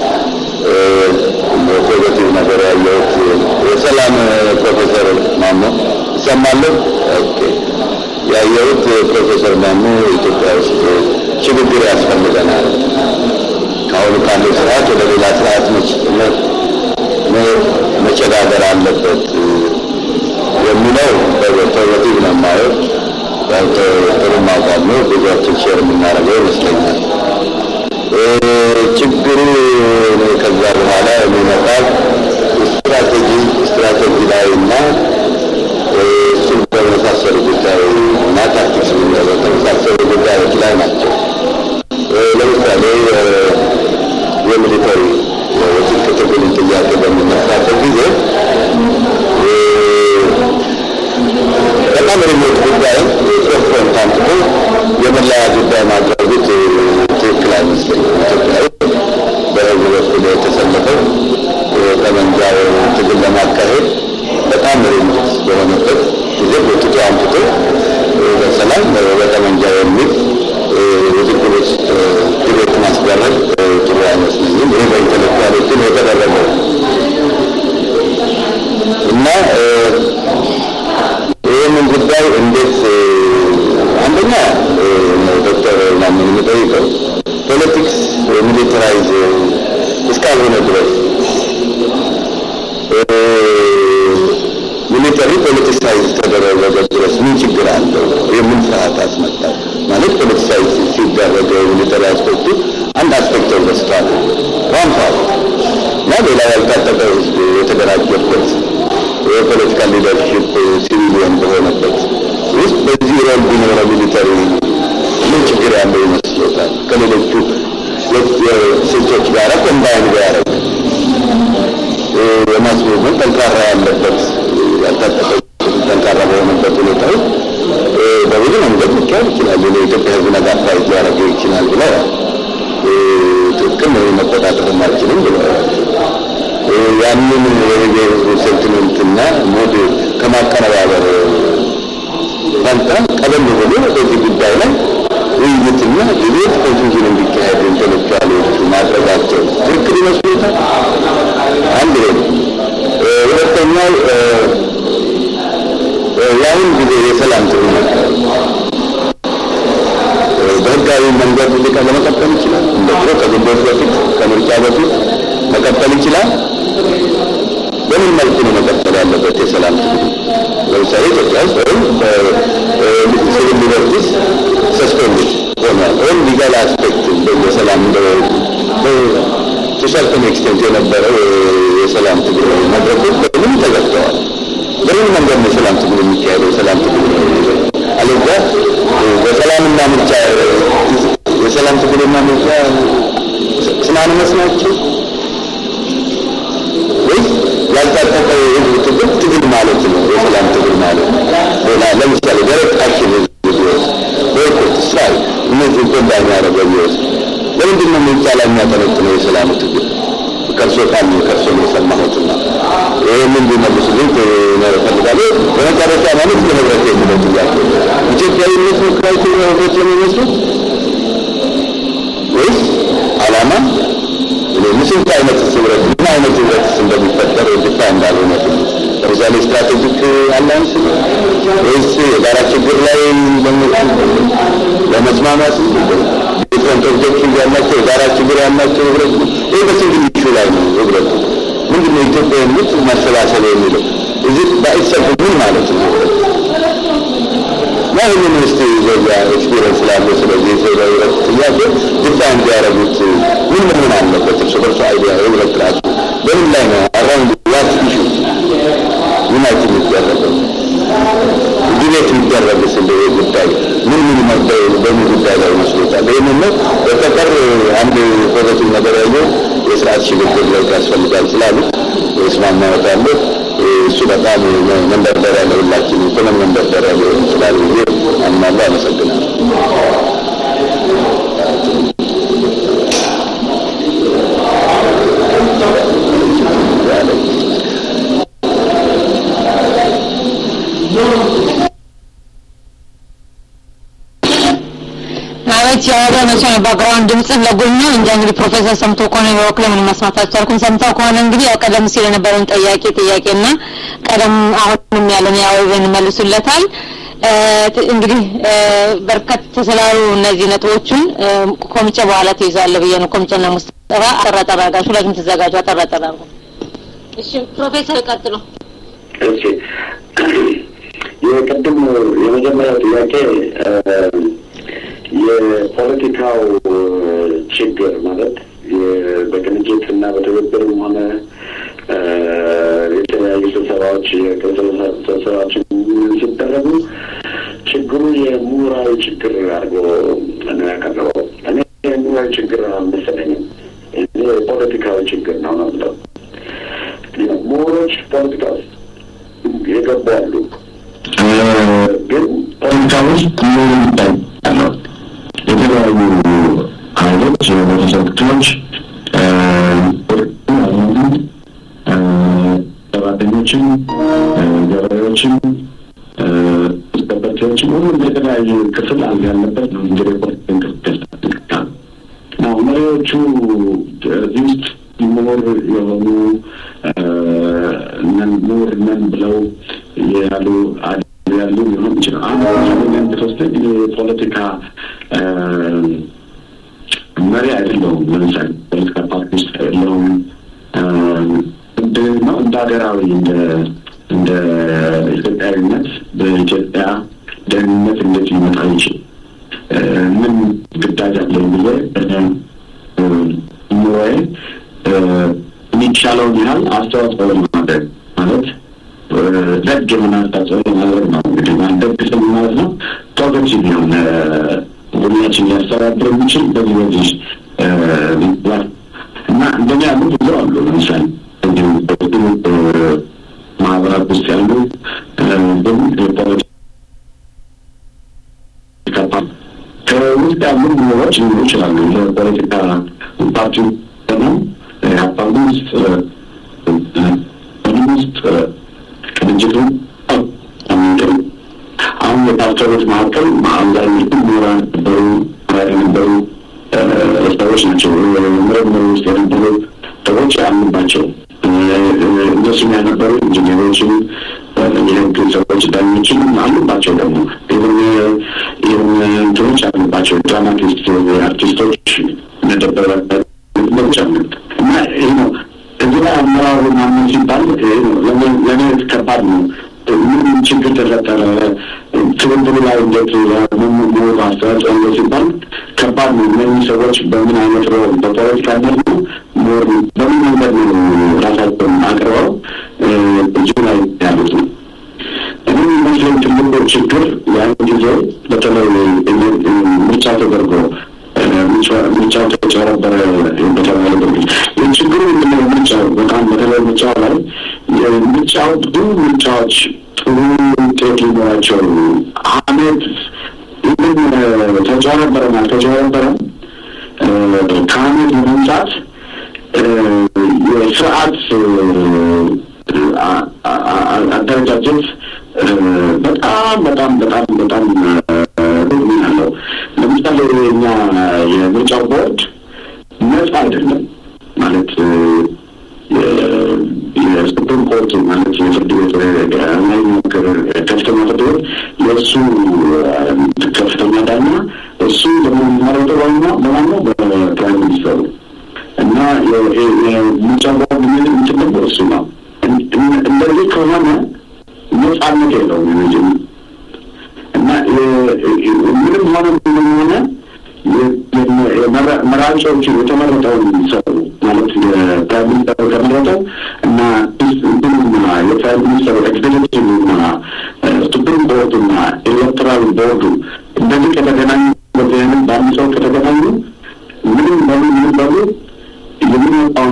ፖዘቲቭ ነገር ያየሁት የሰላም ፕሮፌሰር ማሞ ይሰማለሁ። ኦኬ ያየሁት ፕሮፌሰር ማሞ ኢትዮጵያ ውስጥ ሽግግር ያስፈልገናል ከአሁኑ ካለው ስርዓት ወደ ሌላ ስርዓት መሸጋገር አለበት የሚለው በፖዘቲቭ ነው የማየው። ያው ጥሩ ማውቃት ነው። ብዙዎችን ሼር የምናደርገው ይመስለኛል። ችግሩ ከዛ በኋላ የሚመጣው ስትራቴጂ ስትራቴጂ ላይ እና እሱ በመሳሰሉ ጉዳይ እና ታክቲክስ በተመሳሰሉ ጉዳዮች ላይ ናቸው። ለምሳሌ የሚሊተሪ የትጥቅ ትግልን ጥያቄ በሚነሳበት ጊዜ በጣም ሪሞት ጉዳይ ሶፍትዌር ታምጥቶ የመለያ ጉዳይ ማድረጉ ትክክል አይመስለኝም። ኢትዮጵያ በህዝብ በኩል የተሰለፈው ጠመንጃው ትግል ለማካሄድ በጣም ሪሞት በሆነበት ጊዜ ጎትቶ አምጥቶ በሰላም በጠመንጃ የሚል ውዝግብ ውስጥ ዲቤት ማስደረግ ጥሩ አይመስለኝም። ይህ በኢንተሌክቱዋሎችን የተደረገው እና ይህንን ጉዳይ እንዴት አንደኛ ዶክተር ማምን የምጠይቀው ፖለቲክስ ሚሊተራይዝ እስካልሆነ ድረስ ሚሊተሪ ፖለቲሳይዝ ተደረገ ድረስ ምን ችግር አለው? የምን ፍርሃት አስመጣው? ማለት ፖለቲሳይዝ ሲደረገ ሚሊተሪ አስፔክቱ አንድ አስፔክት ወስቷል ዋን ፓርት እና ሌላ ያልታጠቀ ህዝብ የተደራጀበት የፖለቲካ ሊደርሽፕ ሲቪሊየን በሆነበት ውስጥ በዚህ ሮል ቢኖረው ሚሊተሪ ምን ችግር ያለው ይመስሎታል? ከሌሎቹ ስልቶች ጋር ኮምባይን ቢያደርግ የማስ ሙቭመንት ጠንካራ ያለበት ያልታጠቀ ጠንካራ በሆነበት ሁኔታ ውስጥ በብዙ መንገድ ሊካሄድ ይችላል። የኢትዮጵያ ህዝብ ነጋ ፋይት ሊያደርገው ይችላል ብለዋል። ትክክል መቆጣጠርም አልችልም ብለዋል። ያንን የህዝቡ ሴንቲሜንትና ሙድ ከማቀነባበር ፈንታ ቀደም ብሎ በዚህ ጉዳይ ላይ ውይይትና ዲቤት ኮንፊውዥን እንዲካሄድ ኢንቴሌክቹዋሎቹ ማድረጋቸው ትክክል ይመስሉታል? አንድ ይሄ ሁለተኛው የአሁን ጊዜ የሰላም ትግል በህጋዊ መንገድ ልቀ ለመቀጠል ይችላል። እንደ ድሮ ከግንቦት በፊት ከምርጫ በፊት መቀጠል ይችላል። በምን መልኩ ነው መቀጠል ያለበት የሰላም ትግል? ለምሳሌ ኢትዮጵያ ውስጥ ወይም ሲቪል ሊበርቲስ ሰስፔንድ ሆኗል። ወይም ሊጋል አስፔክት የሰላም ቱሰርተን ኤክስቴንት የነበረው የሰላም ትግል መድረኮች በምን ተዘግተዋል? በምን መንገድ ነው የሰላም ትግል የሚካሄደው? የሰላም ትግል አለዚያ በሰላምና ምርጫ የሰላም ትግልና ምርጫ ስናንመስ ናቸው ወይስ ያልታጠቀ የህዝብ ትግል ትግል ማለት ነው? የሰላም ትግል ማለት ሌላ ለምሳሌ ደረቅ አክሽን ህዝብ ቢወስድ ቦይኮት፣ ስትራይክ እነዚህ ጎዳ የሚያደርገ ቢወስድ ለምንድን ነው ምርጫ ላይ የሚያጠነጥነው የሰላሙ ትግል? ከእርሶ ካሉ ከእርሶ ነው የሰማሁትና ይህንን ሊመልሱልኝ እፈልጋለሁ። በመጨረሻ ማለት ለህብረት የሚለው ጥያቄ ኢትዮጵያዊነት ነው ክራይቴሪያ ህብረት የሚመስሉት ወይስ አላማ ስንት አይነት ህብረት ምን አይነት ህብረትስ እንደሚፈጠር ድፋ እንዳልሆነ ለምሳሌ ስትራቴጂክ አላንስ ወይስ የጋራ ችግር ላይ ለመስማማት ዲፍረንት ኦብጀክቲቭ ያላቸው የጋራ ችግር ያላቸው ህብረት ይህ በሲንግል ኢሹ ላይ ነው ህብረቱ ምንድን ነው ኢትዮጵያ የሚሉት መሰባሰብ የሚለው እዚህ በኢትሰልፍ ምን ማለት ነው እና ይህንን ውስጥ ዘያ ኤክስፒሪየንስ ስላለው ስለዚህ የሰው ህብረት ጥያቄ ድፋ እንዲያደረጉት ምን መሆን አለበት እርስ በርሱ አይዲያ ህብረት ራሱ በምን ላይ ነው አራውንድ ዋት ኢሹ ዩናይት የሚደረገው ዲቤት የሚደረግስ እንደ ጉዳይ ምን ምን መባይ በምን ጉዳይ ላይ ይመስሎታል? ይህንን ነው በተቀር አንድ ፖዘቲቭ ነገር ያለው የስርዓት ሽግግር ለውጥ ያስፈልጋል ስላሉት እስማማዎታለሁ። እሱ በጣም መንደርደሪያ ለሁላችን ኢኮኖሚ መንደርደሪያ ሊሆን ይችላል ብዬ አምናለሁ። አመሰግናለሁ። ማለት ያወራ መቼ ነው ባክግራውንድ ድምጽ ለጎኝ ነው እንጂ እንግዲህ ፕሮፌሰር ሰምቶ ከሆነ በበኩሌ ምንም መስማት አልቻልኩም። ሰምተው ከሆነ እንግዲህ ያው ቀደም ሲል የነበረውን ጥያቄ ጥያቄና ቀደም አሁንም ያለን ያው ይመልሱለታል። እንግዲህ በርከት ስላሉ እነዚህ ነጥቦቹን ኮሚቴ በኋላ ትይዛለህ ብዬ ነው። ኮሚቴና ሙስጠፋ አጠራጠር አድርጋችሁ ሁለቱም ተዘጋጁ። አጠራጠር አድርጉ። እሺ ፕሮፌሰር ቀጥሎ። እሺ የቅድም የመጀመሪያው ጥያቄ የፖለቲካው ችግር ማለት በቅንጅት እና በትብብርም ሆነ የተለያዩ ስብሰባዎች ስብሰባዎች ሲደረጉ ችግሩ የምሁራዊ ችግር አድርጎ ነው ያቀረበው። እኔ የምሁራዊ ችግር አልመሰለኝም። እኔ የፖለቲካዊ ችግር ነው ነው ብለው ምሁሮች ፖለቲካ ውስጥ የገቡ አሉ። ግን ፖለቲካ ውስጥ ምን ይታያለው? የተለያዩ ኃይሎች የህብረተሰብ ክፍሎች ሰራተኞችን፣ ገበሬዎችን፣ ጠበርቴዎችን ሁሉም የተለያየ ክፍል አንድ ያለበት ነው እንግዲህ ፖለቲካ እንቅስቃሴ ነው። መሪዎቹ እዚህ ውስጥ ምሁር የሆኑ ምሁር ነን ብለው ያሉ ያሉ ሊሆን ይችላል። አንድ ለምሳሌ ብትወስደኝ የፖለቲካ መሪ አይደለሁም። ለምሳሌ ፖለቲካ ፓርቲ ውስጥ አይደለሁም። ነው እንደ ሀገራዊ እንደ እንደ ኢትዮጵያዊነት በኢትዮጵያ ደህንነት እንዴት ሊመጣ ይችል ምን ግዳጅ አለኝ ብዬ ኑሮዬ የሚቻለውን ያህል አስተዋጽኦ ለማድረግ ማለት ደግ የሆነ አስተዋጽኦ ለማድረግ ነው። እንግዲህ ደግ ስም ማለት ነው ፖዘቲቭ የሆነ ሁላችን ሊያስተባብር የሚችል በዚህ በዚህ እና እንደኛ ያሉ ብዙ አሉ። ለምሳሌ እንዲሁ ማህበራት ውስጥ ያሉ ግን የፖለቲካ ከውስጥ ያሉ ምሁሮች ሊኖሩ ይችላሉ። የፖለቲካ ፓርቲ ደግሞ ሀፓም ውስጥ ምንም ውስጥ ቅንጅቱ አሁን የፓስተሮች መካከል አብዛኞቹ ምሁራን ነበሩ፣ የነበሩ ሰዎች ናቸው። ምርምር ውስጥ የነበሩ ሰዎች አሉባቸው። እነሱም ያነበሩ ኢንጂነሮችም፣ የህግ ሰዎች፣ ዳኞችም አሉባቸው። ደግሞ ይህም እንትኖች አሉባቸው። ድራማቲስት አርቲስቶች ነደበረ ነገሮች አሉ እና ይህ ነው እዚህ ላይ አመራሩ ማመን ሲባል ለእኔ ከባድ ነው። ምን ችግር ተፈጠረ? ትብብሩ ላይ እንዴት ምሁር አስተዋጽኦ እንደ ሲባል ከባድ ነው። እነዚህ ሰዎች በምን አይነት ሮል በፖለቲካነት ነው ምሁር በምን መንገድ ነው ራሳቸውን አቅርበው እጁ ላይ ያሉት ነው። እኔ የሚመስለኝ ትልቁ ችግር ያን ጊዜ በተለይ ምርጫ ተደርጎ ምርጫው ተጨረበረ በተባለበት ጊዜ ችግሩ ምንድነው? ምርጫው በጣም በተለይ ምርጫው ላይ ምርጫው ብዙ ምርጫዎች ጥሩ ውጤት ሊኖራቸው አመት ይህን ተጨረበረም አልተጨረበረም ከአመት በመምጣት የስርዓት አደረጃጀት በጣም በጣም በጣም በጣም ሩቅ አለው። ለምሳሌ የኛ የምርጫው ቦርድ ነጻ አይደለም ማለት የሱፕሪም ኮርት ማለት የፍርድ ቤት ላይ ምክር ከፍተኛ ፍርድ ቤት የእሱ ከፍተኛ ዳኛ እሱ ደግሞ የሚመረጠው ዋና በማነው በፕራይም ሚኒስተሩ እና የምርጫ ቦርድ ምን እንትን ደግሞ እሱ ነው። እንደዚህ ከሆነ ነጻነት የለውም እና ምንም ሆነ ምንም ሆነ መራጮቹ የተመረጠውን ሰው ማለት የፕራይም ሚኒስተሩ የተመረጠው እና እንትኑና የፕራይም ሚኒስተሩ ኤክስፔክቲቭ እና ሱፕሪም ቦርዱ እና ኤሌክቶራል ቦርዱ እንደዚህ ከተገናኙ በዚህ አይነት በአንድ ሰው ከተገናኙ ምንም በሉ ምንም በሉ የሚመጣውን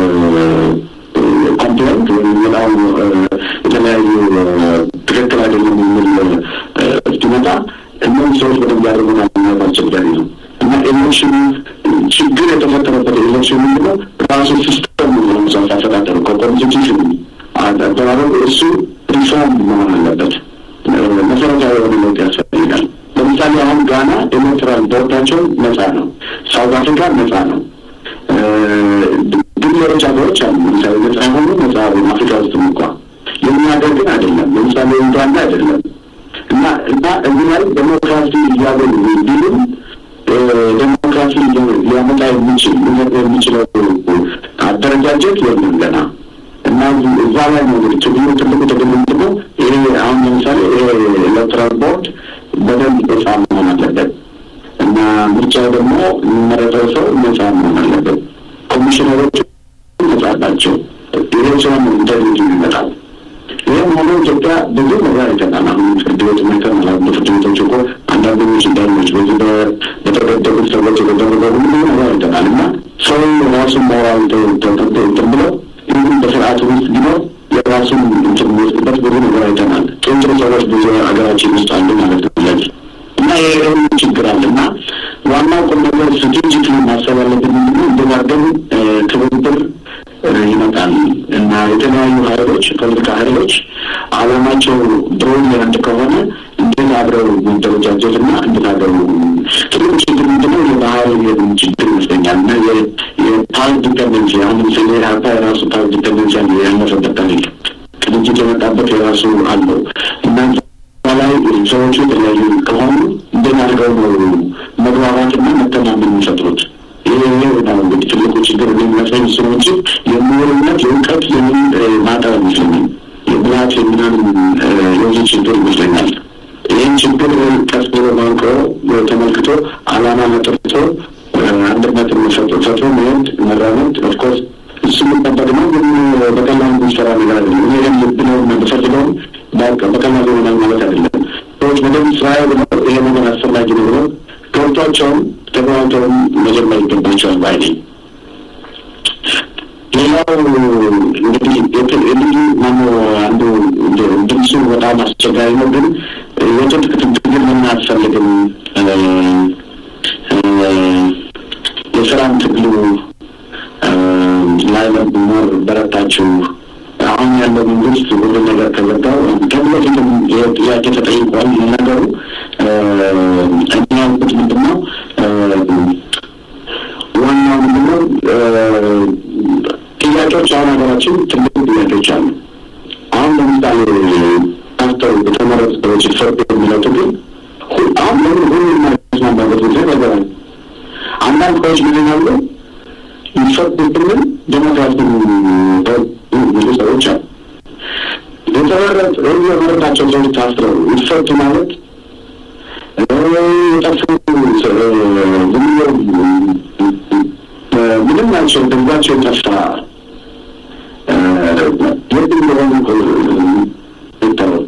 ኮምፕሌንት ወይም የሚመጣውን የተለያዩ ትክክል አይደለም የሚል እስኪመጣ እነዚህ ሰዎች በደንብ ያደርጉናል ማለት አስቸጋሪ ነው እና ኤሌክሽኑ ችግር የተፈጠረበት ኤሌክሽን ምንድነው ራሱ ሲስተም ለምሳሌ አፈጣጠሩ ከኮንስቲቱሽን አደራረጉ እሱ ሪፎርም መሆን አለበት። መሰረታዊ የሆነ ለውጥ ያስፈልጋል። ለምሳሌ አሁን ጋና ኤሌክትራል ቦርዳቸው ነጻ ነው። ሳውት አፍሪካ ነጻ ነው። ግን ሌሎች ሀገሮች አሉ። ለምሳሌ ነጻ የሆኑ ነጻ አፍሪካ ውስጥም እንኳ የኛ ሀገር ግን አይደለም። ለምሳሌ ኡጋንዳ አይደለም እና እና እዚህ ላይ ዴሞክራሲ እያገኙ ቢሉም ዴሞክራሲ ሊያመጣ የሚችል ሊመጣ የሚችለው አደረጃጀት የለም ገና እና እዛ ላይ ነው እንግዲህ ችግሩ ትልቁ ትግል ምንድን ነው? ይሄ አሁን ለምሳሌ ይሄ ኤሌክትራል ቦርድ በደንብ ነጻ መሆን አለበት እና ምርጫው ደግሞ የሚመረጠው ሰው ነጻ መሆን አለበት። ኮሚሽነሮች ነጻ ናቸው። ይሄ ሲሆን ኢንተርኔት የሚመጣው ይህም ሆኖ ኢትዮጵያ ብዙ ነገር አይተናል። አሁን ፍርድ ቤት አይተናል። በፍርድ ቤቶች እኮ አንዳንዶች ዳኞች በዚህ በተገደሉት ሰዎች የተደረገ ሁሉ ነገር አይተናል እና ሰው ራሱን ሞራል እንትን ብሎ ይህም በስርዓቱ ውስጥ ቢኖር የራሱን እንትን የሚወስድበት ብዙ ነገር አይተናል። ጥሩ ጥሩ ሰዎች ብዙ ሀገራችን ውስጥ አሉ ማለት ነው። ለዚህ እና ይሄ ሁሉ ችግር አለ እና ዋናው ቁም ነገር ስትራቴጂክ ማሰብ ያለብን ምንድነው እንደማደግ ትብብር ይመጣል እና የተለያዩ ሀይሎች ፖለቲካ ሀይሎች አላማቸው ብሮሊያንት ከሆነ እንዴት አብረው መደረጃጀት እና እንዴት አብረው ትልቅ ችግር ምንድነው የባህል ችግር ይመስለኛል እና የፓወር ዲፐንደንሲ አሁን ለምሳሌ ኢህአፓ የራሱ ፓወር ዲፐንደንሲ አለ ያለፈበት ታሪክ ቅንጅት የመጣበት የራሱ አለው እና ላይ ሰዎቹ የተለያዩ ከሆኑ እንዴት አድርገው ነው መግባባትና መተማመን የሚፈጥሩት? ይሄ ነው እንግዲህ ትልቁ ችግር የሚመስለኝ እሱ ነው እንጂ የምሁርነት የእውቀት የምን ማጠር ይመስለኛል የብልሃት የምናምን የዚህ ችግር ይመስለኛል። ይህን ችግር ቀስ ብሎ ማንቆ ተመልክቶ አላማ መጥርቶ አንድነትን ፈጥሮ መሄድ መራመድ ኦፍኮርስ እሱ የሚጠበቅ ነው፣ ግን በቀላሉ የሚሰራ ነገር አይደለም። እኔ ግን ልብ ነው የምፈልገው በቀላሉ ይሆናል ማለት አይደለም። ሰዎች በደንብ ስራ ብለው ይሄ ነገር አስፈላጊ ነው ብለው ገብቷቸውም ተግባብተውም መጀመር ይገባቸዋል ባይ ነኝ። ሌላው እንግዲህ ልዩ ማኖ አንዱ ድምፁ በጣም አስቸጋሪ ነው፣ ግን የትጥቅ ትግል ምን አያስፈልግም የሰላም ትግሉ ላይ መኖር በረታችሁ አሁን ያለው መንግስት ሁሉ ነገር ከዘጋው ተብሎ ፊትም ጥያቄ ተጠይቋል። ነገሩ እኛ ያልኩት ምንድን ነው ዋናው ምንድን ነው ጥያቄዎች አሁን ሀገራችን ትልቅ ጥያቄዎች አሉ። አሁን ለምሳሌ ፓስተር የተመረጡ ሰዎች ይፈርዱ የሚለው ትግል አሁን ለምን ሁሉ የማይስማማበት ጊዜ ነገራል አንዳንድ ሰዎች ምን ይላሉ ይፈርዱ ብንል ዴሞክራሲ ብዙ ሰዎች አሉ። የተመረጥ የመረጣቸው ሰዎች ታስረው ይፈቱ ማለት የጠፉ ዝም ምንም ናቸው ድምዛቸው የጠፋ የት እንደሆኑ ይተው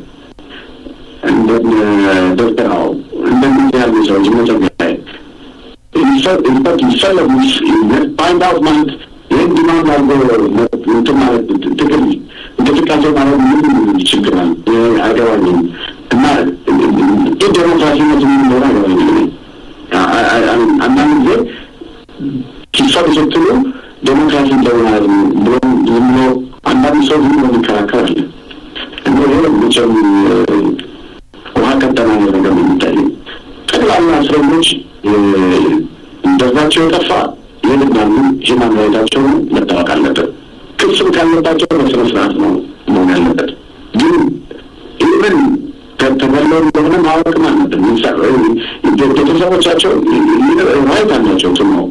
ዶክተራው እንደዚህ ያሉ ሰዎች መጠገያ ይፈት ይፈለጉ ፋይንድ አውት ማለት ይህን ዲማንድ አድርጎ እንትን ማለት ትግል እንቅስቃሴ ማለት ምን ችግር አለ? አይገባኝም። እና ይህ ዴሞክራሲነት የሚኖር አይገባኝም። አንዳንድ ጊዜ ሲፈሩ ስትሉ ዴሞክራሲ እንደሆናል ብሎ ዝም ብሎ አንዳንድ ሰው ዝም ብሎ የሚከራከር አለ። እና ይሄ መቼም ውሃ ቀጠና ነገር ነው የሚታየው። ጠቅላላ እስረኞች ደርዛቸው የጠፋ የልናሉ ሂማን ራይታቸው መታወቅ አለበት። ክስም ካለባቸው በስነ ስርዓት ነው መሆን ያለበት። ግን ኢቨን ተገለው እንደሆነ ማወቅም አለብን። ቤተሰቦቻቸው ራይት አላቸው ት ነው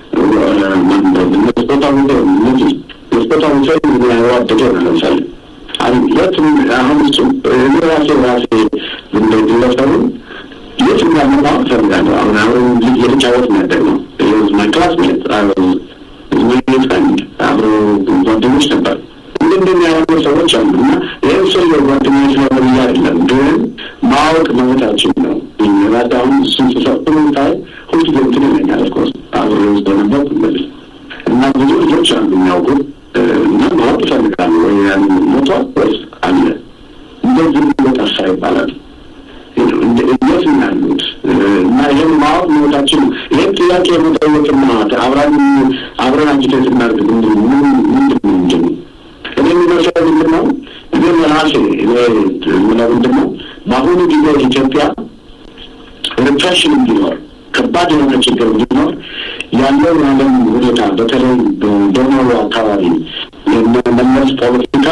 መስፖታዊ እነዚህ መስፖታዊ ሰው ያዋደደ ነው ለምሳሌ የትም አሁን እሱ እኔ ራሴ ራሴ እንደ ግለሰቡን የት እንዳመጣው እፈልጋለሁ። አሁን አሁን ልጅ የተጫወት ነበር ነው ማይ ክላስሜት ማይ ፍሬንድ አብሮ ጓደኞች ነበር። እንደዚህ ያሉ ሰዎች አሉ እና ይህን ሰው ጓደኞች ነው ብዬ አይደለም፣ ግን ማወቅ መብታችን ነው። ራሴ አሁን እሱን ስሰጥ ታይ ሁልጊዜ እንትን ይለኛል። ኦፍኮርስ አብሬ ውስጥ በነበር እንደዚህ እና ብዙ ልጆች አሉ የሚያውቁ እና ማወቅ ይፈልጋሉ ወይ ያን ሞቷል ወይስ አለ እንደዚህ ጠፋ ይባላል። እንዴት ነው ያሉት እና ይህን ማወቅ መብታችን ነው። ይህን ጥያቄ መጠየቅና አብራን አብረን አጅቴት እናድርግ ምንድን ምንድን ነው ምንድን ነው እኔ የሚመስለው ምንድን ነው እኔ ራሴ ምለው ምንድን ነው በአሁኑ ጊዜ ኢትዮጵያ ሪፕሬሽን እንዲኖር ከባድ የሆነ ችግር እንዲኖር ያለው የዓለም ሁኔታ በተለይ በደቡብ አካባቢ የመለስ ፖለቲካ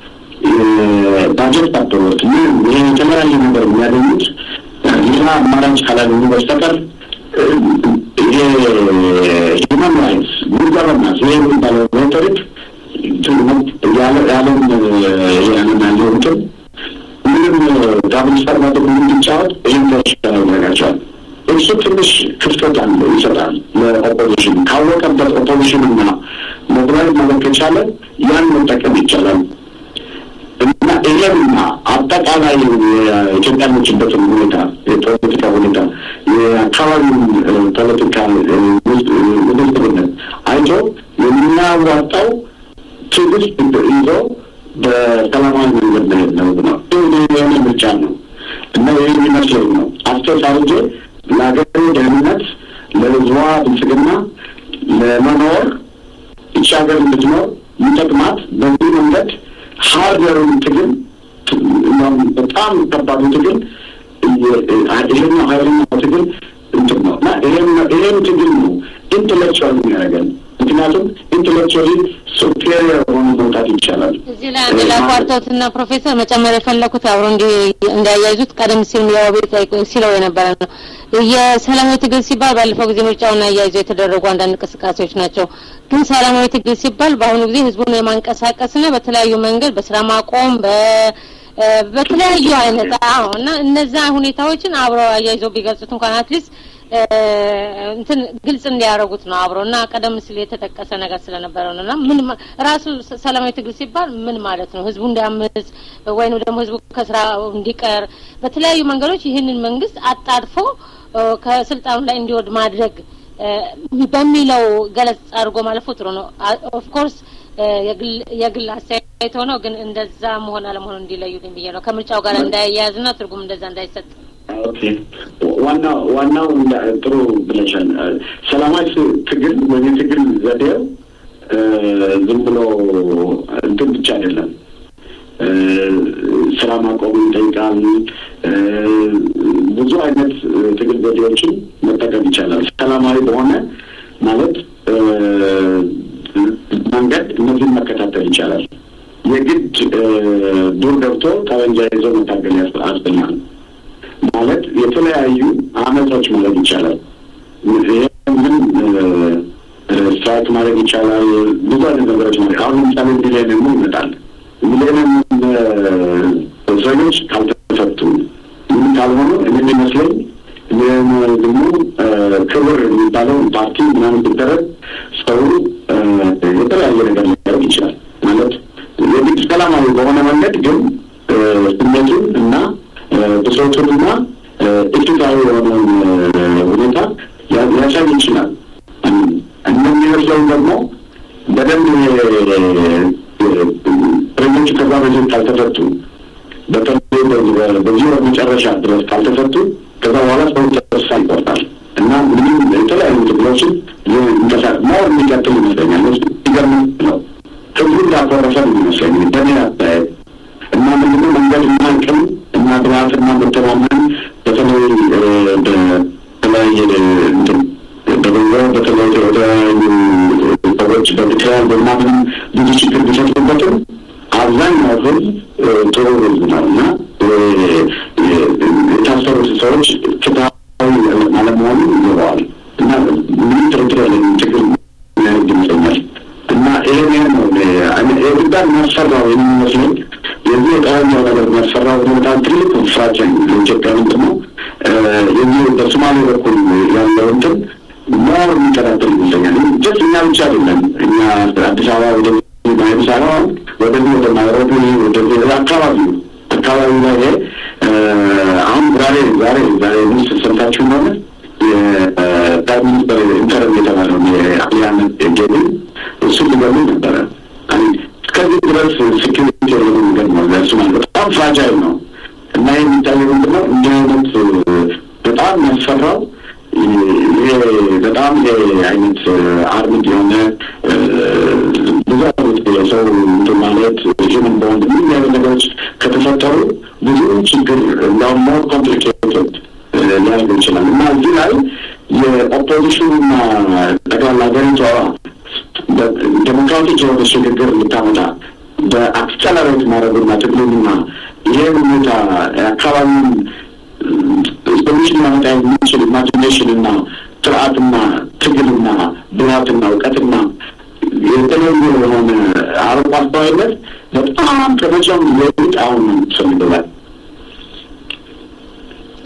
ባጀት ባደሮት ምን ይሄ የተለያየ ነገር የሚያገኙት ሌላ አማራጭ ካላገኙ በስተቀር ይሄ ሂውማን ራይትስ ጉድ ገቨርናንስ ይሄ የሚባለው ሬቶሪክ ያለም ያለን ያለው እንትን ምንም ዳብል ስታንዳርድ ምንም ሞቢላይዝ ማድረግ ከቻለ ያን መጠቀም ይቻላል እና ይሄንና አጠቃላይ የኢትዮጵያኖችበትን ሁኔታ የፖለቲካ ሁኔታ የአካባቢውን ፖለቲካ ውድድርነት አይቶ የሚያዋጣው ትዕግስት ይዞ በሰላማዊ መንገድ መሄድ ነው ነው የሆነ ምርጫ ነው እና ይህ የሚመስለኝ ነው አስተሳርጄ ለሀገሩ ደህንነት ለህዝቧ ብልጽግና ለመኖር ይቺ ሀገር እንድትኖር ይጠቅማት በዚህ መንገድ ሀገሩን ትግል በጣም ከባዱ ትግል ይሄኛው ሀይለኛው ትግል እንትን ነው እና ይሄን ትግል ነው ኢንቴሌክቹዋል የሚያደርገን ምክንያቱም ኢንቴሌክቹዋሊ ሱፔሪየር ሆኖ መውጣት ይቻላል። እዚህ ላይ አንድ ላቋርጠውትና ፕሮፌሰር መጨመር የፈለኩት አብሮ እንዲያያይዙት ቀደም ሲል ያው ቤት ሲለው የነበረ ነው። የሰላማዊ ትግል ሲባል ባለፈው ጊዜ ምርጫውን አያይዘው የተደረጉ አንዳንድ እንቅስቃሴዎች ናቸው። ግን ሰላማዊ ትግል ሲባል በአሁኑ ጊዜ ህዝቡን የማንቀሳቀስና በተለያዩ መንገድ በስራ ማቆም በ በተለያዩ አይነት አዎ እና እነዛ ሁኔታዎችን አብረው አያይዘው ቢገልጹት እንኳን አትሊስት እንትን ግልጽ እንዲያደርጉት ነው አብሮ እና ቀደም ሲል የተጠቀሰ ነገር ስለነበረ ነው እና ምን ራሱ ሰላማዊ ትግል ሲባል ምን ማለት ነው? ህዝቡ እንዲያምጽ ወይም ደግሞ ህዝቡ ከስራ እንዲቀር በተለያዩ መንገዶች ይህንን መንግስት አጣድፎ ከስልጣኑ ላይ እንዲወድ ማድረግ በሚለው ገለጽ አድርጎ ማለፉ ጥሩ ነው። ኦፍኮርስ የግል አስተያየት ሆነው ግን እንደዛ መሆን አለመሆኑ እንዲለዩልኝ ብዬ ነው ከምርጫው ጋር እንዳያያዝና ትርጉም እንደዛ እንዳይሰጥ ኦኬ ዋናው ዋናው ጥሩ ብለሻል። ሰላማዊ ትግል ወይም የትግል ዘዴው ዝም ብሎ እንትን ብቻ አይደለም። ስራ ማቆም ይጠይቃል። ብዙ አይነት ትግል ዘዴዎችን መጠቀም ይቻላል። ሰላማዊ በሆነ ማለት መንገድ እነዚህን መከታተል ይቻላል። የግድ ዱር ገብቶ ጠመንጃ ይዞ መታገል ያስፈልጋል። ማለት የተለያዩ አመጾች ማድረግ ይቻላል። ምን ስትራይክ ማድረግ ይቻላል። ብዙ አይነት ነገሮች ማለት አሁን ለምሳሌ ሚሊኒየም ይመጣል። ሚሊኒየም እስረኞች ካልተፈቱ ምን ካልሆኑ እኔ የሚመስለኝ ደግሞ ክብር የሚባለው ፓርቲ ምናምን ሲደረግ ሰው የተለያየ ነገር ሊያደርግ ይችላል። ማለት የግድ ሰላማዊ በሆነ መንገድ ግን ስሜቱን እና ብሶቱንና ኢፍትሐዊ የሆነውን ሁኔታ ሊያሳይ ይችላል። እንደሚመስለኝ ደግሞ በደንብ እስረኞቹ ከዛ በፊት ካልተፈቱ በተለይ በዚህ ወር መጨረሻ ድረስ ካልተፈቱ ከዛ በኋላ ሰው ተስፋ ይቆርጣል እና ምንም የተለያዩ ትግሎችን ሞር የሚቀጥል ይመስለኛል። ይገርም ነው ህዝቡ እንዳኮረፈ ይመስለኝ በእኔ አስተያየት እና ምንድነው መንገድ እና አቅም እና ብልሃትና መተማመን በተለይ በተለያየ እንትን በገንዘብ በተለይ የተለያዩ ሰዎች በምክንያት በምናምንም ብዙ ችግር ቢፈጥሩበትም አብዛኛው ህዝብ ጥሩ ህዝብ ነው እና የታሰሩት ሰዎች ፍትሐዊ አለመሆኑ ይገባዋል እና ምንም ጥርጥር ያለኝ ችግር የሚያደርግ ይመስለኛል እና ይሄን ነው የግዳን የሚያስፈራው የሚመስለኝ የዚህ የጠረኛው ነገር የሚያስፈራው በጣም ትልቅ ፍራቻ ለኢትዮጵያ ምንድን ነው የዚህ በሶማሌ በኩል ያለው እንትን ሞር የሚከታተል ይመስለኛል። ጀስት እኛ ብቻ አይደለም እኛ አዲስ አበባ ወደዚህ አዲስ አበባ ወደዚህ ወደ ናይሮቢ ወደዚህ አካባቢው አካባቢ ላይ አሁን ዛሬ ዛሬ ዛሬ ምስ ሰምታችሁ እንደሆነ የፕራይም ሚኒስተር ኢንተርም የተባለውን የአብይ አህመድ ጌቢ እሱ ሊገሉ ነበረ። እስከዚህ ድረስ ሴኪሪቲ የሆነ ነገር ነው ለእሱ ማለት በጣም ፍራጃይል ነው እና ይህ የሚታየው ምንድነው እንዲህ አይነት በጣም ያስፈራው ይሄ በጣም አይነት አርምድ የሆነ ብዙ አይነት የሰው እንትን ማለት ሂውመን ቦንድ ምን አይነት ነገሮች ከተፈጠሩ ብዙ ችግር እንዳሁም ሞር ኮምፕሊኬትድ ሊያደርግ ይችላል እና እዚህ ላይ የኦፖዚሽኑና ጠቅላላ ሀገሪቷ ዴሞክራቲክ የሆነ ሽግግር እንድታመጣ በአክሰለሬት ማድረጉና ትግሉንና ይሄ ሁኔታ አካባቢውን ሶሉሽን ማመጣ የሚችል ኢማጂኔሽን እና ስርዓትና ትግልና ብልሃትና እውቀትና የተለዩ የሆነ አርቆ አስተዋይነት በጣም ከመቼውም ሌሊት አሁን ነው የምትፈልገዋል።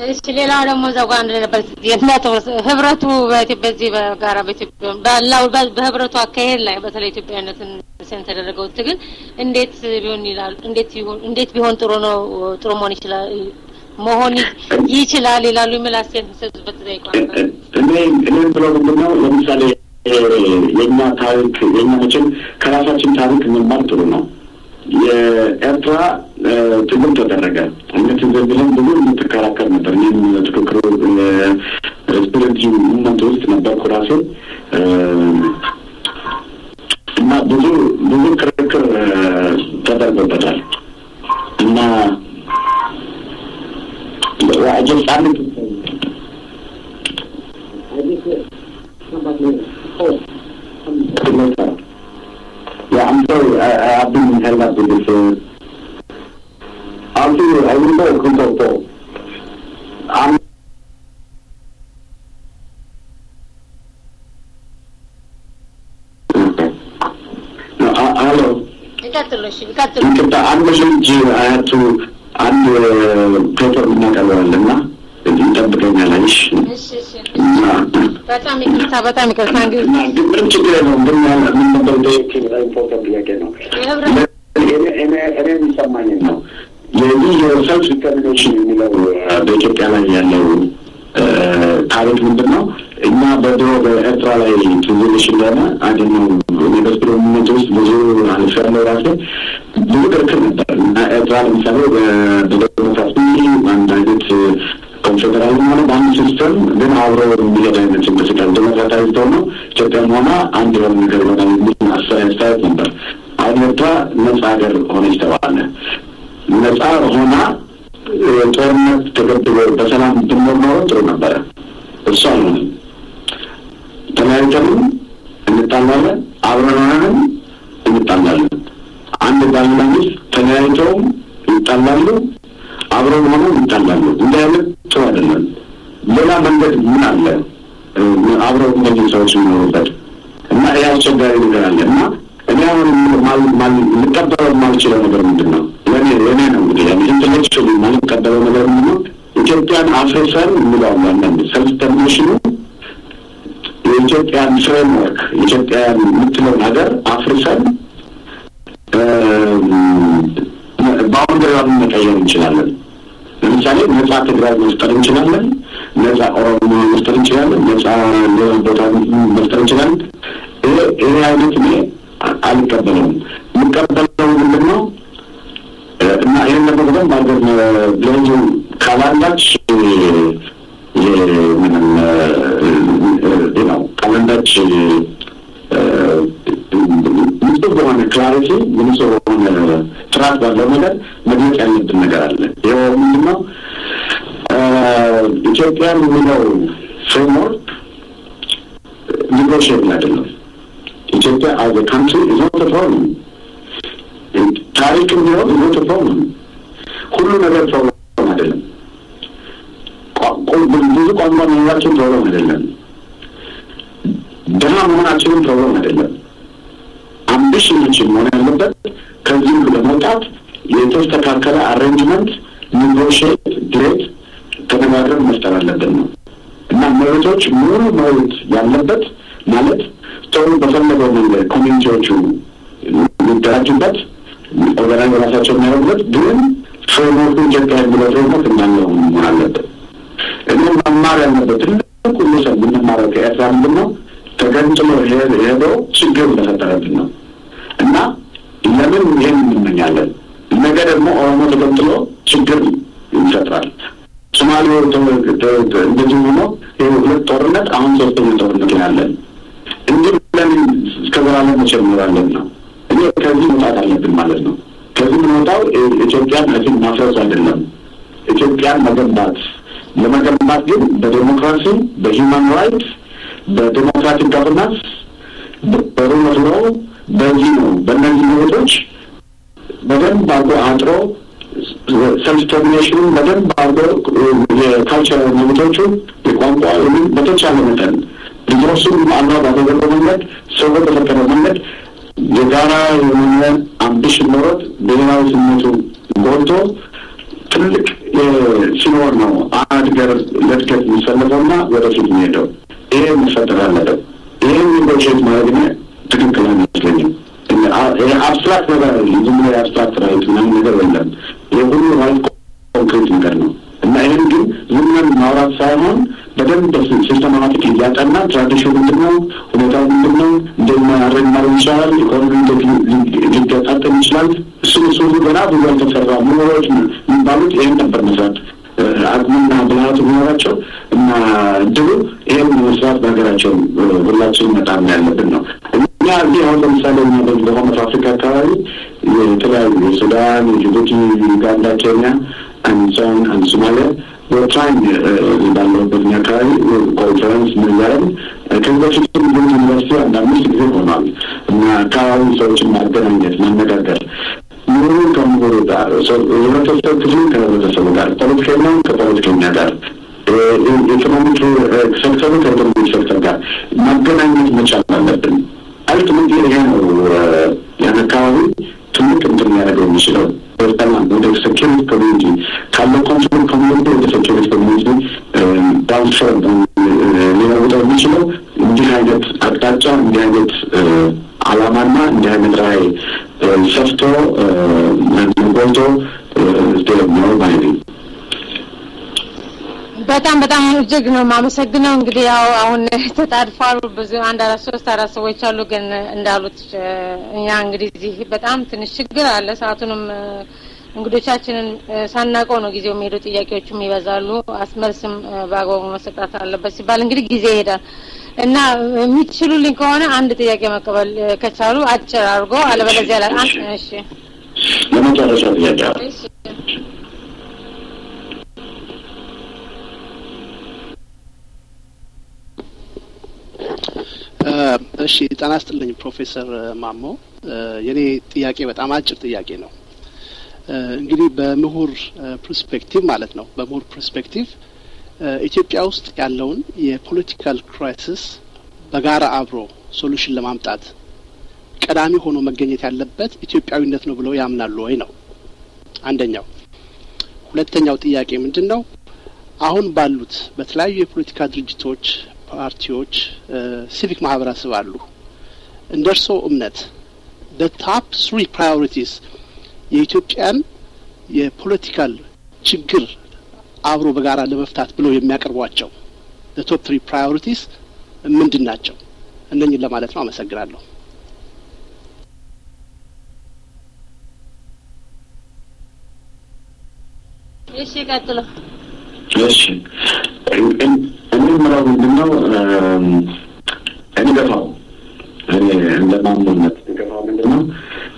እሺ ሌላው ደግሞ እዛው ጋር አንድ ነበር የነጥብ ህብረቱ በኢትዮጵያ በዚህ በጋራ በኢትዮጵያ ባላው በህብረቱ አካሄድ ላይ በተለይ ኢትዮጵያዊነትን ሴን ተደረገው ትግል እንዴት ቢሆን ይላል እንዴት ቢሆን እንዴት ቢሆን ጥሩ ነው ጥሩ መሆን ይችላል መሆን ይችላል ይላሉ የሚል አስተያየት የሚሰጡበት ተጠይቋል። እኔ እኔም ብለው ምንድን ነው ለምሳሌ የእኛ ታሪክ የእኛ መቼም ከራሳችን ታሪክ መማር ጥሩ ነው። የኤርትራ ትግል ተደረገ። እነት ዘብለን ብዙ የምትከራከር ነበር። እኔም ትክክሩ ስፒሪት ሙመንት ውስጥ ነበርኩ ራሴ እና ብዙ ብዙ ክርክር ተደርጎበታል እና I just started to I just somebody oh later. Yeah, I'm sorry. I, I have been held up with this. Uh, I'll see you. I will go. Come talk, talk. I'm No, uh, hello. ይቀጥሉ እሺ ይቀጥሉ። ይቅርታ አንድ ልጅ አያቱ አንድ ፔፐር እናቀርባለን እና ይጠብቀኛል። አይሽ እሺ እሺ በጣም ይቅርታ በጣም ይቅርታ እንግዲህ እና ግን ምንም ችግር የለውም። ግን ያለ ምን ነበር ጠየቅ ኢምፖርታንት ጥያቄ ነው። የህብረት እኔ- እኔ- እኔ የሚሰማኝን ነው የዚህ የሰልፍ ዲተርሚኔሽን የሚለው እ፣ በኢትዮጵያ ላይ ያለው እ፣ ታሪክ ምንድን ነው? እኛ በድሮ በኤርትራ ላይ ትዝልሽ እንደሆነ አንድ ነው እኔ በስፕሮሚነት ውስጥ ብዙ አልፍ ያለው ራሴ ብዙ ክርክር ነበር እና ኤርትራ ለምሳሌ በ- በዴሞክራሲ አንድ አይነት ኮንፌዴራል ሆነ በአንድ ሲስተም ግን አብሮ የሚሄድ አይነት እንቅስቃሴ ዴሞክራታዊ ሆኖ ኢትዮጵያም ሆነ አንድ የሆነ ነገር ይሆናል የሚል አስተያየት ነበር። አሁን ኤርትራ ነጻ ሀገር ሆነች ተባለ። ነጻ ሆና እ፣ ጦርነት ተገድቦ በሰላም ብንኖር ኖሮ ጥሩ ነበረ። እሱ አልሆነም። ተለያይተንም እንጣላለን፣ አብረን ሆነንም እንጣላለን። አንድ ባልና ሚስት ተለያይተውም ይጣላሉ፣ አብረን ሆነው ይጣላሉ። እንዲህ አይነት ጥሩ አይደለም። ሌላ መንገድ ምን አለ? እ፣ አብረው እነዚህ ሰዎች የሚኖሩበት እና ይህ አስቸጋሪ ነገር አለ እና እኔ አሁን ማል- ማል- ልቀበለው የማልችለው ነገር ምንድን ነው? ለእኔ ለእኔ ነው እንግዲህ ኢንቴሌክቹዋሊ ማልቀበለው ነገር ምንድን ነው? ኢትዮጵያን አፍርሰን እንለዋለን አንዳንድ ሰልፍ ተርሚኔሽኑ የኢትዮጵያን ፍሬምወርክ የኢትዮጵያን የምትለውን ሀገር አፍርሰን ባውንደሪዋን መቀየር እንችላለን። ለምሳሌ ነጻ ትግራይ መፍጠር እንችላለን። ነጻ ኦሮሞ መፍጠር እንችላለን። ነጻ ሌላ ቦታ መፍጠር እንችላለን። ይሄ ይሄ አይነት እኔ አ- አልቀበለውም። የምቀበለው ምንድን ነው እ፣ እና ይህን ነገር በደንብ አድርገን ለህዝቡ ካላንዳች ምንም ነው ካላንዳች ንጹህ በሆነ ክላሪቲ ንጹህ በሆነ ጥራት ባለው ነገር መግለጽ ያለብን ነገር አለ። ይኸው ምንድን ነው እ፣ ኢትዮጵያን የሚለው ፍሬምወርክ ኒጎሽብል አይደለም። ኢትዮጵያ አዝ ካንትሪ ኢዝ ኖት ፕሮብለም። ታሪክም ቢሆን ኢዝ ኖት ፕሮብለም። ሁሉ ነገር ፕሮብለም አይደለም። ቋ- ቋ- ብዙ ቋንቋ መኖራችን ፕሮብለም አይደለም። ድሀ መሆናችንም ፕሮብለም አይደለም። አምቢሽናችን መሆን ያለበት ከዚህ ሁሉ ለመውጣት የተስተካከለ አሬንጅመንት ኒጎሽት ድሬት ተነጋግረን መፍጠር አለብን ነው እና መሬቶች ሙሉ መሬት ያለበት ማለት ሰው በፈለገው መንገድ ኮሚኒቲዎቹ የሚደራጁበት ኦርጋናይዝ ራሳቸው የሚያደርጉበት ግን ፍሬምወርኩ ኢትዮጵያ የሚለው ፍሬምወርክ እንዳለው መሆን አለበት። እኔ መማር ያለበት ትልቁ ሰው የምንማረው ከኤርትራ ምንድን ነው ተገንጥሎ ሄ- ሄዶ ችግር እንደፈጠረብን ነው እና ለምን ይህን እንመኛለን? ነገ ደግሞ ኦሮሞ ተገንጥሎ ችግር ይፈጥራል። ሶማሌው ተ- ተ- ተ- እንደዚህ ሆኖ ይህ ሁለት ጦርነት አሁን ሶስተኛ ጦርነት ላይ ያለን እንዲህ ብለን እስከ ዘላለም መቼ እንኖራለን ነው። እኔ ከዚህ መውጣት አለብን ማለት ነው። ከዚህ የምንወጣው እ- ኢትዮጵያን እዚህ ማፍረስ አይደለም፣ ኢትዮጵያን መገንባት። ለመገንባት ግን በዴሞክራሲ በሂውማን ራይትስ በዴሞክራቲክ ገቨርናንስ በሩል ኦፍ ሎው በዚህ ነው በእነዚህ መብቶች በደንብ አድርጎ አጥሮ ሰልፍ ተርሚኔሽኑን በደንብ አድርጎ የካልቸራል መብቶቹ የቋንቋ ወይም በተቻለ መጠን ሪሶርሱን አላ ባደረገ መንገድ ሰው በተፈቀደ መንገድ የጋራ የሆነ አምቢሽን ኖሮት ብሔራዊ ስሜቱ ጎልቶ ትልቅ ሲኖር ነው አንድ ገር ለእድገት የሚፈለገውና ወደፊት የሚሄደው። ይሄ መፈጠር አለበት። ይህን ኔጎሽት ማድረግ እኔ ትክክል አይመስለኝም። አብስትራክት ነገር ዝም ብሎ የአብስትራክት ራይት ምናምን ነገር የለም። ይህ ሁሉ ራይት ኮንክሪት ነገር ነው እና ይህን ግን ዝም ብለን ማውራት ሳይሆን በደንብ ሲስተማቲክ እያጠና ትራዲሽን ምንድን ነው፣ ሁኔታው ምንድን ነው፣ እንዴት ማድረግ ማድረግ ይቻላል፣ ኢኮኖሚ ሊገጣጠም ይችላል። እሱን እሱ ሁሉ ገና ብዙ ያልተሰራ ምሁሮች የሚባሉት ይህን ነበር መስራት አቅሙና ብልሃቱ ቢኖራቸው እና እድሉ ይህን መስራት በሀገራቸው ሁላችን መጣም ያለብን ነው። እኛ እዚህ አሁን ለምሳሌ እኛ በዚህ በሆነት አፍሪካ አካባቢ የተለያዩ የሱዳን፣ የጅቡቲ፣ ዩጋንዳ፣ ኬንያ አንሶን አንድ ሶማሊያ በትራይን ባለበት አካባቢ ኮንፈረንስ ምን እያደረግን ከዚህ በፊትም ግን ዩኒቨርሲቲ አንድ አምስት ጊዜ ሆኗል እና አካባቢ ሰዎችን ማገናኘት ማነጋገር ምሁሩ ከምሁሩ ጋር የህብረተሰብ ክፍሉ ከህብረተሰቡ ጋር ፖለቲከኛውን ከፖለቲከኛ ጋር የኢኮኖሚክ ሴክተሩ ከኢኮኖሚክ ሴክተር ጋር ማገናኘት መቻል አለብን። አልቲሜት ይሄ ነው ያን አካባቢ ትልቅ እንትን ሊያደርገው የሚችለው ሰላም ወደ ሴኪሪቲ ኮሚኒቲ ካለው ኮንትሮል ኮሚኒቲ ወደ ሴኪሪቲ ኮሚኒቲ ትራንስፈር ሊለውጠው የሚችለው እንዲህ አይነት አቅጣጫ እንዲህ አይነት አላማና እንዲህ አይነት ራዕይ ሰፍቶ ጎልቶ ነው ባይ በጣም በጣም እጅግ ነው የማመሰግነው። እንግዲህ ያው አሁን ተጣድፏል ብዙ አንድ አራት ሶስት አራት ሰዎች አሉ። ግን እንዳሉት እኛ እንግዲህ እዚህ በጣም ትንሽ ችግር አለ። ሰዓቱንም እንግዶቻችንን ሳናውቀው ነው ጊዜው የሚሄዱ፣ ጥያቄዎችም ይበዛሉ። አስመልስም በአግባቡ መሰጣት አለበት ሲባል እንግዲህ ጊዜ ይሄዳል እና የሚችሉልኝ ከሆነ አንድ ጥያቄ መቀበል ከቻሉ አጭር አድርጎ አለበለዚያ ላይ እሺ፣ ለመጨረሻ ጥያቄ እሺ ጤና ይስጥልኝ ፕሮፌሰር ማሞ። የኔ ጥያቄ በጣም አጭር ጥያቄ ነው። እንግዲህ በምሁር ፐርስፔክቲቭ ማለት ነው። በምሁር ፐርስፔክቲቭ ኢትዮጵያ ውስጥ ያለውን የፖለቲካል ክራይሲስ በጋራ አብሮ ሶሉሽን ለማምጣት ቀዳሚ ሆኖ መገኘት ያለበት ኢትዮጵያዊነት ነው ብለው ያምናሉ ወይ ነው አንደኛው። ሁለተኛው ጥያቄ ምንድን ነው? አሁን ባሉት በተለያዩ የፖለቲካ ድርጅቶች ፓርቲዎች፣ ሲቪክ ማህበረሰብ አሉ። እንደ እርስዎ እምነት ደ ታፕ ስሪ ፕራዮሪቲስ የኢትዮጵያን የፖለቲካል ችግር አብሮ በጋራ ለመፍታት ብለው የሚያቀርቧቸው ደ ቶፕ ትሪ ፕራዮሪቲስ ምንድን ናቸው? እነኝን ለማለት ነው። አመሰግናለሁ። እሺ ቀጥሎ እሺ እኔ የምለው ምንድን ነው እንገፋው እኔ እንደ ማሞነት እንገፋው ምንድን ነው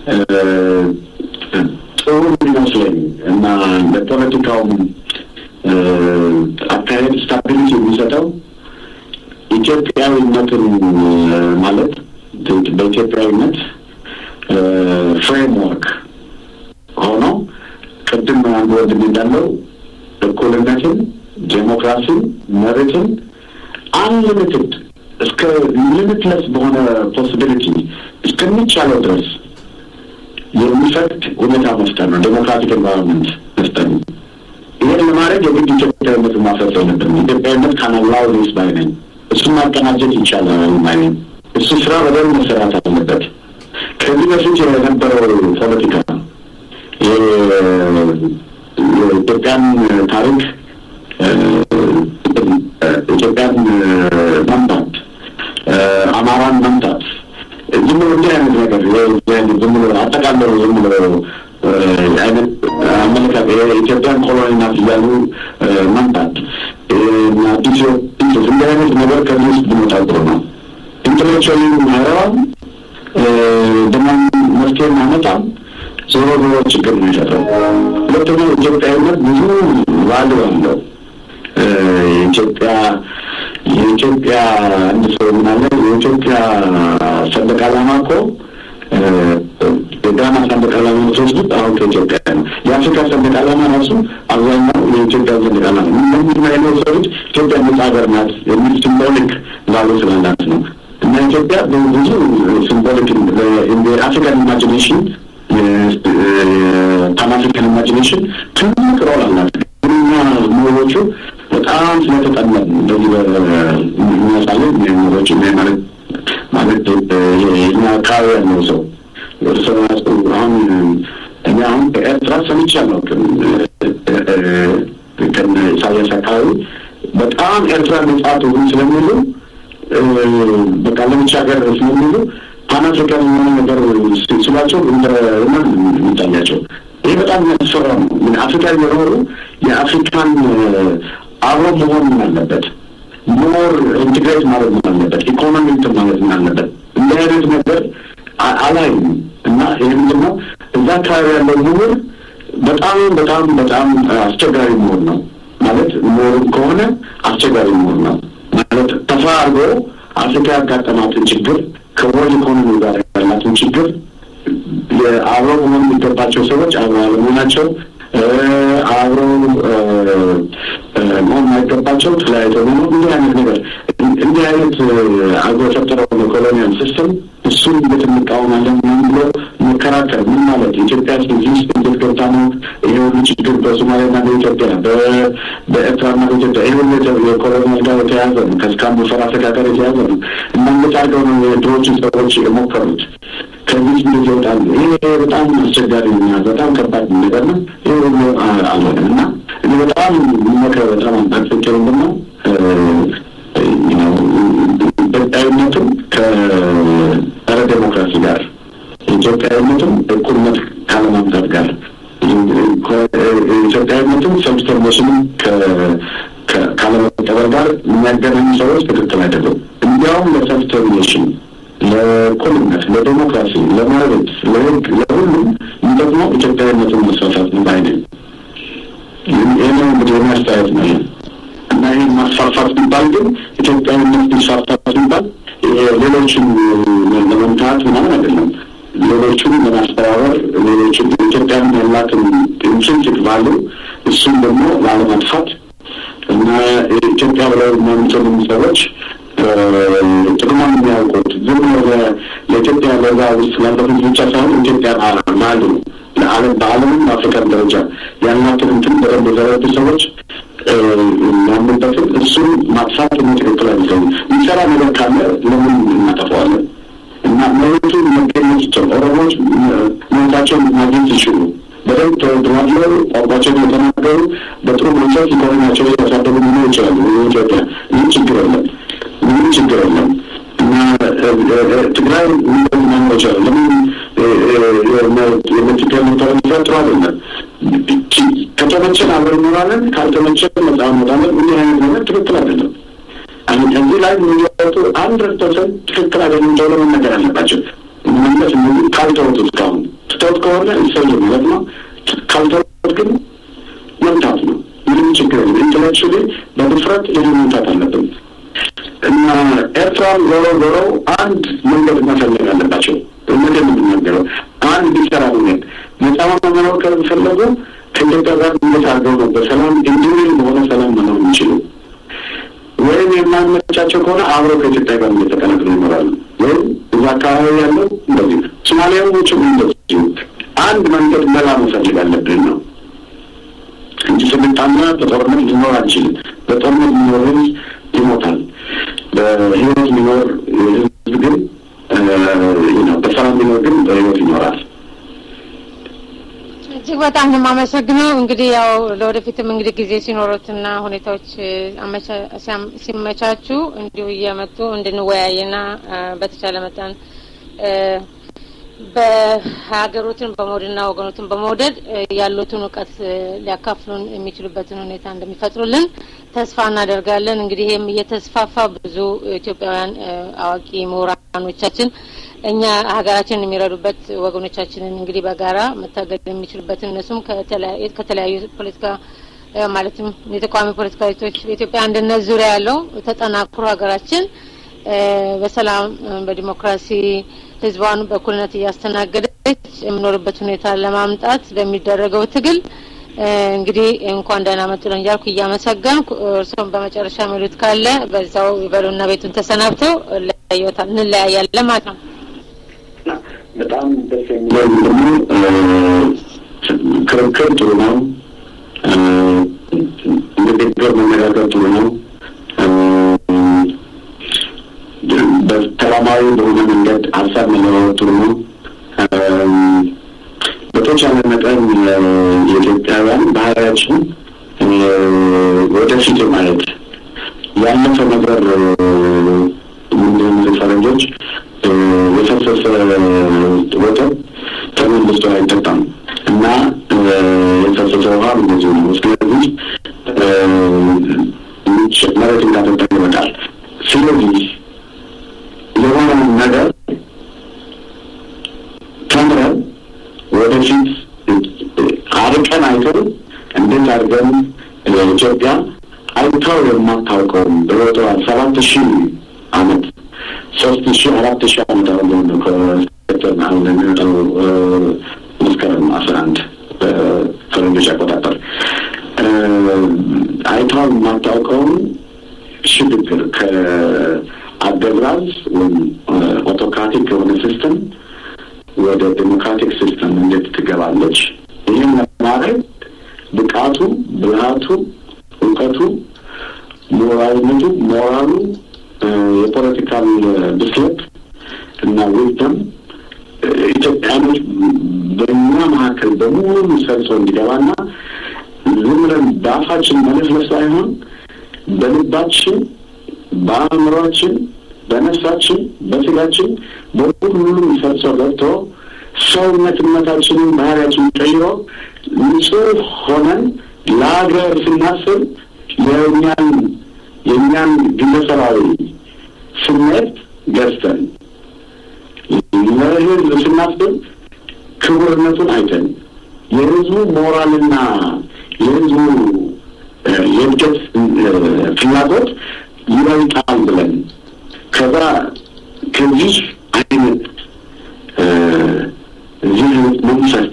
ጥሩ የሚመስለኝ እና ለፖለቲካውም አካሄድ ስታቢሊቲ የሚሰጠው ኢትዮጵያዊነትን ማለት በኢትዮጵያዊነት ፍሬምወርክ ሆኖ ቅድም አንድ ወንድም እንዳለው እኩልነትን፣ ዴሞክራሲን፣ መብትን አንሊሚትድ እስከ ሊሚትለስ በሆነ ፖሲቢሊቲ እስከሚቻለው ድረስ የሚፈቅድ ሁኔታ መፍጠር ነው። ዴሞክራቲክ ኤንቫይሮንመንት መፍጠር ነው። ይህን ለማድረግ የግድ ኢትዮጵያዊነትን ማፍረስ የለብንም። ኢትዮጵያዊነት ካናላው ሊስ ባይ ነኝ። እሱን ማቀናጀት ይቻላል ባይ ነኝ። እሱ ስራ በደንብ መሰራት አለበት። ከዚህ በፊት የነበረው ፖለቲካ የኢትዮጵያን ታሪክ ኢትዮጵያን መምታት፣ አማራን መምታት ዝም ብሎ እንዲህ አይነት ነገር ዝም ብሎ አጠቃለው ዝም ብሎ አይነት አመለካከት የኢትዮጵያን ኮሎኒ ናት እያሉ መምታት እና ኢትዮ እንዲህ አይነት ነገር ከዚህ ውስጥ ብንወጣ ጥሩ ነው። ኢንተሌክቹዋሊ ማይረባም ደግሞ መፍትሄ ማመጣም ዞሮ ዞሮ ችግር ነው የፈጥረው። ሁለተኛው ኢትዮጵያዊነት ብዙ ቫሉ አለው። የኢትዮጵያ የኢትዮጵያ አንድ ሰው ምናለ የኢትዮጵያ ሰንደቅ ዓላማ እኮ የጋና ሰንደቅ ዓላማ የምትወስዱት አሁን ከኢትዮጵያ ነው። የአፍሪካ ሰንደቅ ዓላማ ራሱ አብዛኛው የኢትዮጵያ ሰንደቅ ዓላማ እነዚህ አይነት ሰዎች ኢትዮጵያ ነጻ ሀገር ናት የሚል ሲምቦሊክ ቫሉ ስላላት ነው። እና ኢትዮጵያ ብዙ ሲምቦሊክ አፍሪካን ኢማጂኔሽን ፓን አፍሪካን ኢማጂኔሽን ትልቅ ሮል አላት። ግን ምሁሮቹ በጣም ስለተጠመን እንደዚህ በሚያሳለን ምሁሮች ማለት ማለት የኛ አካባቢ ያለው ሰው እርስ በራሱ አሁን እኔ አሁን በኤርትራ ሰምቼ አላውቅም። ከነ ኢሳያስ አካባቢ በጣም ኤርትራ ነጻ ትሁን ስለሚሉ በቃ ለብቻ ሀገር ስለሚሉ ፓን አፍሪካን የሆነ ነገር ስላቸው እንደ ሮማን የሚታያቸው ይህ በጣም የሚያስፈራ ነው። ምን አፍሪካ የኖሩ የአፍሪካን አብሮ መሆን ምን አለበት ሞር ኢንቴግሬት ማለት ምን አለበት ኢኮኖሚ እንትን ማለት ምን አለበት እንዲህ አይነት ነገር አላይም እና ይህ ምንድን ነው እዛ አካባቢ ያለው ምሁር በጣም በጣም በጣም አስቸጋሪ መሆን ነው ማለት ምሁርም ከሆነ አስቸጋሪ መሆን ነው ማለት ተፋ አድርጎ አፍሪካ ያጋጠማትን ችግር ከወርልድ ኢኮኖሚ ጋር ያላትን ችግር አብረው መሆን የሚገባቸው ሰዎች አብረው አለመሆናቸው አብረው መሆን የማይገባቸው ተለያይተው መሆኑ እንዲህ አይነት ነገር እንዲህ አይነት አገር የፈጠረው ኮሎኒያል ሲስተም እሱን እንዴት እንቃወማለን ምን ብሎ መከራከር ምን ማለት ኢትዮጵያ እዚህ ውስጥ እንዴት ገብታ ነው ይሄ ሁሉ ችግር በሶማሊያና በኢትዮጵያ በኤርትራና በኢትዮጵያ ይሄ ሁሉ የኮሎኒያል ጋር የተያዘ ነው ከስካም ፈራፈካ ጋር የተያዘ ነው እና እንዴት አድርገው ነው የድሮዎችን ሰዎች የሞከሩት ከዚህ እንዴት ይወጣሉ ይሄ በጣም አስቸጋሪ ና በጣም ከባድ ነገር ነው ይሄ ሁሉ አልሆነም እና እኔ በጣም መክረ በጣም አንታክፍቼ ምንድነው ኢትዮጵያዊነትም ከጸረ ዴሞክራሲ ጋር ኢትዮጵያዊነትም እኩልነት ካለማምጣት ጋር ኢትዮጵያዊነትም ሰብስተርኔሽንም ካለመቀበል ጋር የሚያገናኙ ሰዎች ትክክል አይደለም። እንዲያውም ለሰብስተርኔሽን፣ ለእኩልነት፣ ለዴሞክራሲ፣ ለመብት፣ ለህግ፣ ለሁሉም ደግሞ ኢትዮጵያዊነትን መስፋፋት ነው ባይ ነኝ። ይህ ነው እንግዲህ የሚያስተያየት ነው እና ይህን ማስፋፋት ሲባል ግን ኢትዮጵያዊነት ሊስፋፋ ሲባል ሌሎችን ለመምታት ምናምን አይደለም። ሌሎቹን ለማስተባበር ሌሎችን ኢትዮጵያን ያላትን ኢንትሪንሲክ ቫሉ እሱን ደግሞ ላለማጥፋት እና ኢትዮጵያ ብለው የሚያምጡልን ሰዎች ጥቅሟን የሚያውቁት ዝም ለኢትዮጵያ ለዛ ውስጥ ላለፉት ብቻ ሳይሆን ኢትዮጵያ ላሉ ለዓለም በዓለምም በአፍሪካን ደረጃ ያላትን እንትን በደንብ የዘረዱ ሰዎች ያምንበትን እሱን ማጥፋት እኔ ትክክል አይመስለኝም። የሚሰራ ነገር ካለ ለምን እናጠፋዋለን? እና መሬቱን መገኘት ይችላል። ኦሮሞዎች መሬታቸውን ማግኘት ይችሉ በደንብ ተወድዋለው ቋንቋቸውን የተናገሩ በጥሩ መንፈስ ኢኮኖሚያቸው ያሳደጉ ሊኖሩ ይችላሉ። ኢትዮጵያ ይህ ችግር የለም፣ ምንም ችግር የለም። እና ትግራይ እንደዚህ መኖር ይችላል። ለምን የምትገል ተረሚዛ ጥሩ አይደለም። ከተመቸን አብረን እንኖራለን፣ ካልተመቸን ነጻ እንወጣለን። እንዲህ አይነት ነገር ትክክል አይደለም። እዚህ ላይ የሚወጡ አንድ ፐርሰንት ትክክል አይደለም ተብሎ መነገር አለባቸው። መመለስ እነዚህ ካልተወጡ እስካሁን ትተውት ከሆነ ይሰሉ ማለት ነው። ካልተወጡት ግን መምታት ነው። ምንም ችግር የለም። ኢንተሌክቹዋሊ በድፍረት ይህ መምታት አለብን እና ኤርትራን ዞሮ ዞሮ አንድ መንገድ መፈለግ አለባቸው። እውነት የምንናገረው አንድ ቢሰራ መንገድ ነጻ መኖር ከፈለጉ ከኢትዮጵያ ጋር እንዴት አድርገው ነው በሰላም ኢንዲቪል በሆነ ሰላም መኖር የሚችሉ ወይም የማይመቻቸው ከሆነ አብረው ከኢትዮጵያ ጋር እየተቀላቅለው ይኖራሉ። ወይም እዛ አካባቢ ያለው እንደዚህ ነው። ሶማሊያዎችም እንደዚሁ አንድ መንገድ መላ መፈልግ አለብን ነው እንጂ ስንጣና በጦርነት ሊኖር አንችልም። በጦርነት ሊኖር ህዝብ ይሞታል። በህይወት ሊኖር ህዝብ ግን በሰላም ሊኖር ግን በህይወት ይኖራል። እጅግ በጣም ነው የማመሰግነው። እንግዲህ ያው ለወደፊትም እንግዲህ ጊዜ ሲኖሩትና ሁኔታዎች ሲመቻቹ እንዲሁ እየመጡ እንድንወያይና በተቻለ መጠን በሀገሮትን በመውደድና ወገኖትን በመውደድ ያሉትን እውቀት ሊያካፍሉን የሚችሉበትን ሁኔታ እንደሚፈጥሩልን ተስፋ እናደርጋለን። እንግዲህ ይህም እየተስፋፋ ብዙ ኢትዮጵያውያን አዋቂ ምሁራኖቻችን እኛ ሀገራችንን የሚረዱበት ወገኖቻችንን እንግዲህ በጋራ መታገል የሚችሉበትን እነሱም ከተለያዩ ፖለቲካ ማለትም የተቃዋሚ ፖለቲካ ቤቶች በኢትዮጵያ አንድነት ዙሪያ ያለው ተጠናክሮ ሀገራችን በሰላም በዲሞክራሲ ህዝቧን በእኩልነት እያስተናገደች የምኖርበት ሁኔታ ለማምጣት በሚደረገው ትግል እንግዲህ እንኳን ደህና መጡልን እያልኩ እያመሰገንኩ እርስዎም በመጨረሻ የሚሉት ካለ በዛው ይበሉና ቤቱን ተሰናብተው እንለያያለን ማለት ነው። በጣም ደስ የሚለው ደግሞ ክርክር ጥሩ ነው። በፍቅር መነጋገር ጥሩ ነው። በሰላማዊ በሆነ መንገድ ሀሳብ መለዋወጥ ጥሩ ነው። በተቻለ መጠን የኢትዮጵያውያን ባህሪያችን ወደፊት ማየት ያለፈ ነገር ምንድን ፈረንጆች የፈሰሰ ወተት ተመልሶ አይጠጣም እና የፈሰሰ ውሃ እንደዚሁ ነው። ስለዚህ መሬት እንዳጠጣ ይበቃል። ስለዚህ የሆነውን ነገር ተምረን ወደፊት አርቀን አይተን እንዴት አድርገን ኢትዮጵያ አይታው የማታውቀውም በወጠዋል ሰባት ሺህ አመት ሶስት ሺህ አራት ሺህ አመት አሁን ነው ከሰጠን አሁን የሚወጣው መስከረም አስራ አንድ በፈረንጆች አቆጣጠር አይታው የማታውቀውን ሽግግር ከአገዛዝ ወይም ኦቶክራቲክ የሆነ ሲስተም ወደ ዴሞክራቲክ ሲስተም እንዴት ትገባለች? ይህን ለማድረግ ብቃቱ፣ ብልሃቱ፣ እውቀቱ፣ ሞራልነቱ፣ ሞራሉ፣ የፖለቲካል ብስለት እና ዊዝደም ኢትዮጵያኖች በእኛ መካከል በሙሉ ሰርጾ እንዲገባና ዝም ብለን በአፋችን መለስለስ ሳይሆን በልባችን፣ በአእምሯችን፣ በነፍሳችን፣ በስጋችን በሁሉም ሰርጾ ገብቶ ሰውነትነታችንን ባህሪያችንን ቀይሮ ንጹህ ሆነን ለሀገር ስናስብ የእኛን የእኛን ግለሰባዊ ስሜት ገዝተን ለህዝብ ስናስብ ክቡርነቱን አይተን የህዝቡ ሞራልና የህዝቡ የእድገት ፍላጎት ይበልጣል ብለን ከዛ ከዚህ አይነት እዚህ አይነት መንፈስ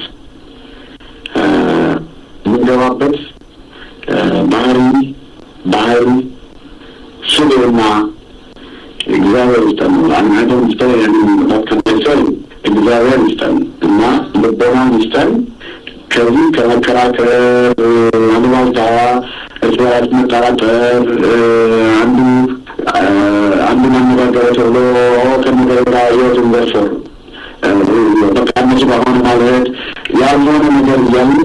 የምንገባበት ባህሪ ባህሪ ስብዕና እግዚአብሔር ይስጠን ነው። አንድም ይስጠን ያንን ከመሰል እግዚአብሔር ይስጠን እና ልቦናን ይስጠን። ከዚህ ከመከራከር አሉባልታ፣ እርስ በርስ መጠራጠር አንዱ አንዱን አነጋገረ ተብሎ ከነገራ ህይወቱን ዘርፎር በቃ እነሱ በሆነ ማለት ያልሆነ ነገር እያልን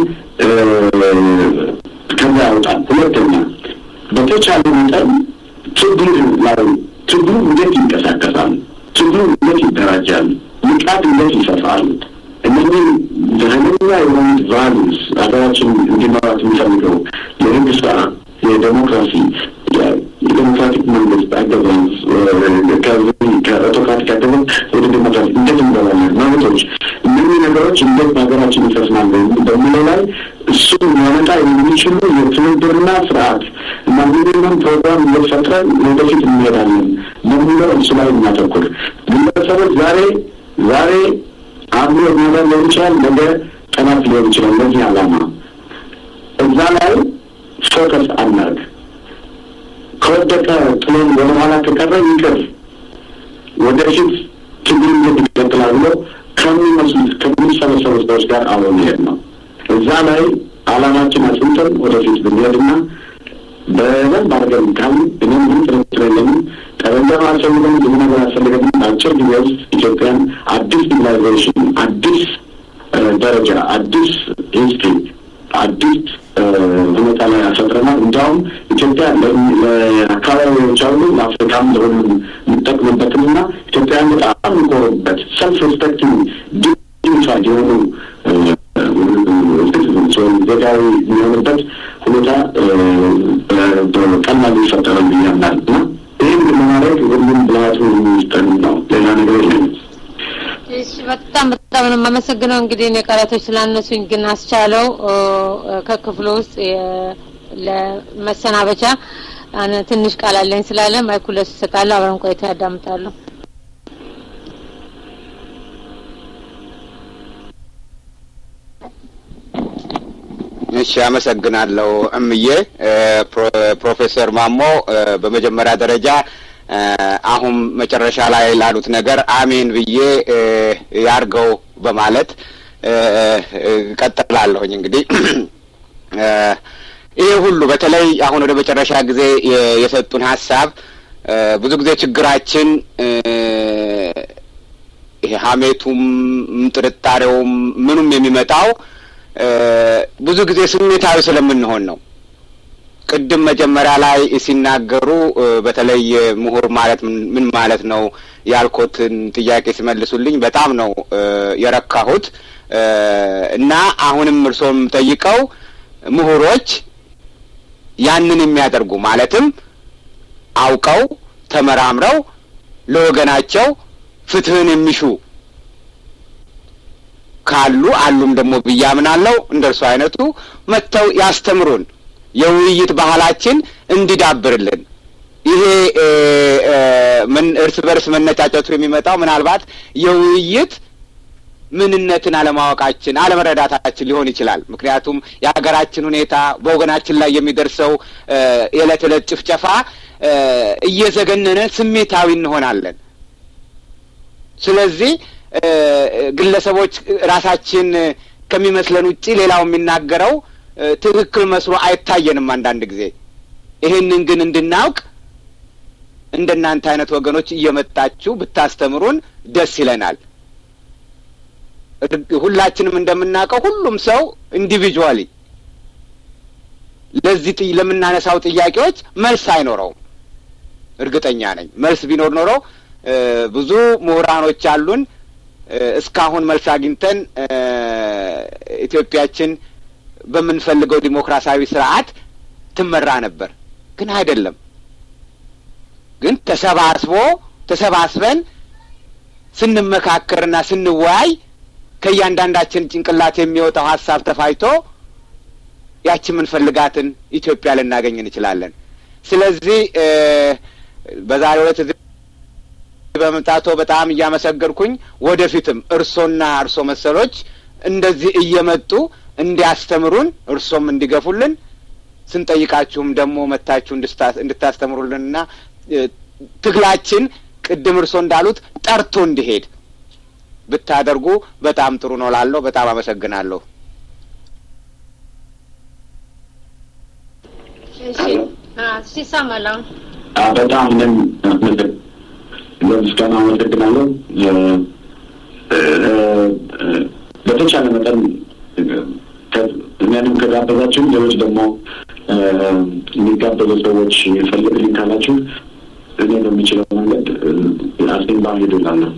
ከዛ ያወጣል። ሁለተኛ በተቻለ መጠን ችግር ላይ ችግሩ እንዴት ይንቀሳቀሳል? ችግሩ እንዴት ይደራጃል? ንቃት እንዴት ይሰፋል? እነዚህ ኃይለኛ የሆኑት ቫሉስ ሀገራችን እንዲኖራት የሚፈልገው የህግ ስራ፣ የዴሞክራሲ የዴሞክራቲክ መንግስት አገዛዝ ከኦቶክራቲክ አገዛዝ ወደ ዴሞክራሲ እንዴት እንገባለን? መብቶች፣ እነዚህ ነገሮች እንዴት በሀገራችን ይፈጽማሉ በሚለው ላይ እሱን ሊያመጣ የሚችሉ የትብብርና ስርዓት እና ሚኒመም ፕሮግራም እየፈጥረን ወደፊት እንሄዳለን በሚለው እሱ ላይ እናተኩር። ግለሰቦች ዛሬ ዛሬ አብሮ ነገር ሊሆን ይችላል፣ ነገ ቀናት ሊሆን ይችላል። ለዚህ ዓላማ እዛ ላይ ፎከስ አናርግ። ከወደቀ ጥሎን ወደኋላ ከቀረ ይቅር፣ ወደፊት ትግል እንዴት ይቀጥላል ብሎ ከሚመስሉት ከሚሰበሰቡት ሰዎች ጋር አብሮ መሄድ ነው። እዛ ላይ ዓላማችን አጽንተን ወደፊት ብንሄድና በደንብ አድርገን ካል እኔም ምን ጥርጥር የለኝም ጠበንጃም አልፈልገም ብዙ ነገር አልፈልገም። በአጭር ጊዜ ውስጥ ኢትዮጵያን አዲስ ሲቪላይዜሽን፣ አዲስ ደረጃ፣ አዲስ ሂስትሪ፣ አዲስ ሁኔታ ላይ አፈጥረናል። እንዲያውም ኢትዮጵያ ለአካባቢዎች አሉ ለአፍሪካም ለሁሉም የሚጠቅምበትንና ኢትዮጵያን በጣም የሚኮሩበት ሰልፍ ሪስፔክቲንግ ዲግኒፋይድ የሆኑ ዜጋዊ የሚሆንበት ሁኔታ ቀላል ይፈጠራል ብዬ አምናለሁ እና ይህን ግን ለማድረግ ሁሉም ብልሃቱ የሚስጠን ነው። ሌላ ነገር የለም። እሺ በጣም በጣም ነው የማመሰግነው። እንግዲህ እኔ ቃላቶች ስላነሱኝ ግን አስቻለው ከክፍሉ ውስጥ ለመሰናበቻ ትንሽ ቃል አለኝ ስላለ ማይኩ ለሱ እሰጣለሁ። አብረን ቆይታ ያዳምጣለሁ። እሺ አመሰግናለሁ እምዬ። ፕሮፌሰር ማሞ በመጀመሪያ ደረጃ አሁን መጨረሻ ላይ ላሉት ነገር አሜን ብዬ ያርገው በማለት ቀጥላለሁኝ። እንግዲህ ይሄ ሁሉ በተለይ አሁን ወደ መጨረሻ ጊዜ የሰጡን ሀሳብ ብዙ ጊዜ ችግራችን ይሄ ሀሜቱም ጥርጣሬውም ምኑም የሚመጣው ብዙ ጊዜ ስሜታዊ ስለምንሆን ነው። ቅድም መጀመሪያ ላይ ሲናገሩ በተለይ ምሁር ማለት ምን ማለት ነው ያልኮትን ጥያቄ ሲመልሱልኝ በጣም ነው የረካሁት እና አሁንም እርስዎም ጠይቀው ምሁሮች ያንን የሚያደርጉ ማለትም አውቀው ተመራምረው ለወገናቸው ፍትህን የሚሹ ካሉ አሉም ደግሞ ብዬ አምናለሁ። እንደ እርሱ አይነቱ መጥተው ያስተምሩን፣ የውይይት ባህላችን እንዲዳብርልን። ይሄ ምን እርስ በርስ መነጫጨቱ የሚመጣው ምናልባት የውይይት ምንነትን አለማወቃችን አለመረዳታችን ሊሆን ይችላል። ምክንያቱም የሀገራችን ሁኔታ በወገናችን ላይ የሚደርሰው የዕለት ዕለት ጭፍጨፋ እየዘገነነ ስሜታዊ እንሆናለን። ስለዚህ ግለሰቦች ራሳችን ከሚመስለን ውጪ ሌላው የሚናገረው ትክክል መስሎ አይታየንም አንዳንድ ጊዜ። ይህንን ግን እንድናውቅ እንደናንተ አይነት ወገኖች እየመጣችሁ ብታስተምሩን ደስ ይለናል። ሁላችንም እንደምናውቀው ሁሉም ሰው ኢንዲቪጁዋሊ ለዚህ ለምናነሳው ጥያቄዎች መልስ አይኖረውም። እርግጠኛ ነኝ። መልስ ቢኖር ኖሮ ብዙ ምሁራኖች አሉን። እስካሁን መልስ አግኝተን ኢትዮጵያችን በምንፈልገው ዲሞክራሲያዊ ስርዓት ትመራ ነበር። ግን አይደለም። ግን ተሰባስቦ ተሰባስበን ስንመካከርና ስንወያይ ከእያንዳንዳችን ጭንቅላት የሚወጣው ሀሳብ ተፋይቶ ያቺ የምንፈልጋትን ኢትዮጵያ ልናገኝ እንችላለን። ስለዚህ በዛሬው ዕለት እዚህ በመምጣቶ በጣም እያመሰገንኩኝ ወደፊትም እርሶና እርሶ መሰሎች እንደዚህ እየመጡ እንዲያስተምሩን እርሶም እንዲገፉልን ስንጠይቃችሁም ደግሞ መታችሁ እንድታስተምሩልንና ትግላችን ቅድም እርሶ እንዳሉት ጠርቶ እንዲሄድ ብታደርጉ በጣም ጥሩ ነው ላለሁ በጣም አመሰግናለሁ። ሲሰማላ በጣም እኔም ለምስጋና አመሰግናለሁ። በተቻለ መጠን እኛንም ከጋበዛችሁ ሌሎች ደግሞ የሚጋበዙ ሰዎች ፈልግልኝ ካላችሁ እኔ በሚችለው መንገድ አስቴንባ ሄዱላለሁ።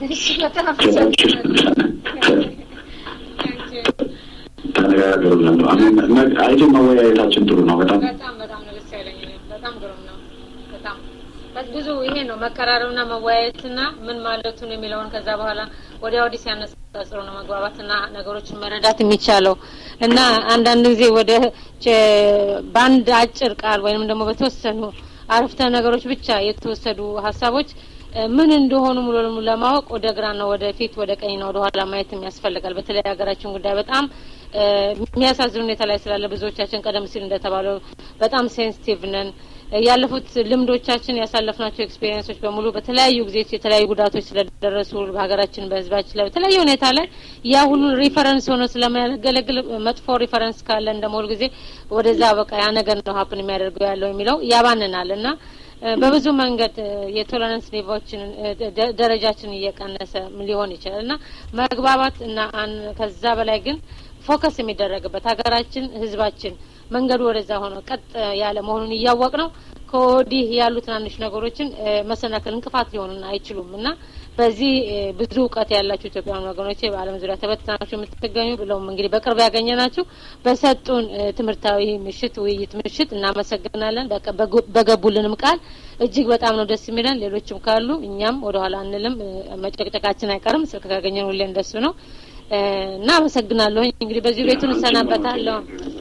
ተነጋገሩላለሁ። አይ መወያየታችን ጥሩ ነው። በጣም በጣም በጣም ነው ደስ ያለኝ። በጣም ግሩም ነው። በጣም ብዙ ይሄ ነው መቀራረብና መወያየትና ምን ማለቱ ነው የሚለውን ከዛ በኋላ ወዲያ ወዲህ ሲያነጻጽሩ ነው መግባባትና ነገሮችን መረዳት የሚቻለው እና አንዳንድ ጊዜ ወደ በአንድ አጭር ቃል ወይንም ደግሞ በተወሰኑ አረፍተ ነገሮች ብቻ የተወሰዱ ሀሳቦች ምን እንደሆኑ ሙሉ ለሙሉ ለማወቅ ወደ ግራና ወደ ፊት ወደ ቀኝና ወደ ኋላ ማየትም ያስፈልጋል። በተለይ ሀገራችን ጉዳይ በጣም የሚያሳዝን ሁኔታ ላይ ስላለ ብዙዎቻችን ቀደም ሲል እንደተባለው በጣም ሴንሲቲቭ ነን። ያለፉት ልምዶቻችን ያሳለፍናቸው ኤክስፔሪንሶች በሙሉ በተለያዩ ጊዜ የተለያዩ ጉዳቶች ስለደረሱ በሀገራችን በሕዝባችን ላይ በተለያየ ሁኔታ ላይ ያ ሁሉ ሪፈረንስ ሆኖ ስለሚያገለግል መጥፎ ሪፈረንስ ካለ እንደመሆኑ ጊዜ ወደዛ በቃ ያ ነገር ነው ሀፕን የሚያደርገው ያለው የሚለው ያባንናል እና በብዙ መንገድ የቶለራንስ ሌቫዎችን ደረጃችን እየቀነሰ ሊሆን ይችላል እና መግባባት እና ከዛ በላይ ግን ፎከስ የሚደረግበት ሀገራችን ህዝባችን መንገዱ ወደዛ ሆኖ ቀጥ ያለ መሆኑን እያወቅ ነው ከወዲህ ያሉ ትናንሽ ነገሮችን መሰናክል እንቅፋት ሊሆኑን አይችሉም እና በዚህ ብዙ እውቀት ያላችሁ ኢትዮጵያውያን ወገኖቼ በዓለም ዙሪያ ተበትናችሁ የምትገኙ ብለውም እንግዲህ በቅርብ ያገኘ ናችሁ በሰጡን ትምህርታዊ ምሽት ውይይት ምሽት እናመሰግናለን። በገቡልንም ቃል እጅግ በጣም ነው ደስ የሚለን። ሌሎችም ካሉ እኛም ወደኋላ አንልም፣ መጨቅጨቃችን አይቀርም። ስልክ ካገኘን ሁሌ እንደሱ ነው እና አመሰግናለሁ። እንግዲህ በዚህ ቤቱን እሰናበታለሁ።